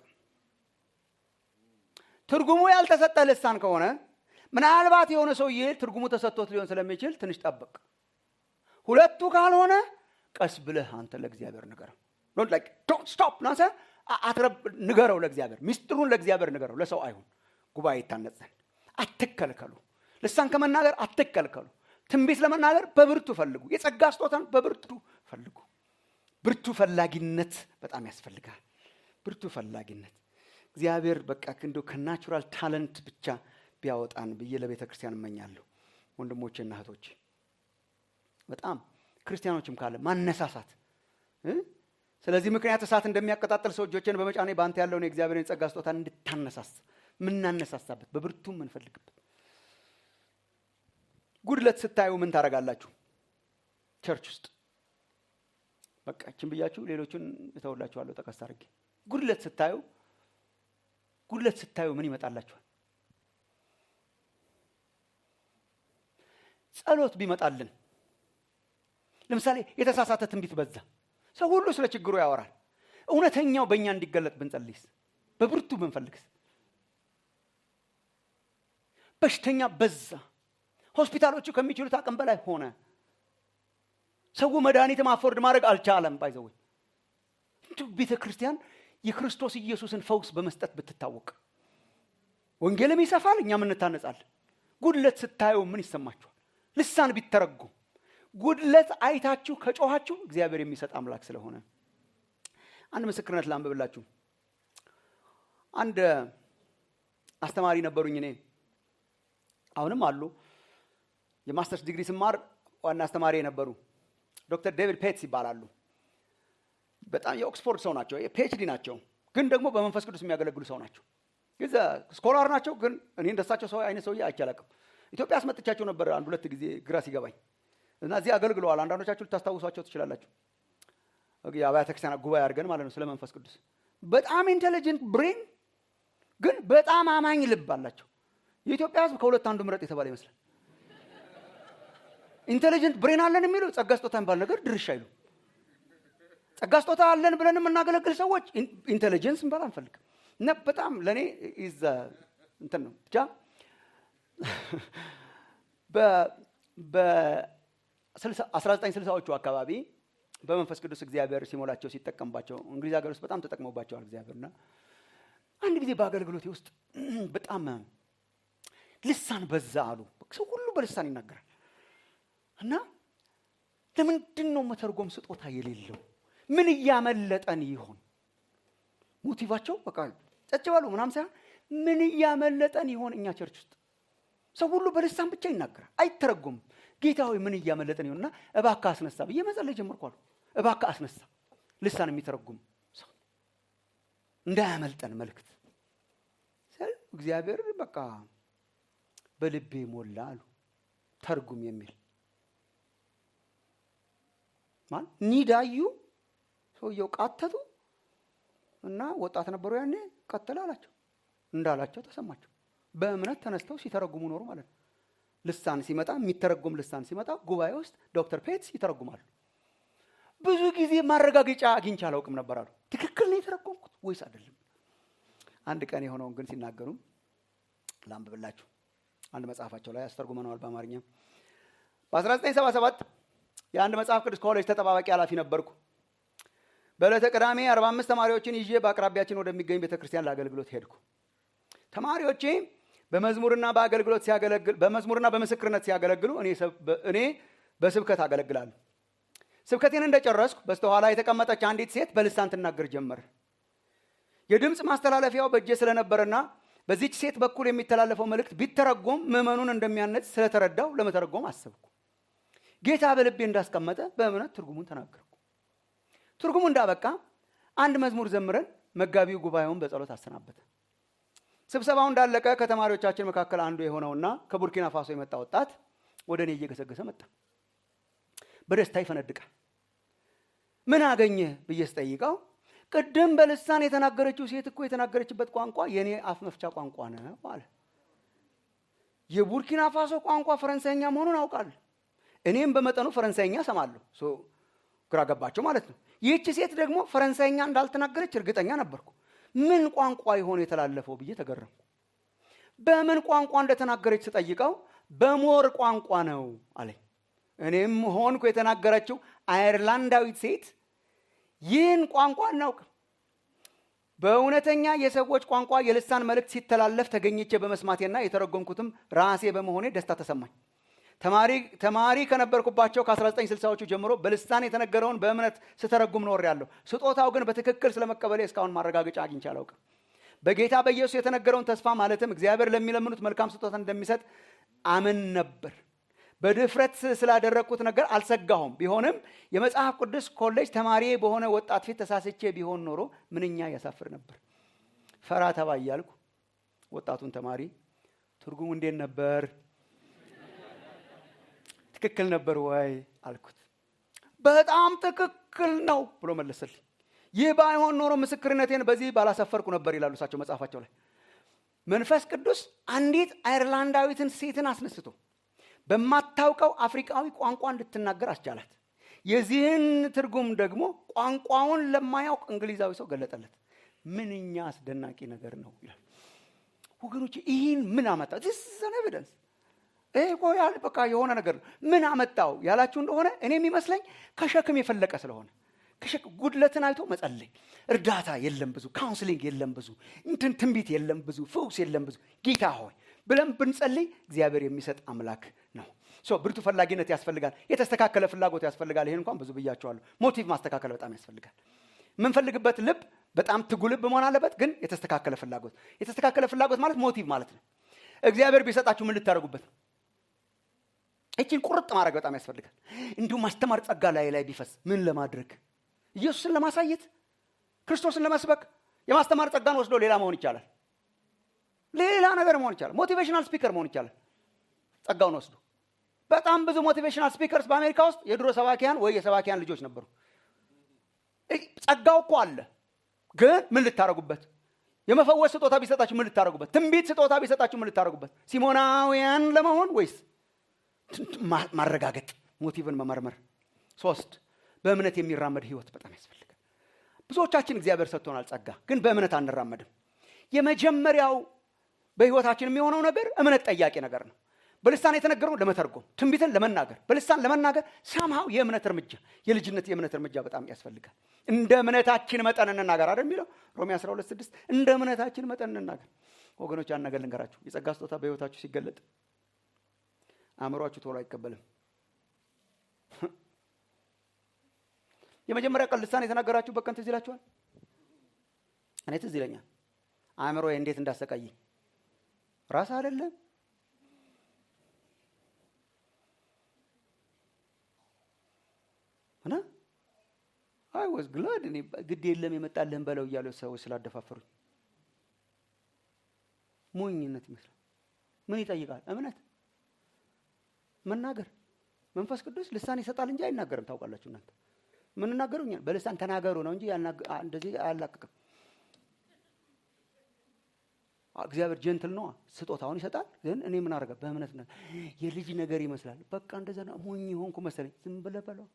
ትርጉሙ ያልተሰጠ ልሳን ከሆነ ምናልባት የሆነ ሰውዬ ትርጉሙ ተሰጥቶት ሊሆን ስለሚችል ትንሽ ጠብቅ ሁለቱ ካልሆነ ቀስ ብለህ አንተ ለእግዚአብሔር ንገረው ዶንት ስቶፕ ናሰ ንገረው ለእግዚአብሔር ሚስጥሩን ለእግዚአብሔር ንገረው ለሰው አይሁን ጉባኤ ይታነጽ ዘንድ አትከልከሉ ልሳን ከመናገር አትከልከሉ ትንቢት ለመናገር በብርቱ ፈልጉ የጸጋ ስጦታን በብርቱ ፈልጉ ብርቱ ፈላጊነት በጣም ያስፈልጋል ብርቱ ፈላጊነት እግዚአብሔር በቃ እንደ ከናቹራል ታለንት ብቻ ቢያወጣን ብዬ ለቤተ ክርስቲያን እመኛለሁ ወንድሞቼና እህቶች በጣም ክርስቲያኖችም ካለ ማነሳሳት ስለዚህ ምክንያት እሳት እንደሚያቀጣጥል ሰው እጆችን በመጫኔ በአንተ ያለውን የእግዚአብሔርን የጸጋ ስጦታ እንድታነሳስ ምናነሳሳበት በብርቱ ምንፈልግበት ጉድለት ስታዩ ምን ታደርጋላችሁ ቸርች ውስጥ በቃ እችን ብያችሁ ሌሎቹን እተውላችኋለሁ ጠቀስ አድርጌ ጉድለት ስታዩ ጉድለት ስታዩ ምን ይመጣላችኋል ጸሎት ቢመጣልን ለምሳሌ የተሳሳተ ትንቢት በዛ ሰው ሁሉ ስለ ችግሩ ያወራል እውነተኛው በእኛ እንዲገለጥ ብንጸልይስ በብርቱ ብንፈልግስ በሽተኛ በዛ። ሆስፒታሎቹ ከሚችሉት አቅም በላይ ሆነ። ሰው መድኃኒትም አፎርድ ማድረግ አልቻለም። ባይዘወይ እንዲሁ ቤተ ክርስቲያን የክርስቶስ ኢየሱስን ፈውስ በመስጠት ብትታወቅ ወንጌልም ይሰፋል፣ እኛም እንታነጻለን። ጉድለት ስታየው ምን ይሰማችኋል? ልሳን ቢተረጉም ጉድለት አይታችሁ ከጮኋችሁ እግዚአብሔር የሚሰጥ አምላክ ስለሆነ አንድ ምስክርነት ላንብብላችሁ። አንድ አስተማሪ ነበሩኝ እኔ አሁንም አሉ። የማስተርስ ዲግሪ ስማር ዋና አስተማሪ የነበሩ ዶክተር ዴቪድ ፔትስ ይባላሉ። በጣም የኦክስፎርድ ሰው ናቸው፣ ፒኤችዲ ናቸው፣ ግን ደግሞ በመንፈስ ቅዱስ የሚያገለግሉ ሰው ናቸው። ጊዜ ስኮላር ናቸው፣ ግን እኔ እንደሳቸው ሰው አይነት ሰውዬ አይቼ አላውቅም። ኢትዮጵያ አስመጥቻቸው ነበር አንድ ሁለት ጊዜ ግራ ሲገባኝ እና እዚህ አገልግለዋል። አንዳንዶቻችሁ ልታስታውሷቸው ትችላላችሁ። የአብያተ ክርስቲያናት ጉባኤ አድርገን ማለት ነው ስለ መንፈስ ቅዱስ በጣም ኢንቴሊጀንት ብሬን ግን በጣም አማኝ ልብ አላቸው። የኢትዮጵያ ሕዝብ ከሁለት አንዱ ምረጥ የተባለ ይመስላል። ኢንቴሊጀንት ብሬን አለን የሚሉ ጸጋ ስጦታ የሚባል ነገር ድርሻ አይሉ። ጸጋ ስጦታ አለን ብለን የምናገለግል ሰዎች ኢንቴሊጀንስ እንባል አንፈልግም። እና በጣም ለእኔ ኢዝ እንትን ነው ብቻ በ1960ዎቹ አካባቢ በመንፈስ ቅዱስ እግዚአብሔር ሲሞላቸው ሲጠቀምባቸው እንግሊዝ ሀገር ውስጥ በጣም ተጠቅሞባቸዋል እግዚአብሔርና አንድ ጊዜ በአገልግሎቴ ውስጥ በጣም ልሳን በዛ አሉ። ሰው ሁሉ በልሳን ይናገራል እና ለምንድን ነው መተርጎም ስጦታ የሌለው? ምን እያመለጠን ይሆን? ሞቲቫቸው በቃ ጨጭ በሉ ምናም ሳይሆን ምን እያመለጠን ይሆን? እኛ ቸርች ውስጥ ሰው ሁሉ በልሳን ብቻ ይናገራል፣ አይተረጎምም። ጌታ ሆይ ምን እያመለጠን ይሆንና እባክህ አስነሳ ብዬ መጸለይ ጀመርኩ አሉ። እባክህ አስነሳ ልሳን የሚተረጉም ሰው እንዳያመልጠን መልእክት እግዚአብሔር በቃ በልቤ ሞላ አሉ። ተርጉም የሚል ማለት ኒዳዩ ሰውየው ቃተቱ እና ወጣት ነበሩ ያኔ ቀጥል አላቸው እንዳላቸው ተሰማቸው። በእምነት ተነስተው ሲተረጉሙ ኖሩ ማለት ነው። ልሳን ሲመጣ የሚተረጉም ልሳን ሲመጣ ጉባኤ ውስጥ ዶክተር ፔትስ ይተረጉማሉ። ብዙ ጊዜ ማረጋገጫ አግኝቼ አላውቅም ነበር አሉ። ትክክል ነው የተረጎምኩት ወይስ አይደለም? አንድ ቀን የሆነውን ግን ሲናገሩ ላንብብላችሁ። አንድ መጽሐፋቸው ላይ አስተርጉመነዋል በአማርኛ። በ1977 የአንድ መጽሐፍ ቅዱስ ኮሌጅ ተጠባባቂ ኃላፊ ነበርኩ። በዕለተ ቅዳሜ 45 ተማሪዎችን ይዤ በአቅራቢያችን ወደሚገኝ ቤተ ክርስቲያን ለአገልግሎት ሄድኩ። ተማሪዎቼ በመዝሙርና በአገልግሎት ሲያገለግል በመዝሙርና በምስክርነት ሲያገለግሉ እኔ በስብከት አገለግላለሁ። ስብከቴን እንደጨረስኩ በስተኋላ የተቀመጠች አንዲት ሴት በልሳን ትናገር ጀመር። የድምፅ ማስተላለፊያው በእጄ ስለነበረና በዚች ሴት በኩል የሚተላለፈው መልእክት ቢተረጎም ምዕመኑን እንደሚያነጽ ስለተረዳው ለመተረጎም አሰብኩ። ጌታ በልቤ እንዳስቀመጠ በእምነት ትርጉሙን ተናገርኩ። ትርጉሙ እንዳበቃ አንድ መዝሙር ዘምረን መጋቢው ጉባኤውን በጸሎት አሰናበተ። ስብሰባው እንዳለቀ ከተማሪዎቻችን መካከል አንዱ የሆነውና ከቡርኪና ፋሶ የመጣ ወጣት ወደ እኔ እየገሰገሰ መጣ። በደስታ ይፈነድቃል። ምን አገኘ ብዬ ስጠይቀው ቅድም በልሳን የተናገረችው ሴት እኮ የተናገረችበት ቋንቋ የእኔ አፍ መፍቻ ቋንቋ ነው አለ። የቡርኪና ፋሶ ቋንቋ ፈረንሳይኛ መሆኑን አውቃለሁ። እኔም በመጠኑ ፈረንሳይኛ ሰማለሁ። ግራ ገባቸው ማለት ነው። ይህች ሴት ደግሞ ፈረንሳይኛ እንዳልተናገረች እርግጠኛ ነበርኩ። ምን ቋንቋ የሆነ የተላለፈው ብዬ ተገረምኩ። በምን ቋንቋ እንደተናገረች ስጠይቀው በሞር ቋንቋ ነው አለኝ። እኔም ሆንኩ የተናገረችው አየርላንዳዊት ሴት ይህን ቋንቋ አናውቅም። በእውነተኛ የሰዎች ቋንቋ የልሳን መልእክት ሲተላለፍ ተገኝቼ በመስማቴና የተረጎምኩትም ራሴ በመሆኔ ደስታ ተሰማኝ። ተማሪ ከነበርኩባቸው ከ1960ዎቹ ጀምሮ በልሳን የተነገረውን በእምነት ስተረጉም ኖሬያለሁ። ስጦታው ግን በትክክል ስለመቀበሌ እስካሁን ማረጋገጫ አግኝቼ አላውቅም። በጌታ በኢየሱስ የተነገረውን ተስፋ ማለትም እግዚአብሔር ለሚለምኑት መልካም ስጦታ እንደሚሰጥ አምን ነበር። በድፍረት ስላደረግኩት ነገር አልሰጋሁም። ቢሆንም የመጽሐፍ ቅዱስ ኮሌጅ ተማሪ በሆነ ወጣት ፊት ተሳስቼ ቢሆን ኖሮ ምንኛ ያሳፍር ነበር። ፈራ ተባ እያልኩ ወጣቱን ተማሪ ትርጉሙ እንዴት ነበር? ትክክል ነበር ወይ አልኩት። በጣም ትክክል ነው ብሎ መለሰልኝ። ይህ ባይሆን ኖሮ ምስክርነቴን በዚህ ባላሰፈርኩ ነበር ይላሉ እሳቸው መጽሐፋቸው ላይ። መንፈስ ቅዱስ አንዲት አይርላንዳዊትን ሴትን አስነስቶ በማታውቀው አፍሪካዊ ቋንቋ እንድትናገር አስቻላት። የዚህን ትርጉም ደግሞ ቋንቋውን ለማያውቅ እንግሊዛዊ ሰው ገለጠለት። ምንኛ አስደናቂ ነገር ነው ይላል። ወገኖች ይህን ምን አመጣው? ዚስን ኤቪደንስ ይሄ እኮ ያል በቃ የሆነ ነገር ነው። ምን አመጣው ያላችሁ እንደሆነ እኔ የሚመስለኝ ከሸክም የፈለቀ ስለሆነ ከሸክም ጉድለትን አይቶ መጸለይ፣ እርዳታ የለም ብዙ፣ ካውንስሊንግ የለም ብዙ፣ እንትን ትንቢት የለም ብዙ፣ ፍውስ የለም ብዙ። ጌታ ሆይ ብለን ብንጸልይ እግዚአብሔር የሚሰጥ አምላክ ነው። ሶ ብርቱ ፈላጊነት ያስፈልጋል። የተስተካከለ ፍላጎት ያስፈልጋል። ይሄን እንኳን ብዙ ብያቸዋለሁ። ሞቲቭ ማስተካከል በጣም ያስፈልጋል። የምንፈልግበት ልብ በጣም ትጉ ልብ መሆን አለበት፣ ግን የተስተካከለ ፍላጎት። የተስተካከለ ፍላጎት ማለት ሞቲቭ ማለት ነው። እግዚአብሔር ቢሰጣችሁ ምን ልታደርጉበት ነው? እችን ቁርጥ ማድረግ በጣም ያስፈልጋል። እንዲሁም ማስተማር ጸጋ ላይ ላይ ቢፈስ ምን ለማድረግ ኢየሱስን ለማሳየት ክርስቶስን ለመስበክ የማስተማር ጸጋን ወስዶ ሌላ መሆን ይቻላል። ሌላ ነገር መሆን ይቻላል። ሞቲቬሽናል ስፒከር መሆን ይቻላል። ጸጋውን ወስዶ በጣም ብዙ ሞቲቬሽናል ስፒከርስ በአሜሪካ ውስጥ የድሮ ሰባኪያን ወይ የሰባኪያን ልጆች ነበሩ። ጸጋው እኮ አለ፣ ግን ምን ልታረጉበት? የመፈወስ ስጦታ ቢሰጣችሁ ምን ልታረጉበት? ትንቢት ስጦታ ቢሰጣችሁ ምን ልታረጉበት? ሲሞናውያን ለመሆን ወይስ ማረጋገጥ፣ ሞቲቭን መመርመር? ሶስት በእምነት የሚራመድ ህይወት በጣም ያስፈልጋል። ብዙዎቻችን እግዚአብሔር ሰጥቶናል ጸጋ፣ ግን በእምነት አንራመድም። የመጀመሪያው በህይወታችን የሚሆነው ነገር እምነት ጠያቂ ነገር ነው። በልሳን የተነገረው ለመተርጎም ትንቢትን ለመናገር በልሳን ለመናገር ሳምሃው የእምነት እርምጃ የልጅነት የእምነት እርምጃ በጣም ያስፈልጋል። እንደ እምነታችን መጠን እንናገር አይደል የሚለው ሮሜ 12 6 እንደ እምነታችን መጠን እንናገር። ወገኖች ያን ነገር ልንገራችሁ፣ የጸጋ ስጦታ በህይወታችሁ ሲገለጥ አእምሯችሁ ቶሎ አይቀበልም። የመጀመሪያ ቀን ልሳን የተናገራችሁበት ቀን ትዝ ይላችኋል? እኔ ትዝ ይለኛል። አእምሮ እንዴት እንዳሰቃየኝ ራስ አይደለም እና አይ ወዝ ግላድ እኔ ግድ የለም የመጣልህን በለው እያሉ ሰዎች ስላደፋፈሩኝ ሞኝነት ይመስላል። ምን ይጠይቃል? እምነት መናገር። መንፈስ ቅዱስ ልሳን ይሰጣል እንጂ አይናገርም። ታውቃላችሁ እናንተ ምንናገሩ እኛ በልሳን ተናገሩ ነው እንጂ እንደዚህ አያላቅቅም። እግዚአብሔር ጀንትል ነዋ፣ ስጦታውን ይሰጣል። ግን እኔ ምን አደረገ? በእምነት የልጅ ነገር ይመስላል። በቃ እንደዛ ነው። ሞኝ ሆንኩ መሰለኝ። ዝም ብለህ በለው።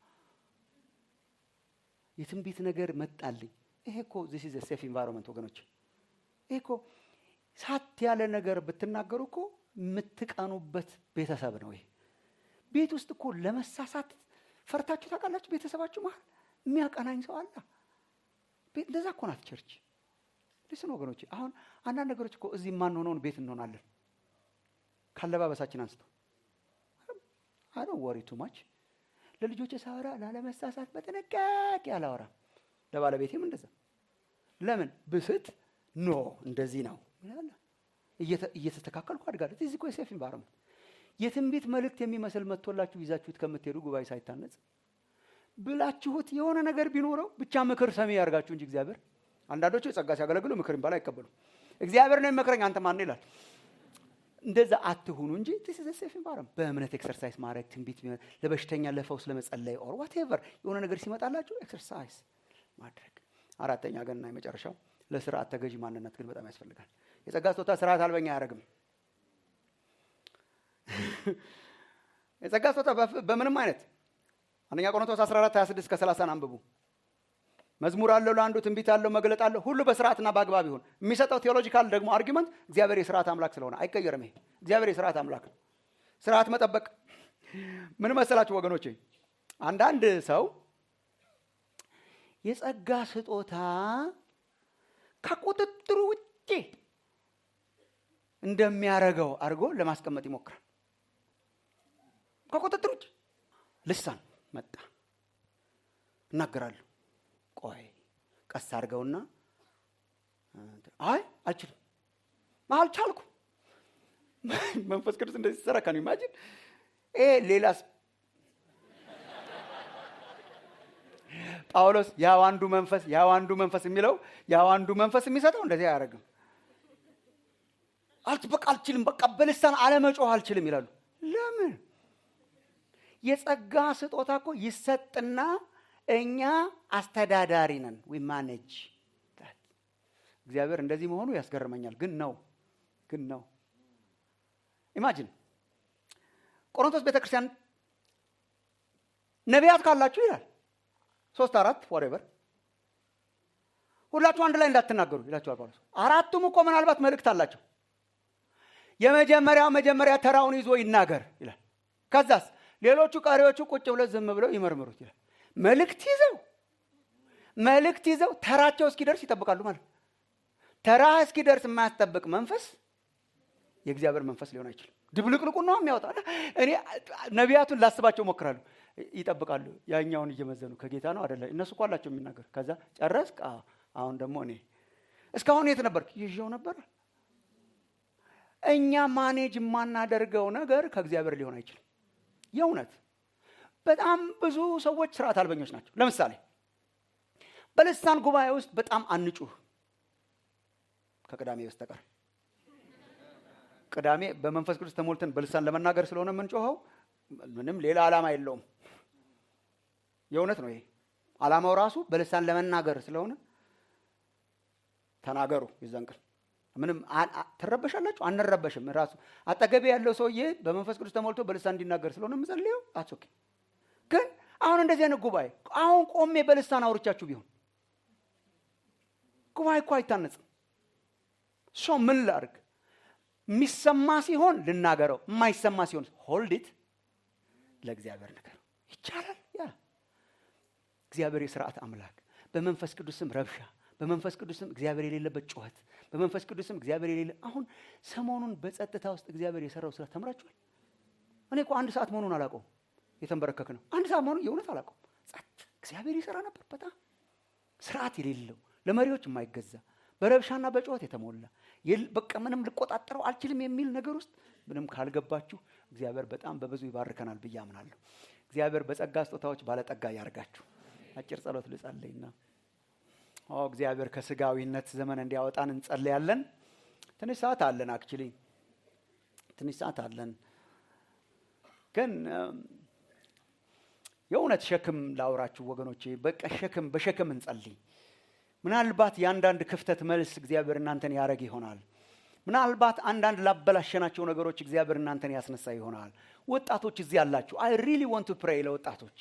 የትንቢት ነገር መጣልኝ። ይሄ እኮ ዚስ ኢዝ ሴፍ ኢንቫይሮንመንት ወገኖች። ይሄ እኮ ሳት ያለ ነገር ብትናገሩ እኮ የምትቀኑበት ቤተሰብ ነው። ይሄ ቤት ውስጥ እኮ ለመሳሳት ፈርታችሁ ታውቃላችሁ? ቤተሰባችሁ መሀል የሚያቀናኝ ሰው አለ። እንደዛ እኮ ናት ቸርች። ልስን ወገኖች፣ አሁን አንዳንድ ነገሮች እኮ እዚህ የማንሆነውን ቤት እንሆናለን። ካለባበሳችን አንስቶ አይ ወሪ ቱ ማች ለልጆች ሳወራ ላለመሳሳት በጥንቃቄ አላወራም። ለባለቤቴም እንደዛ። ለምን ብስት ኖ እንደዚህ ነው እየተስተካከልኩ አድጋለሁ። እዚህ እኮ የሴፍ ኢንቫይሮንመንት የትንቢት መልእክት የሚመስል መጥቶላችሁ ይዛችሁት ከምትሄዱ ጉባኤ ሳይታነጽ ብላችሁት የሆነ ነገር ቢኖረው ብቻ ምክር ሰሚ ያርጋችሁ እንጂ እግዚአብሔር አንዳንዶቹ የጸጋ ሲያገለግሉ ምክር የሚባል አይቀበሉም። እግዚአብሔር ነው የሚመክረኝ አንተ ማን ይላል። እንደዛ አትሁኑ እንጂ ሴፍ ኢንቫይሮንመንት በእምነት ኤክሰርሳይዝ ማድረግ ትንቢት ለበሽተኛ ለፈውስ ለመጸለይ ኦር ዋቴቨር የሆነ ነገር ሲመጣላችሁ ኤክሰርሳይዝ ማድረግ። አራተኛ ገንና የመጨረሻው ለስርዓት ተገዢ ማንነት ግን በጣም ያስፈልጋል። የጸጋ ስጦታ ስርዓት አልበኛ አያደርግም። የጸጋ ስጦታ በምንም አይነት አንደኛ ቆሮንቶስ 14 26 እስከ 30 አንብቡ። መዝሙር አለው ለአንዱ ትንቢት አለው መግለጥ አለው ሁሉ በስርዓትና በአግባብ ይሁን። የሚሰጠው ቴዎሎጂካል ደግሞ አርጊመንት እግዚአብሔር የስርዓት አምላክ ስለሆነ አይቀየርም። ይሄ እግዚአብሔር የስርዓት አምላክ ነው። ስርዓት መጠበቅ ምን መሰላችሁ ወገኖቼ? አንዳንድ ሰው የጸጋ ስጦታ ከቁጥጥሩ ውጭ እንደሚያረገው አድርጎ ለማስቀመጥ ይሞክራል። ከቁጥጥር ውጭ ልሳን መጣ እናገራለሁ። ቆይ ቀስ አድርገውና አይ አልችልም፣ አልቻልኩ። መንፈስ ቅዱስ እንደዚህ ሲሰራ ከኑ ኢማጂን ይሄ ሌላስ ጳውሎስ ያው አንዱ መንፈስ ያው አንዱ መንፈስ የሚለው ያው አንዱ መንፈስ የሚሰጠው እንደዚህ አያደርግም። በቃ አልችልም፣ በቃ በልሳን አለመጮህ አልችልም ይላሉ። ለምን? የጸጋ ስጦታ እኮ ይሰጥና እኛ አስተዳዳሪ ነን። ዊ ማኔጅ እግዚአብሔር እንደዚህ መሆኑ ያስገርመኛል። ግን ነው ግን ነው። ኢማጂን ቆሮንቶስ ቤተክርስቲያን ነቢያት ካላችሁ ይላል ሶስት አራት ወሬቨር ሁላችሁ አንድ ላይ እንዳትናገሩ ይላችኋል ጳውሎስ። አራቱም እኮ ምናልባት መልእክት አላቸው። የመጀመሪያው መጀመሪያ ተራውን ይዞ ይናገር ይላል። ከዛስ ሌሎቹ ቀሪዎቹ ቁጭ ብለው ዝም ብለው ይመርምሩት ይላል። መልእክት ይዘው መልእክት ይዘው ተራቸው እስኪደርስ ይጠብቃሉ ማለት ነው። ተራ እስኪደርስ የማያስጠብቅ መንፈስ የእግዚአብሔር መንፈስ ሊሆን አይችልም። ድብልቅልቁን ነው የሚያወጣ። እኔ ነቢያቱን ላስባቸው ሞክራሉ። ይጠብቃሉ፣ ያኛውን እየመዘኑ ከጌታ ነው አደለ? እነሱ እኮ አላቸው የሚናገር። ከዛ ጨረስክ? አዎ። አሁን ደግሞ እኔ እስካሁን የት ነበርክ? ይዤው ነበር። እኛ ማኔጅ የማናደርገው ነገር ከእግዚአብሔር ሊሆን አይችልም። የእውነት በጣም ብዙ ሰዎች ስርዓት አልበኞች ናቸው። ለምሳሌ በልሳን ጉባኤ ውስጥ በጣም አንጩህ ከቅዳሜ በስተቀር ቅዳሜ በመንፈስ ቅዱስ ተሞልተን በልሳን ለመናገር ስለሆነ የምንጮኸው ምንም ሌላ ዓላማ የለውም። የእውነት ነው። ይሄ ዓላማው ራሱ በልሳን ለመናገር ስለሆነ ተናገሩ። የዛን ቀን ምንም ትረበሻላችሁ? አንረበሽም። ራሱ አጠገቤ ያለው ሰውዬ በመንፈስ ቅዱስ ተሞልቶ በልሳን እንዲናገር ስለሆነ የምጸልየው አትኦኬ። ግን አሁን እንደዚህ አይነት ጉባኤ አሁን ቆሜ በልሳን አውርቻችሁ ቢሆን ጉባኤ እኮ አይታነጽም። ሶ ምን ላርግ? የሚሰማ ሲሆን ልናገረው፣ የማይሰማ ሲሆን ሆልዲት ለእግዚአብሔር ነገር ይቻላል። ያ እግዚአብሔር የስርዓት አምላክ በመንፈስ ቅዱስም ረብሻ በመንፈስ ቅዱስም እግዚአብሔር የሌለበት ጩኸት በመንፈስ ቅዱስም እግዚአብሔር የሌለ አሁን ሰሞኑን በጸጥታ ውስጥ እግዚአብሔር የሰራው ስራ ተምራችኋል። እኔ እኮ አንድ ሰዓት መሆኑን አላውቀውም። የተንበረከክ ነው አንድ ሰዓት መሆኑን የእውነት አላውቀውም። ጸጥ እግዚአብሔር ይሰራ ነበር። በጣም ስርዓት የሌለው ለመሪዎች የማይገዛ በረብሻና በጩኸት የተሞላ በቃ ምንም ልቆጣጠረው አልችልም የሚል ነገር ውስጥ ምንም ካልገባችሁ እግዚአብሔር በጣም በብዙ ይባርከናል ብዬ አምናለሁ። እግዚአብሔር በጸጋ ስጦታዎች ባለጠጋ ያርጋችሁ። አጭር ጸሎት ልጸልይና ኦ እግዚአብሔር ከስጋዊነት ዘመን እንዲያወጣን እንጸልያለን። ትንሽ ሰዓት አለን። አክቹሊ ትንሽ ሰዓት አለን፣ ግን የእውነት ሸክም ላውራችሁ ወገኖቼ። በቃ ሸክም በሸክም እንጸልይ። ምናልባት የአንዳንድ ክፍተት መልስ እግዚአብሔር እናንተን ያደረግ ይሆናል። ምናልባት አንዳንድ ላበላሸናቸው ነገሮች እግዚአብሔር እናንተን ያስነሳ ይሆናል። ወጣቶች እዚህ ያላችሁ አይ ሪሊ ወንት ቱ ፕሬይ ለወጣቶች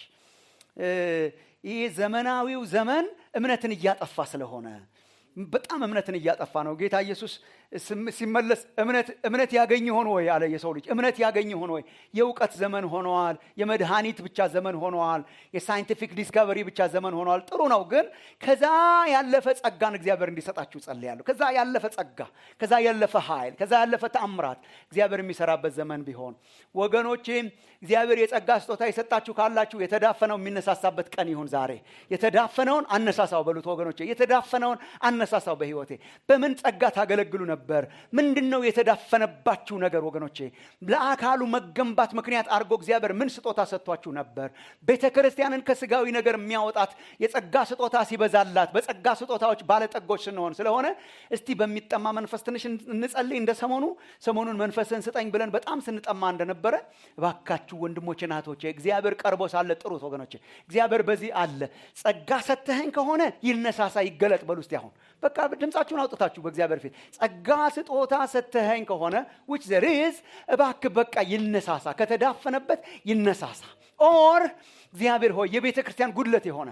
ይህ ዘመናዊው ዘመን እምነትን እያጠፋ ስለሆነ በጣም እምነትን እያጠፋ ነው። ጌታ ኢየሱስ ሲመለስ እምነት ያገኝ ሆን ወይ አለ የሰው ልጅ። እምነት ያገኝ ሆን ወይ? የእውቀት ዘመን ሆነዋል። የመድኃኒት ብቻ ዘመን ሆነዋል። የሳይንቲፊክ ዲስከቨሪ ብቻ ዘመን ሆነዋል። ጥሩ ነው፣ ግን ከዛ ያለፈ ጸጋን እግዚአብሔር እንዲሰጣችሁ ጸልያለሁ። ከዛ ያለፈ ጸጋ፣ ከዛ ያለፈ ኃይል፣ ከዛ ያለፈ ተአምራት እግዚአብሔር የሚሰራበት ዘመን ቢሆን ወገኖቼ፣ እግዚአብሔር የጸጋ ስጦታ የሰጣችሁ ካላችሁ የተዳፈነው የሚነሳሳበት ቀን ይሁን ዛሬ። የተዳፈነውን አነሳሳው በሉት ወገኖቼ፣ የተዳፈነውን አነሳሳው በህይወቴ። በምን ጸጋ ታገለግሉ ነበር? ምንድን ነው የተዳፈነባችሁ ነገር ወገኖቼ? ለአካሉ መገንባት ምክንያት አድርጎ እግዚአብሔር ምን ስጦታ ሰጥቷችሁ ነበር? ቤተ ክርስቲያንን ከስጋዊ ነገር የሚያወጣት የጸጋ ስጦታ ሲበዛላት፣ በጸጋ ስጦታዎች ባለጠጎች ስንሆን ስለሆነ እስቲ በሚጠማ መንፈስ ትንሽ እንጸልይ። እንደ ሰሞኑ ሰሞኑን መንፈስን ስጠኝ ብለን በጣም ስንጠማ እንደነበረ እባካችሁ ወንድሞቼ ናቶቼ፣ እግዚአብሔር ቀርቦ ሳለ ጥሩት ወገኖቼ። እግዚአብሔር በዚህ አለ። ጸጋ ሰተኸኝ ከሆነ ይነሳሳ ይገለጥ በሉ እስቲ አሁን በቃ ድምፃችሁን አውጥታችሁ በእግዚአብሔር ፊት ጸጋ ስጦታ ሰተኸኝ ከሆነ ዊች ዘር ኢዝ እባክህ በቃ ይነሳሳ፣ ከተዳፈነበት ይነሳሳ። ኦር እግዚአብሔር ሆይ የቤተ ክርስቲያን ጉድለት የሆነ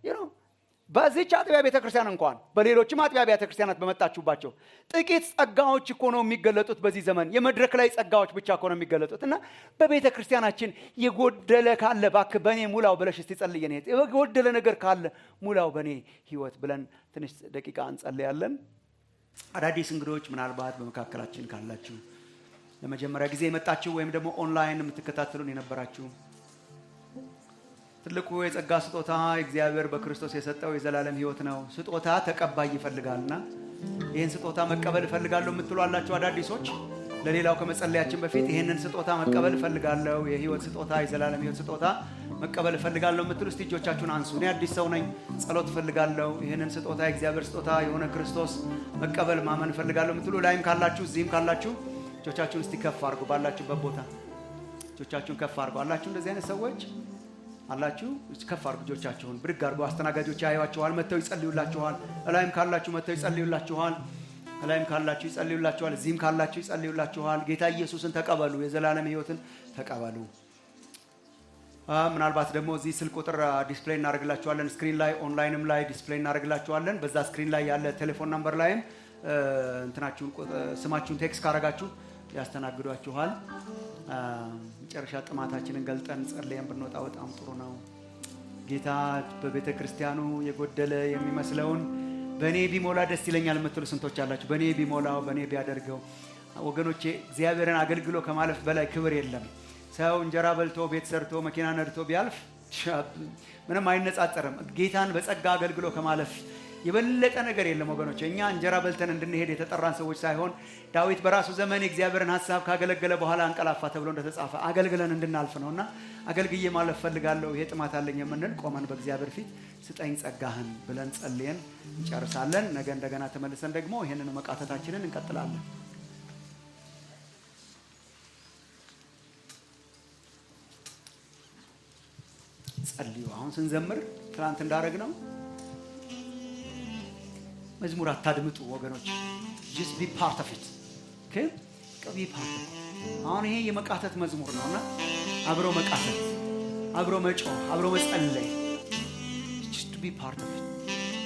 በዚች አጥቢያ ቤተ ክርስቲያን እንኳን በሌሎችም አጥቢያ ቤተ ክርስቲያናት በመጣችሁባቸው ጥቂት ጸጋዎች እኮ ነው የሚገለጡት። በዚህ ዘመን የመድረክ ላይ ጸጋዎች ብቻ እኮ ነው የሚገለጡት እና በቤተ ክርስቲያናችን የጎደለ ካለ እባክህ በእኔ ሙላው ብለሽ እስቲ ጸልይ። እኔ የጎደለ ነገር ካለ ሙላው በእኔ ህይወት ብለን ትንሽ ደቂቃ እንጸልያለን። አዳዲስ እንግዶች ምናልባት በመካከላችን ካላችሁ ለመጀመሪያ ጊዜ የመጣችሁ ወይም ደግሞ ኦንላይን የምትከታተሉን የነበራችሁ ትልቁ የጸጋ ስጦታ እግዚአብሔር በክርስቶስ የሰጠው የዘላለም ህይወት ነው። ስጦታ ተቀባይ ይፈልጋልና ይህን ስጦታ መቀበል እፈልጋለሁ የምትሉ አላችሁ። አዳዲሶች ለሌላው ከመጸለያችን በፊት ይህንን ስጦታ መቀበል እፈልጋለሁ፣ የህይወት ስጦታ፣ የዘላለም ህይወት ስጦታ መቀበል እፈልጋለሁ የምትሉ እስቲ እጆቻችሁን አንሱ። እኔ አዲስ ሰው ነኝ፣ ጸሎት እፈልጋለሁ፣ ይህንን ስጦታ የእግዚአብሔር ስጦታ የሆነ ክርስቶስ መቀበል ማመን እፈልጋለሁ የምትሉ ላይም ካላችሁ እዚህም ካላችሁ እጆቻችሁን እስቲ ከፍ አድርጉ። ባላችሁበት ቦታ እጆቻችሁን ከፍ አድርጉ። አላችሁ እንደዚህ አይነት ሰዎች አላችሁ ከፍ አድርጉ እጆቻችሁን ብድግ አድርጉ። አስተናጋጆች ያዩዋችኋል፣ መጥተው ይጸልዩላችኋል። እላይም ካላችሁ መጥተው ይጸልዩላችኋል። እላይም ካላችሁ ይጸልዩላችኋል። እዚህም ካላችሁ ይጸልዩላችኋል። ጌታ ኢየሱስን ተቀበሉ፣ የዘላለም ህይወትን ተቀበሉ። ምናልባት ደግሞ እዚህ ስልክ ቁጥር ዲስፕሌይ እናደርግላችኋለን። ስክሪን ላይ ኦንላይንም ላይ ዲስፕሌይ እናደርግላችኋለን። በዛ ስክሪን ላይ ያለ ቴሌፎን ነምበር ላይም እንትናችሁን ስማችሁን ቴክስት ካረጋችሁ ያስተናግዷችኋል። አ፣ መጨረሻ ጥማታችንን ገልጠን ጸልየን ብንወጣ በጣም ጥሩ ነው። ጌታ በቤተ ክርስቲያኑ የጎደለ የሚመስለውን በእኔ ቢሞላ ደስ ይለኛል የምትሉ ስንቶች አላችሁ? በእኔ ቢሞላው በእኔ ቢያደርገው። ወገኖቼ እግዚአብሔርን አገልግሎ ከማለፍ በላይ ክብር የለም። ሰው እንጀራ በልቶ ቤት ሰርቶ መኪና ነድቶ ቢያልፍ ምንም አይነጻጸርም። ጌታን በጸጋ አገልግሎ ከማለፍ የበለጠ ነገር የለም ወገኖች። እኛ እንጀራ በልተን እንድንሄድ የተጠራን ሰዎች ሳይሆን ዳዊት በራሱ ዘመን የእግዚአብሔርን ሀሳብ ካገለገለ በኋላ አንቀላፋ ተብሎ እንደተጻፈ አገልግለን እንድናልፍ ነው እና አገልግዬ ማለፍ ፈልጋለሁ፣ ይሄ ጥማት አለኝ የምንል ቆመን በእግዚአብሔር ፊት ስጠኝ ጸጋህን ብለን ጸልየን እንጨርሳለን። ነገ እንደገና ተመልሰን ደግሞ ይህንን መቃተታችንን እንቀጥላለን። ጸልዩ። አሁን ስንዘምር ትናንት እንዳደረግ ነው መዝሙር አታድምጡ ወገኖች፣ ጀስት ቢ ፓርት ኦፍ ኢት ኦኬ ቢ ፓርት አሁን ይሄ የመቃተት መዝሙር ነው እና አብሮ መቃተት፣ አብሮ መጮህ፣ አብሮ መጸለይ ጀስት ቢ ፓርት ኦፍ ኢት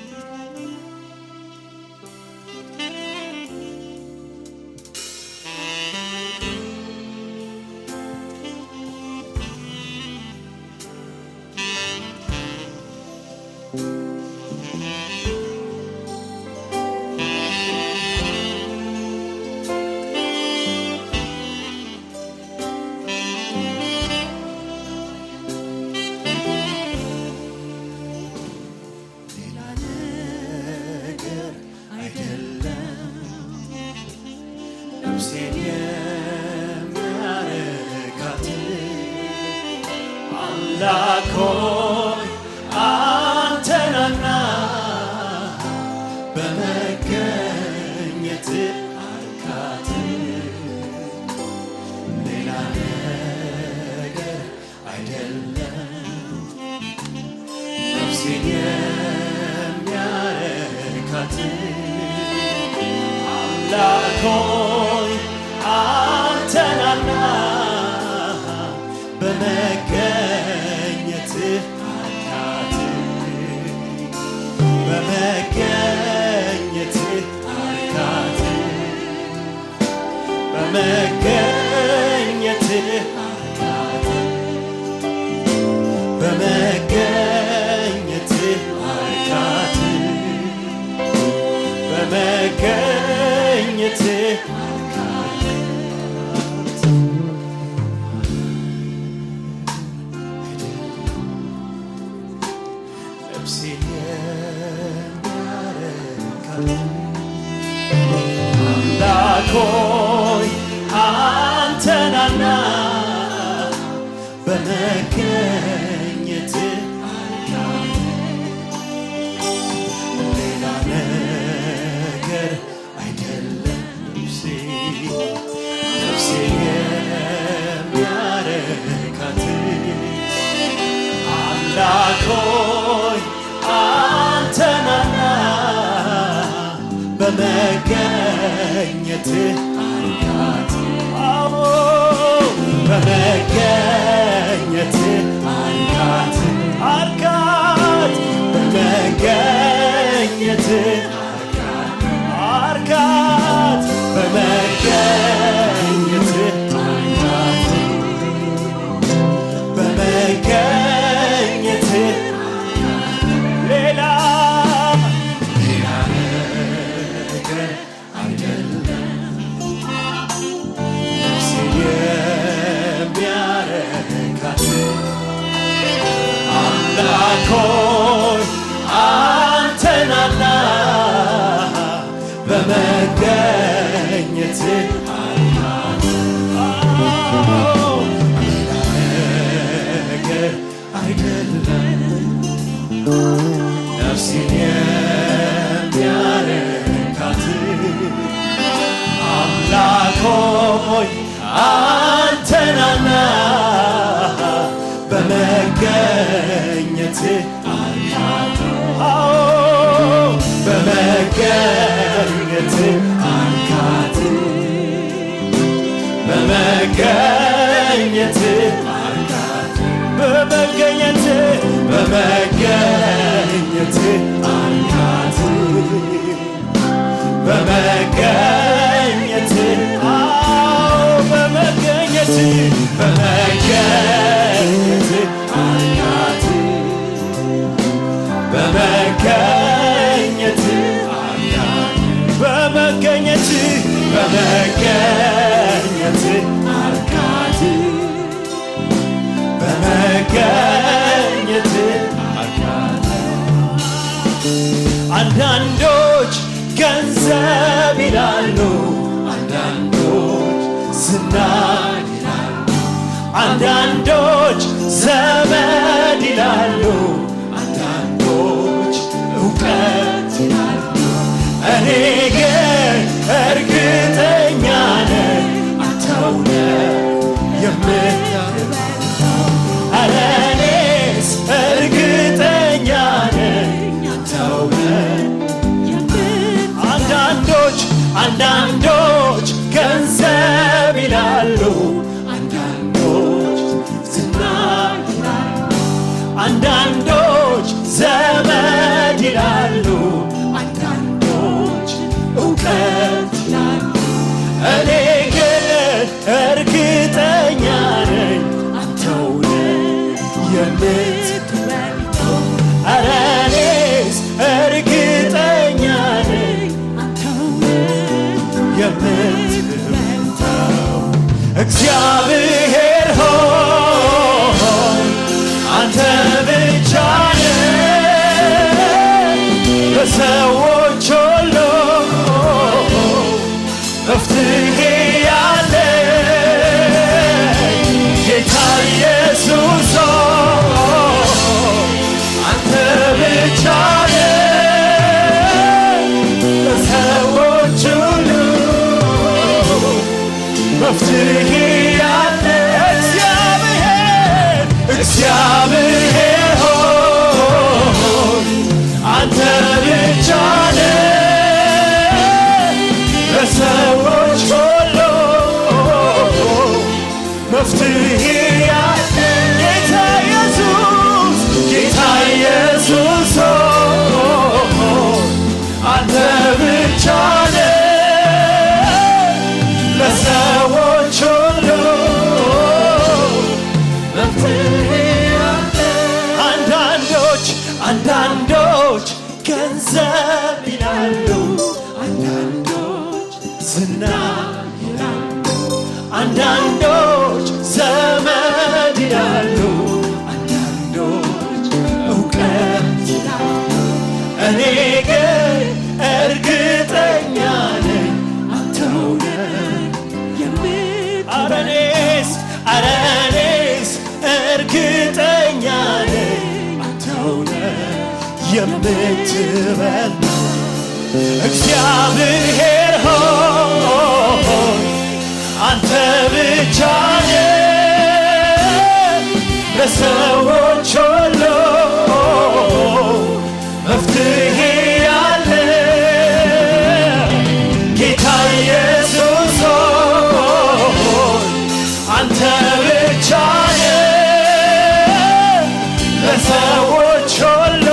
ሌላ ነገር አይደለም ነፍሴን የሚያረካት አምላክ ሆይ አንተናና በመገኘት አርካት ሌላ ነገር አይደለም ነፍሴን የሚያረካት አምላክ ሆይ አንተናና በመገኘት አርካት በመገኘት አርካት በመገኘት አርካት በመገኘት አርካት በመገኘት አርካት ነፍሴን የሚያረካት አምላክ ሆይ አንተናና በመገኘት አርካት ሌላ ነገር አይደለም ነፍሴ ነፍሴ የሚያረካት አምላክ ሆይ አንተናና በመገኘት አርካት አዎ በመገኘት አርካት አርካት በመገኘት አርካት አርካት በመገኘት አርካት በመገኘት ሌላ ሌላ ነገር አይደለም ነፍሴን የሚያረካት አምላክ ሆይ አንተናና በመገኘት አርካት ነገር አይደለም ነፍሴን የሚያረካት አምላክ ሆይ አንተናና በመገኘት አርካት አዎ በመገኘት አርካት በመገኘት አርካት በመገኘት በመገኘት አርካት በመገኘት አዎ አንዳንዶች ገንዘብ ይላሉ፣ አንዳንዶች ዝና ይላሉ፣ አንዳንዶች ዘመድ ይላሉ፣ አንዳንዶች እውቀት ይላሉ። እኔ ግን እርግጠኛ ነኝ አንተው ነህ የምትበልጠው። ኧረ እኔስ እርግጠኛ ነኝ አንተው ነህ አንዳንዶች አንዳንዶች ገንዘብ ይላሉ፣ አንዳንዶች ዝና ይላሉ፣ አንዳንዶች ዘመድ ይላሉ፣ አንዳንዶች እውቀት ይላሉ። እኔ ግን እርግጠኛ ነኝ አንተው ነህ የምትበልጠው። ኧረ እኔስ እርግጠኛ ነኝ የምትበልጠው እግዚአብሔር ሆይ አንተ ብቻ ነህ ለሰዎች ሁሉ መፍትሄ ያለ ጌታ ኢየሱስ ሆይ አንተ ብቻ ነህ ለሰዎች ሁሉ መፍትሄ ያለ እግዚአብሔር እግዚአብሔር ሆይ አንተ ብቻ ነህ ለሰዎች ሁሉ መፍትሄ ያለ ጌታ ኢየሱስ ጌታ ኢየሱስ ሆይ አንተ ብቻ ነህ ለሰዎች ሁሉ መፍትሄ ያለ አንዳንዶች አንዳንዶች ገንዘብ ይላሉ፣ አንዳንዶች ዝና ይላሉ፣ አንዳንዶች ዘመድ ይላሉ፣ አንዳንዶች እውቀት ይላሉ። እኔ ግን እርግጠኛ ነኝ አንተው ነህ ኧረ እኔስ ኧረ እኔስ እርግጠኛ ነኝ አንተው ነህ የምትበልጠው እግዚአብሔር ሆይ አንተ ብቻ ነህ ለሰዎች ሁሉ መፍትሄ ያለ ጌታ ኢየሱስ ሆይ አንተ ብቻ ነህ ለሰዎች ሁሉ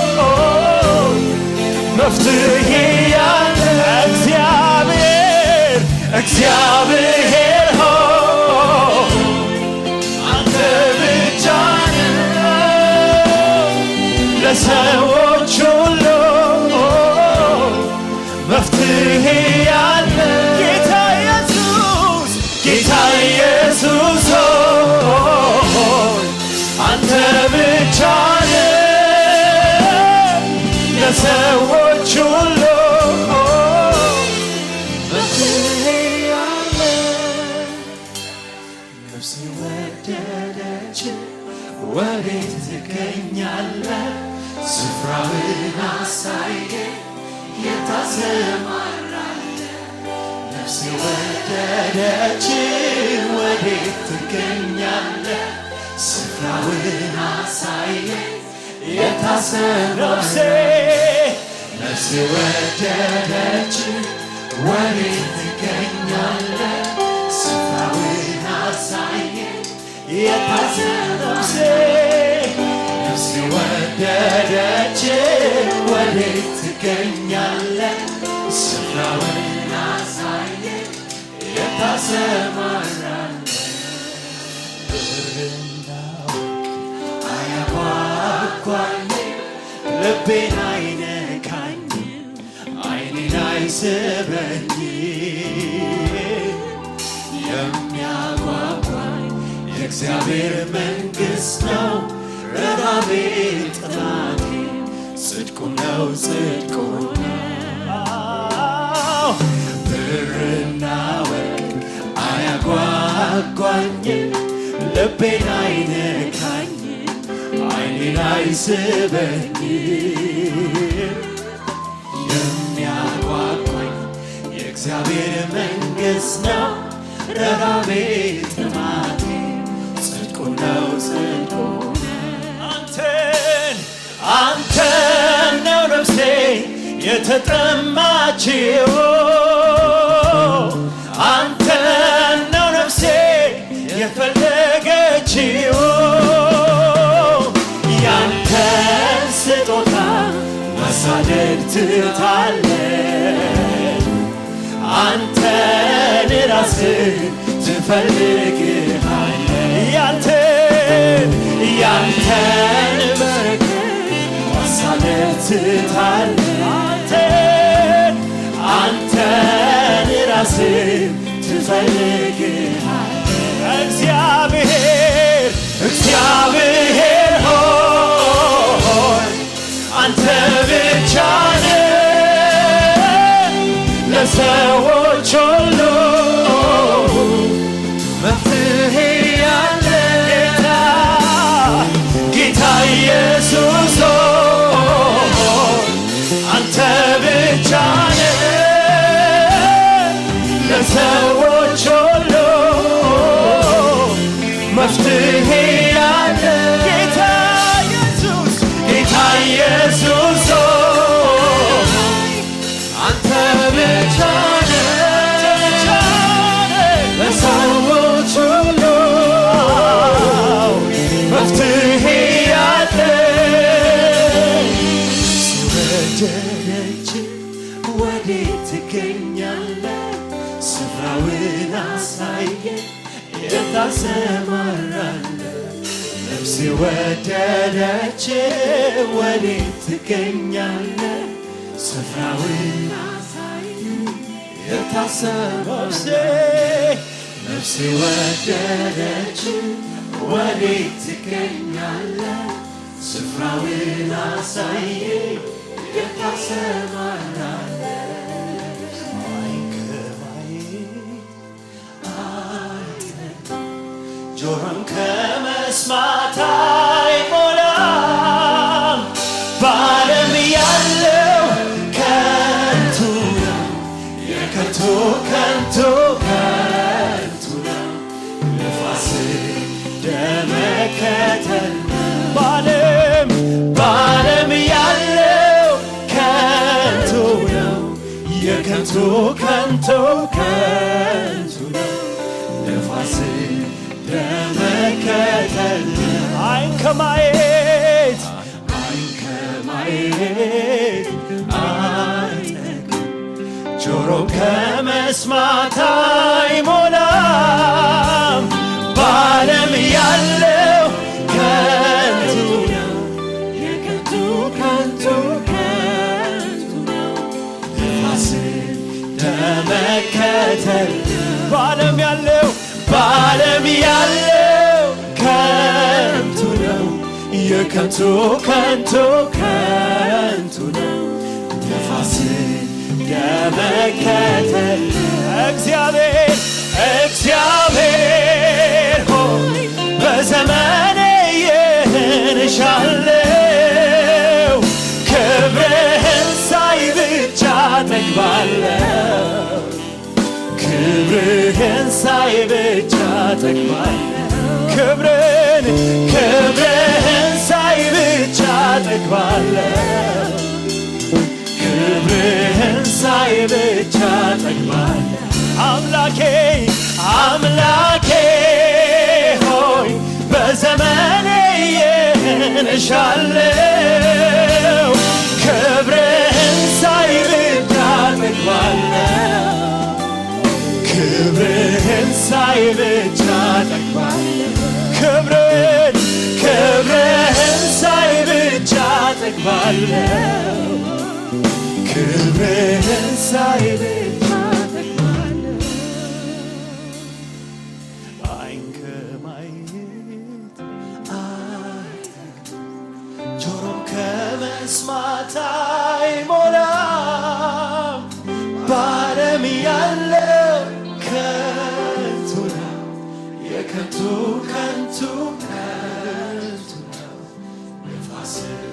መፍትሄ ያለ እግዚአብሔር እግዚአብሔር ሆይ አንተ ብቻ ነህ ለሰዎች ሁሉ መፍትሄ ያለ ጌታ ኢየሱስ ጌታ ኢየሱስ ሆይ አንተ ብቻ ነህ ለሰዎች ሁሉ መፍትሄ ያለ ነፍሴ ወደደች ወዴት ትገኛለህ? ስፍራውን አሳየ የታሰማራለህ ነፍሴ ወደደች ወዴት ትገኛለህ? ስፍራውን አሳየ የታሰማራለህ ነፍሴ ወደደች ወዴት ትገኛለህ? ስፍራውን አሳየ የታሰነፍሴ ነፍሴ ወደደች ወዴት ትገኛለህ? ስፍራውን አሳየ የታሰማራለህ ብርና ወርቅ አያጓጓኝ ልቤን አይነካኝ አይኔን አይስበኝ የሚያጓጓኝ የእግዚአብሔር መንግሥት ነው ረራቤ ጥማቴ ጽድቁም ነው ጽድቁም ነው ብርና ወርቅ አያጓጓኝም ልቤን አይነካኝም አይኔን አይስበኝም የሚያጓጓኝ የእግዚአብሔር መንግሥት ነው ረሃቤ ጥማቴ ጽድቁ ነው ጽድቁ አንተን አንተን ነው ነፍሴ የተጠማችው አንተን ነው ነፍሴ የፈለገችው ያንተን ስጦታ መሳደድ ትታለች አንተን ራስህ ትፈልግሃለህ ያንተን ያንተን በረከት ማሳደድ ትታለህ አንተን አንተን ራስህ ትፈልግሃለህ እግዚአብሔር እግዚአብሔር ሆይ አንተ ብቻ ነህ ለሰዎች ሁሉ መፍትሄ ያለ ጌታ ጌታ ኢየሱስ ሆይ አንተ ብቻ ነህ ለሰዎች ሁሉ መፍትሄ ያለ ጌታ ኢየሱስ ጌታ ኢየሱስ ሆይ አንተ ብቻ ነህ ለሰዎች ሁሉ መፍትሄ ያለ ሲወደደች ወዴት ትገኛለህ? ስፍራውን አሳየ የታሰማራለህ ነፍሴ ወደደች ወዴት ትገኛለህ? ስፍራውን የታሰበውሴ ነፍሴ ወደደች ወዴት ትገኛለህ? ስፍራውን አሳየ የታሰማራለህ ጆሮም ከመስማት አይሞላም። በዓለም ያለው ከንቱ ነው፣ የከንቱ ከንቱ ከንቱ ነው። ነፋስ ደመከተል በዓለም በዓለም ያለው ከንቱ ነው፣ የከንቱ ከንቱ ከንቱ ነው። ነፋስ ለመከተል አይን ከማየት አይን ከማየት አይጠግም ጆሮ ከመስማት አይሞላም በዓለም ያለው ከንቱ ነው የከንቱ ከንቱ ከንቱ ነው ነፋስን ለመከተል በዓለም ያለው በዓለም ያለው ከንቱ ነው የከንቱ ከንቱ ከንቱ ነው ነፋስን ለመከተል እግዚአብሔር እግዚአብሔር ሆይ በዘመኔ ይህን እሻለው ክብርህን ሳይ ብቻ ጠግባለሁ ክብርህን ሳይ ብቻ ጠግባለሁ ክብርን ክብርህን ሳይ ብቻ ጠግባለሁ ክብርህን ሳይ ብቻ ጠግባለሁ አምላኬ አምላኬ ሆይ በዘመኔ ይህን እሻለው ክብርህን ሳይ ብቻ ጠግባለሁ ክብርህን ሳይ ብቻ ጠግባለሁ ክብርን ክብርህን ሳይ ብቻ ጠግባለሁ ክብርህን ሳይ ብቻ ጠግባለሁ አይን ከማየት አጠግብ ጆሮም ከመስማት ከንቱ ከንቱ ነው ነፋስን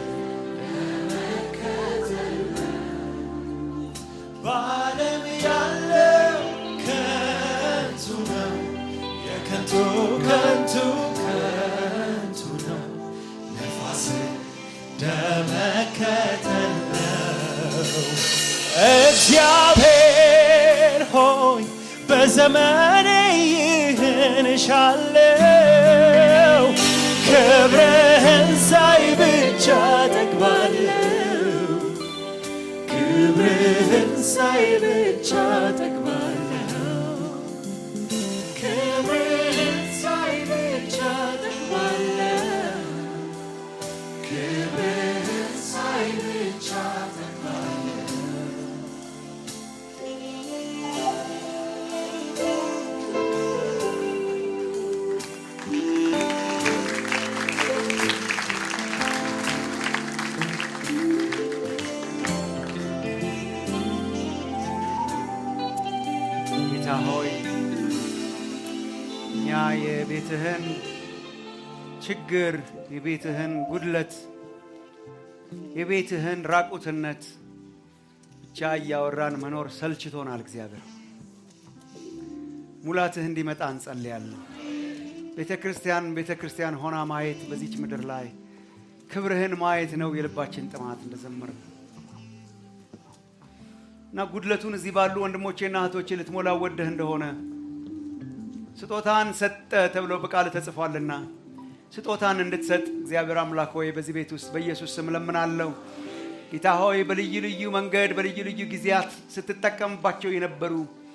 በዓለም ያለው ከንቱ ነው የከንቱ ከንቱ ከንቱ ነው ነፋስን ደመከተል ነው እግዚአብሔር ሆይ በዘመኔ ይህን እሻለው ክብርህን ሳይ ብቻ ጠግባለሁ ክብርህን ሳይ ብቻ ጠግባለሁ ክብርህን ሳይ ብቻ ጠግባለሁ ክብርህን ሳይ ብቻ ጠግባለሁ ጌታ ሆይ እኛ የቤትህን ችግር የቤትህን ጉድለት የቤትህን ራቁትነት ብቻ እያወራን መኖር ሰልችቶናል። እግዚአብሔር ሙላትህ እንዲመጣ እንጸልያለን። ቤተ ክርስቲያን ቤተ ክርስቲያን ሆና ማየት በዚች ምድር ላይ ክብርህን ማየት ነው የልባችን ጥማት እንደዘመርን እና ጉድለቱን እዚህ ባሉ ወንድሞቼና እህቶቼ ልትሞላ ወደህ እንደሆነ ስጦታን ሰጠ ተብሎ በቃል ተጽፏልና ስጦታን እንድትሰጥ እግዚአብሔር አምላክ ሆይ በዚህ ቤት ውስጥ በኢየሱስ ስም እለምናለሁ። ጌታ ሆይ በልዩ ልዩ መንገድ በልዩ ልዩ ጊዜያት ስትጠቀምባቸው የነበሩ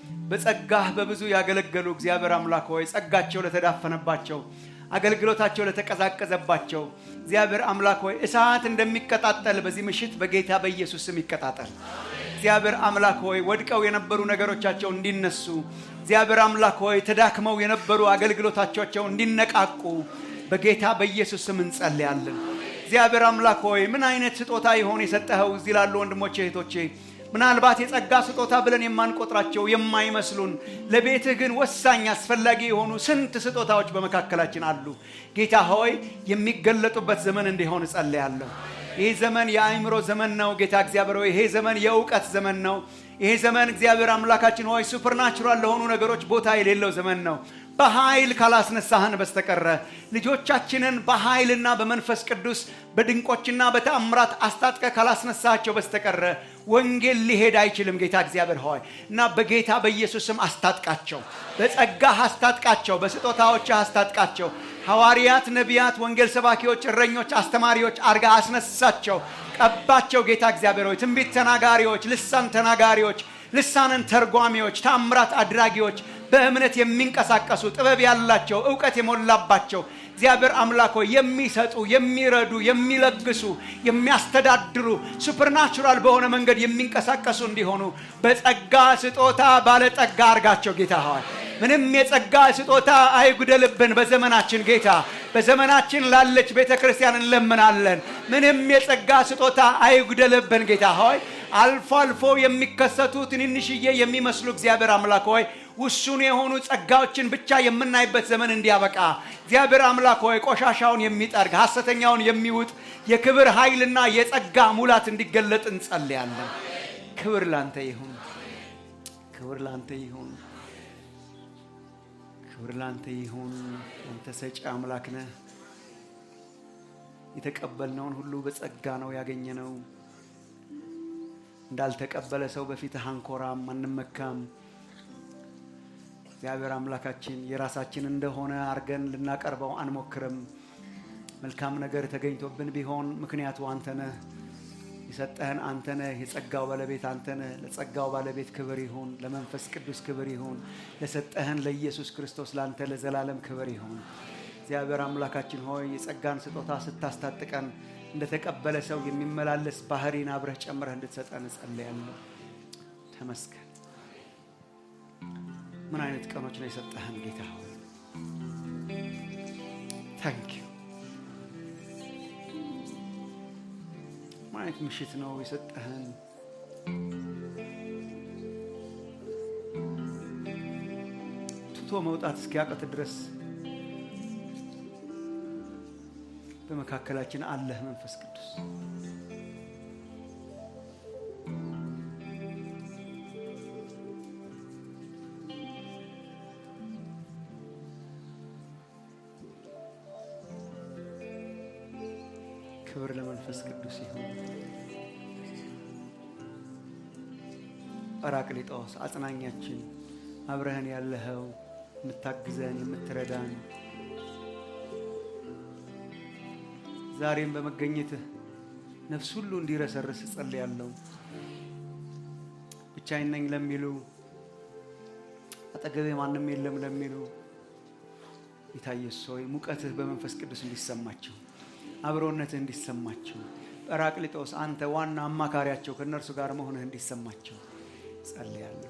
በጸጋህ በብዙ ያገለገሉ እግዚአብሔር አምላክ ሆይ ጸጋቸው ለተዳፈነባቸው አገልግሎታቸው ለተቀዛቀዘባቸው እግዚአብሔር አምላክ ሆይ እሳት እንደሚቀጣጠል በዚህ ምሽት በጌታ በኢየሱስ ስም ይቀጣጠል። እግዚአብሔር አምላክ ሆይ ወድቀው የነበሩ ነገሮቻቸው እንዲነሱ እግዚአብሔር አምላክ ሆይ ተዳክመው የነበሩ አገልግሎታቸው እንዲነቃቁ በጌታ በኢየሱስ ስም እንጸልያለን። እግዚአብሔር አምላክ ሆይ ምን አይነት ስጦታ ይሆን የሰጠኸው እዚህ ላሉ ወንድሞቼ እህቶቼ ምናልባት የጸጋ ስጦታ ብለን የማንቆጥራቸው የማይመስሉን ለቤትህ ግን ወሳኝ አስፈላጊ የሆኑ ስንት ስጦታዎች በመካከላችን አሉ። ጌታ ሆይ የሚገለጡበት ዘመን እንዲሆን እጸልያለሁ። ይህ ዘመን የአእምሮ ዘመን ነው። ጌታ እግዚአብሔር ሆይ ይሄ ዘመን የእውቀት ዘመን ነው። ይሄ ዘመን እግዚአብሔር አምላካችን ሆይ ሱፐርናቹራል ለሆኑ ነገሮች ቦታ የሌለው ዘመን ነው። በኃይል ካላስነሳህን በስተቀረ ልጆቻችንን በኃይልና በመንፈስ ቅዱስ በድንቆችና በተአምራት አስታጥቀ ካላስነሳቸው በስተቀረ ወንጌል ሊሄድ አይችልም። ጌታ እግዚአብሔር ሆይ እና በጌታ በኢየሱስ ስም አስታጥቃቸው፣ በጸጋህ አስታጥቃቸው፣ በስጦታዎችህ አስታጥቃቸው። ሐዋርያት፣ ነቢያት፣ ወንጌል ሰባኪዎች፣ እረኞች፣ አስተማሪዎች አርጋ አስነሳቸው፣ ቀባቸው። ጌታ እግዚአብሔር ሆይ ትንቢት ተናጋሪዎች፣ ልሳን ተናጋሪዎች፣ ልሳንን ተርጓሚዎች፣ ታምራት አድራጊዎች በእምነት የሚንቀሳቀሱ ጥበብ ያላቸው እውቀት የሞላባቸው እግዚአብሔር አምላክ ሆይ የሚሰጡ የሚረዱ የሚለግሱ የሚያስተዳድሩ ሱፐርናቹራል በሆነ መንገድ የሚንቀሳቀሱ እንዲሆኑ በጸጋ ስጦታ ባለጠጋ አርጋቸው ጌታ ሆይ ምንም የጸጋ ስጦታ አይጉደልብን በዘመናችን ጌታ በዘመናችን ላለች ቤተ ክርስቲያን እንለምናለን ምንም የጸጋ ስጦታ አይጉደልብን ጌታ ሆይ አልፎ አልፎ የሚከሰቱ ትንንሽዬ የሚመስሉ እግዚአብሔር አምላክ ሆይ ውሱን የሆኑ ጸጋዎችን ብቻ የምናይበት ዘመን እንዲያበቃ እግዚአብሔር አምላክ ሆይ ቆሻሻውን የሚጠርግ ሐሰተኛውን የሚውጥ የክብር ኃይልና የጸጋ ሙላት እንዲገለጥ እንጸልያለን። ክብር ላንተ ይሁን፣ ክብር ላንተ ይሁን፣ ክብር ላንተ ይሁን። አንተ ሰጪ አምላክ ነህ። የተቀበልነውን ሁሉ በጸጋ ነው ያገኘነው። እንዳልተቀበለ ሰው በፊትህ አንኮራም፣ አንመካም። እግዚአብሔር አምላካችን የራሳችን እንደሆነ አርገን ልናቀርበው አንሞክርም። መልካም ነገር ተገኝቶብን ቢሆን ምክንያቱ አንተ ነህ። የሰጠህን አንተ ነህ። የጸጋው ባለቤት አንተ ነህ። ለጸጋው ባለቤት ክብር ይሁን፣ ለመንፈስ ቅዱስ ክብር ይሁን፣ ለሰጠህን ለኢየሱስ ክርስቶስ ለአንተ ለዘላለም ክብር ይሁን። እግዚአብሔር አምላካችን ሆይ የጸጋን ስጦታ ስታስታጥቀን እንደተቀበለ ሰው የሚመላለስ ባህሪን አብረህ ጨምረህ እንድትሰጠን እጸልያለሁ። ተመስገን። ምን አይነት ቀኖች ነው የሰጠህን ጌታ ሆይ ታንክ ዩ። ምን አይነት ምሽት ነው የሰጠህን። ትቶ መውጣት እስኪያቀት ድረስ በመካከላችን አለህ መንፈስ ቅዱስ ክብር ለመንፈስ ቅዱስ ይሁን ጰራቅሊጦስ አጽናኛችን አብረህን ያለኸው የምታግዘን የምትረዳን ዛሬም በመገኘትህ ነፍስ ሁሉ እንዲረሰርስ እጸልያለሁ። ብቻዬን ነኝ ለሚሉ አጠገቤ ማንም የለም ለሚሉ ጌታ ኢየሱስ ሆይ ሙቀትህ በመንፈስ ቅዱስ እንዲሰማቸው፣ አብሮነትህ እንዲሰማቸው፣ ጰራቅሊጦስ አንተ ዋና አማካሪያቸው ከእነርሱ ጋር መሆንህ እንዲሰማቸው ጸልያለሁ።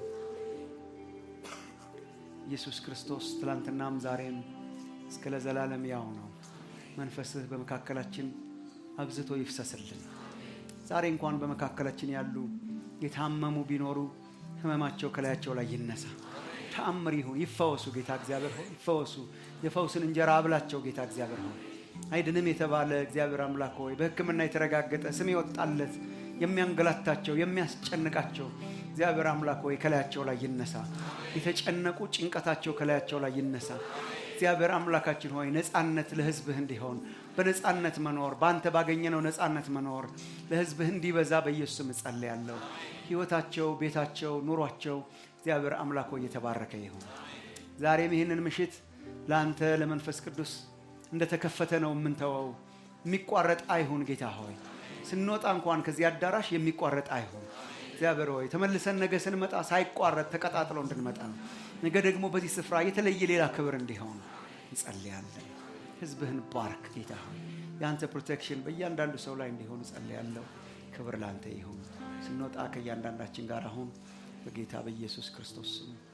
ኢየሱስ ክርስቶስ ትላንትናም ዛሬም እስከ ለዘላለም ያው ነው። መንፈስህ በመካከላችን አብዝቶ ይፍሰስልን። ዛሬ እንኳን በመካከላችን ያሉ የታመሙ ቢኖሩ ህመማቸው ከላያቸው ላይ ይነሳ። ተአምር ይሁን፣ ይፈወሱ። ጌታ እግዚአብሔር ሆይ ይፈወሱ። የፈውስን እንጀራ አብላቸው። ጌታ እግዚአብሔር ሆይ አይድንም የተባለ እግዚአብሔር አምላክ ሆይ በሕክምና የተረጋገጠ ስም የወጣለት የሚያንገላታቸው የሚያስጨንቃቸው እግዚአብሔር አምላክ ሆይ ከላያቸው ላይ ይነሳ። የተጨነቁ ጭንቀታቸው ከላያቸው ላይ ይነሳ። እግዚአብሔር አምላካችን ሆይ ነፃነት ለህዝብህ እንዲሆን በነፃነት መኖር በአንተ ባገኘነው ነፃነት መኖር ለህዝብህ እንዲበዛ በኢየሱስ ስም እጸልያለሁ። ህይወታቸው፣ ቤታቸው፣ ኑሯቸው እግዚአብሔር አምላክ ሆይ የተባረከ ይሁን። ዛሬም ይህንን ምሽት ለአንተ ለመንፈስ ቅዱስ እንደተከፈተ ነው የምንተወው። የሚቋረጥ አይሁን ጌታ ሆይ ስንወጣ እንኳን ከዚህ አዳራሽ የሚቋረጥ አይሁን። እግዚአብሔር ሆይ ተመልሰን ነገ ስንመጣ ሳይቋረጥ ተቀጣጥሎ እንድንመጣ ነው። ነገ ደግሞ በዚህ ስፍራ የተለየ ሌላ ክብር እንዲሆን እንጸልያለን። ህዝብህን ባርክ ጌታ ሆይ የአንተ ፕሮቴክሽን በእያንዳንዱ ሰው ላይ እንዲሆን እጸልያለሁ። ክብር ለአንተ ይሁን። ስንወጣ ከእያንዳንዳችን ጋር አሁን በጌታ በኢየሱስ ክርስቶስ ስም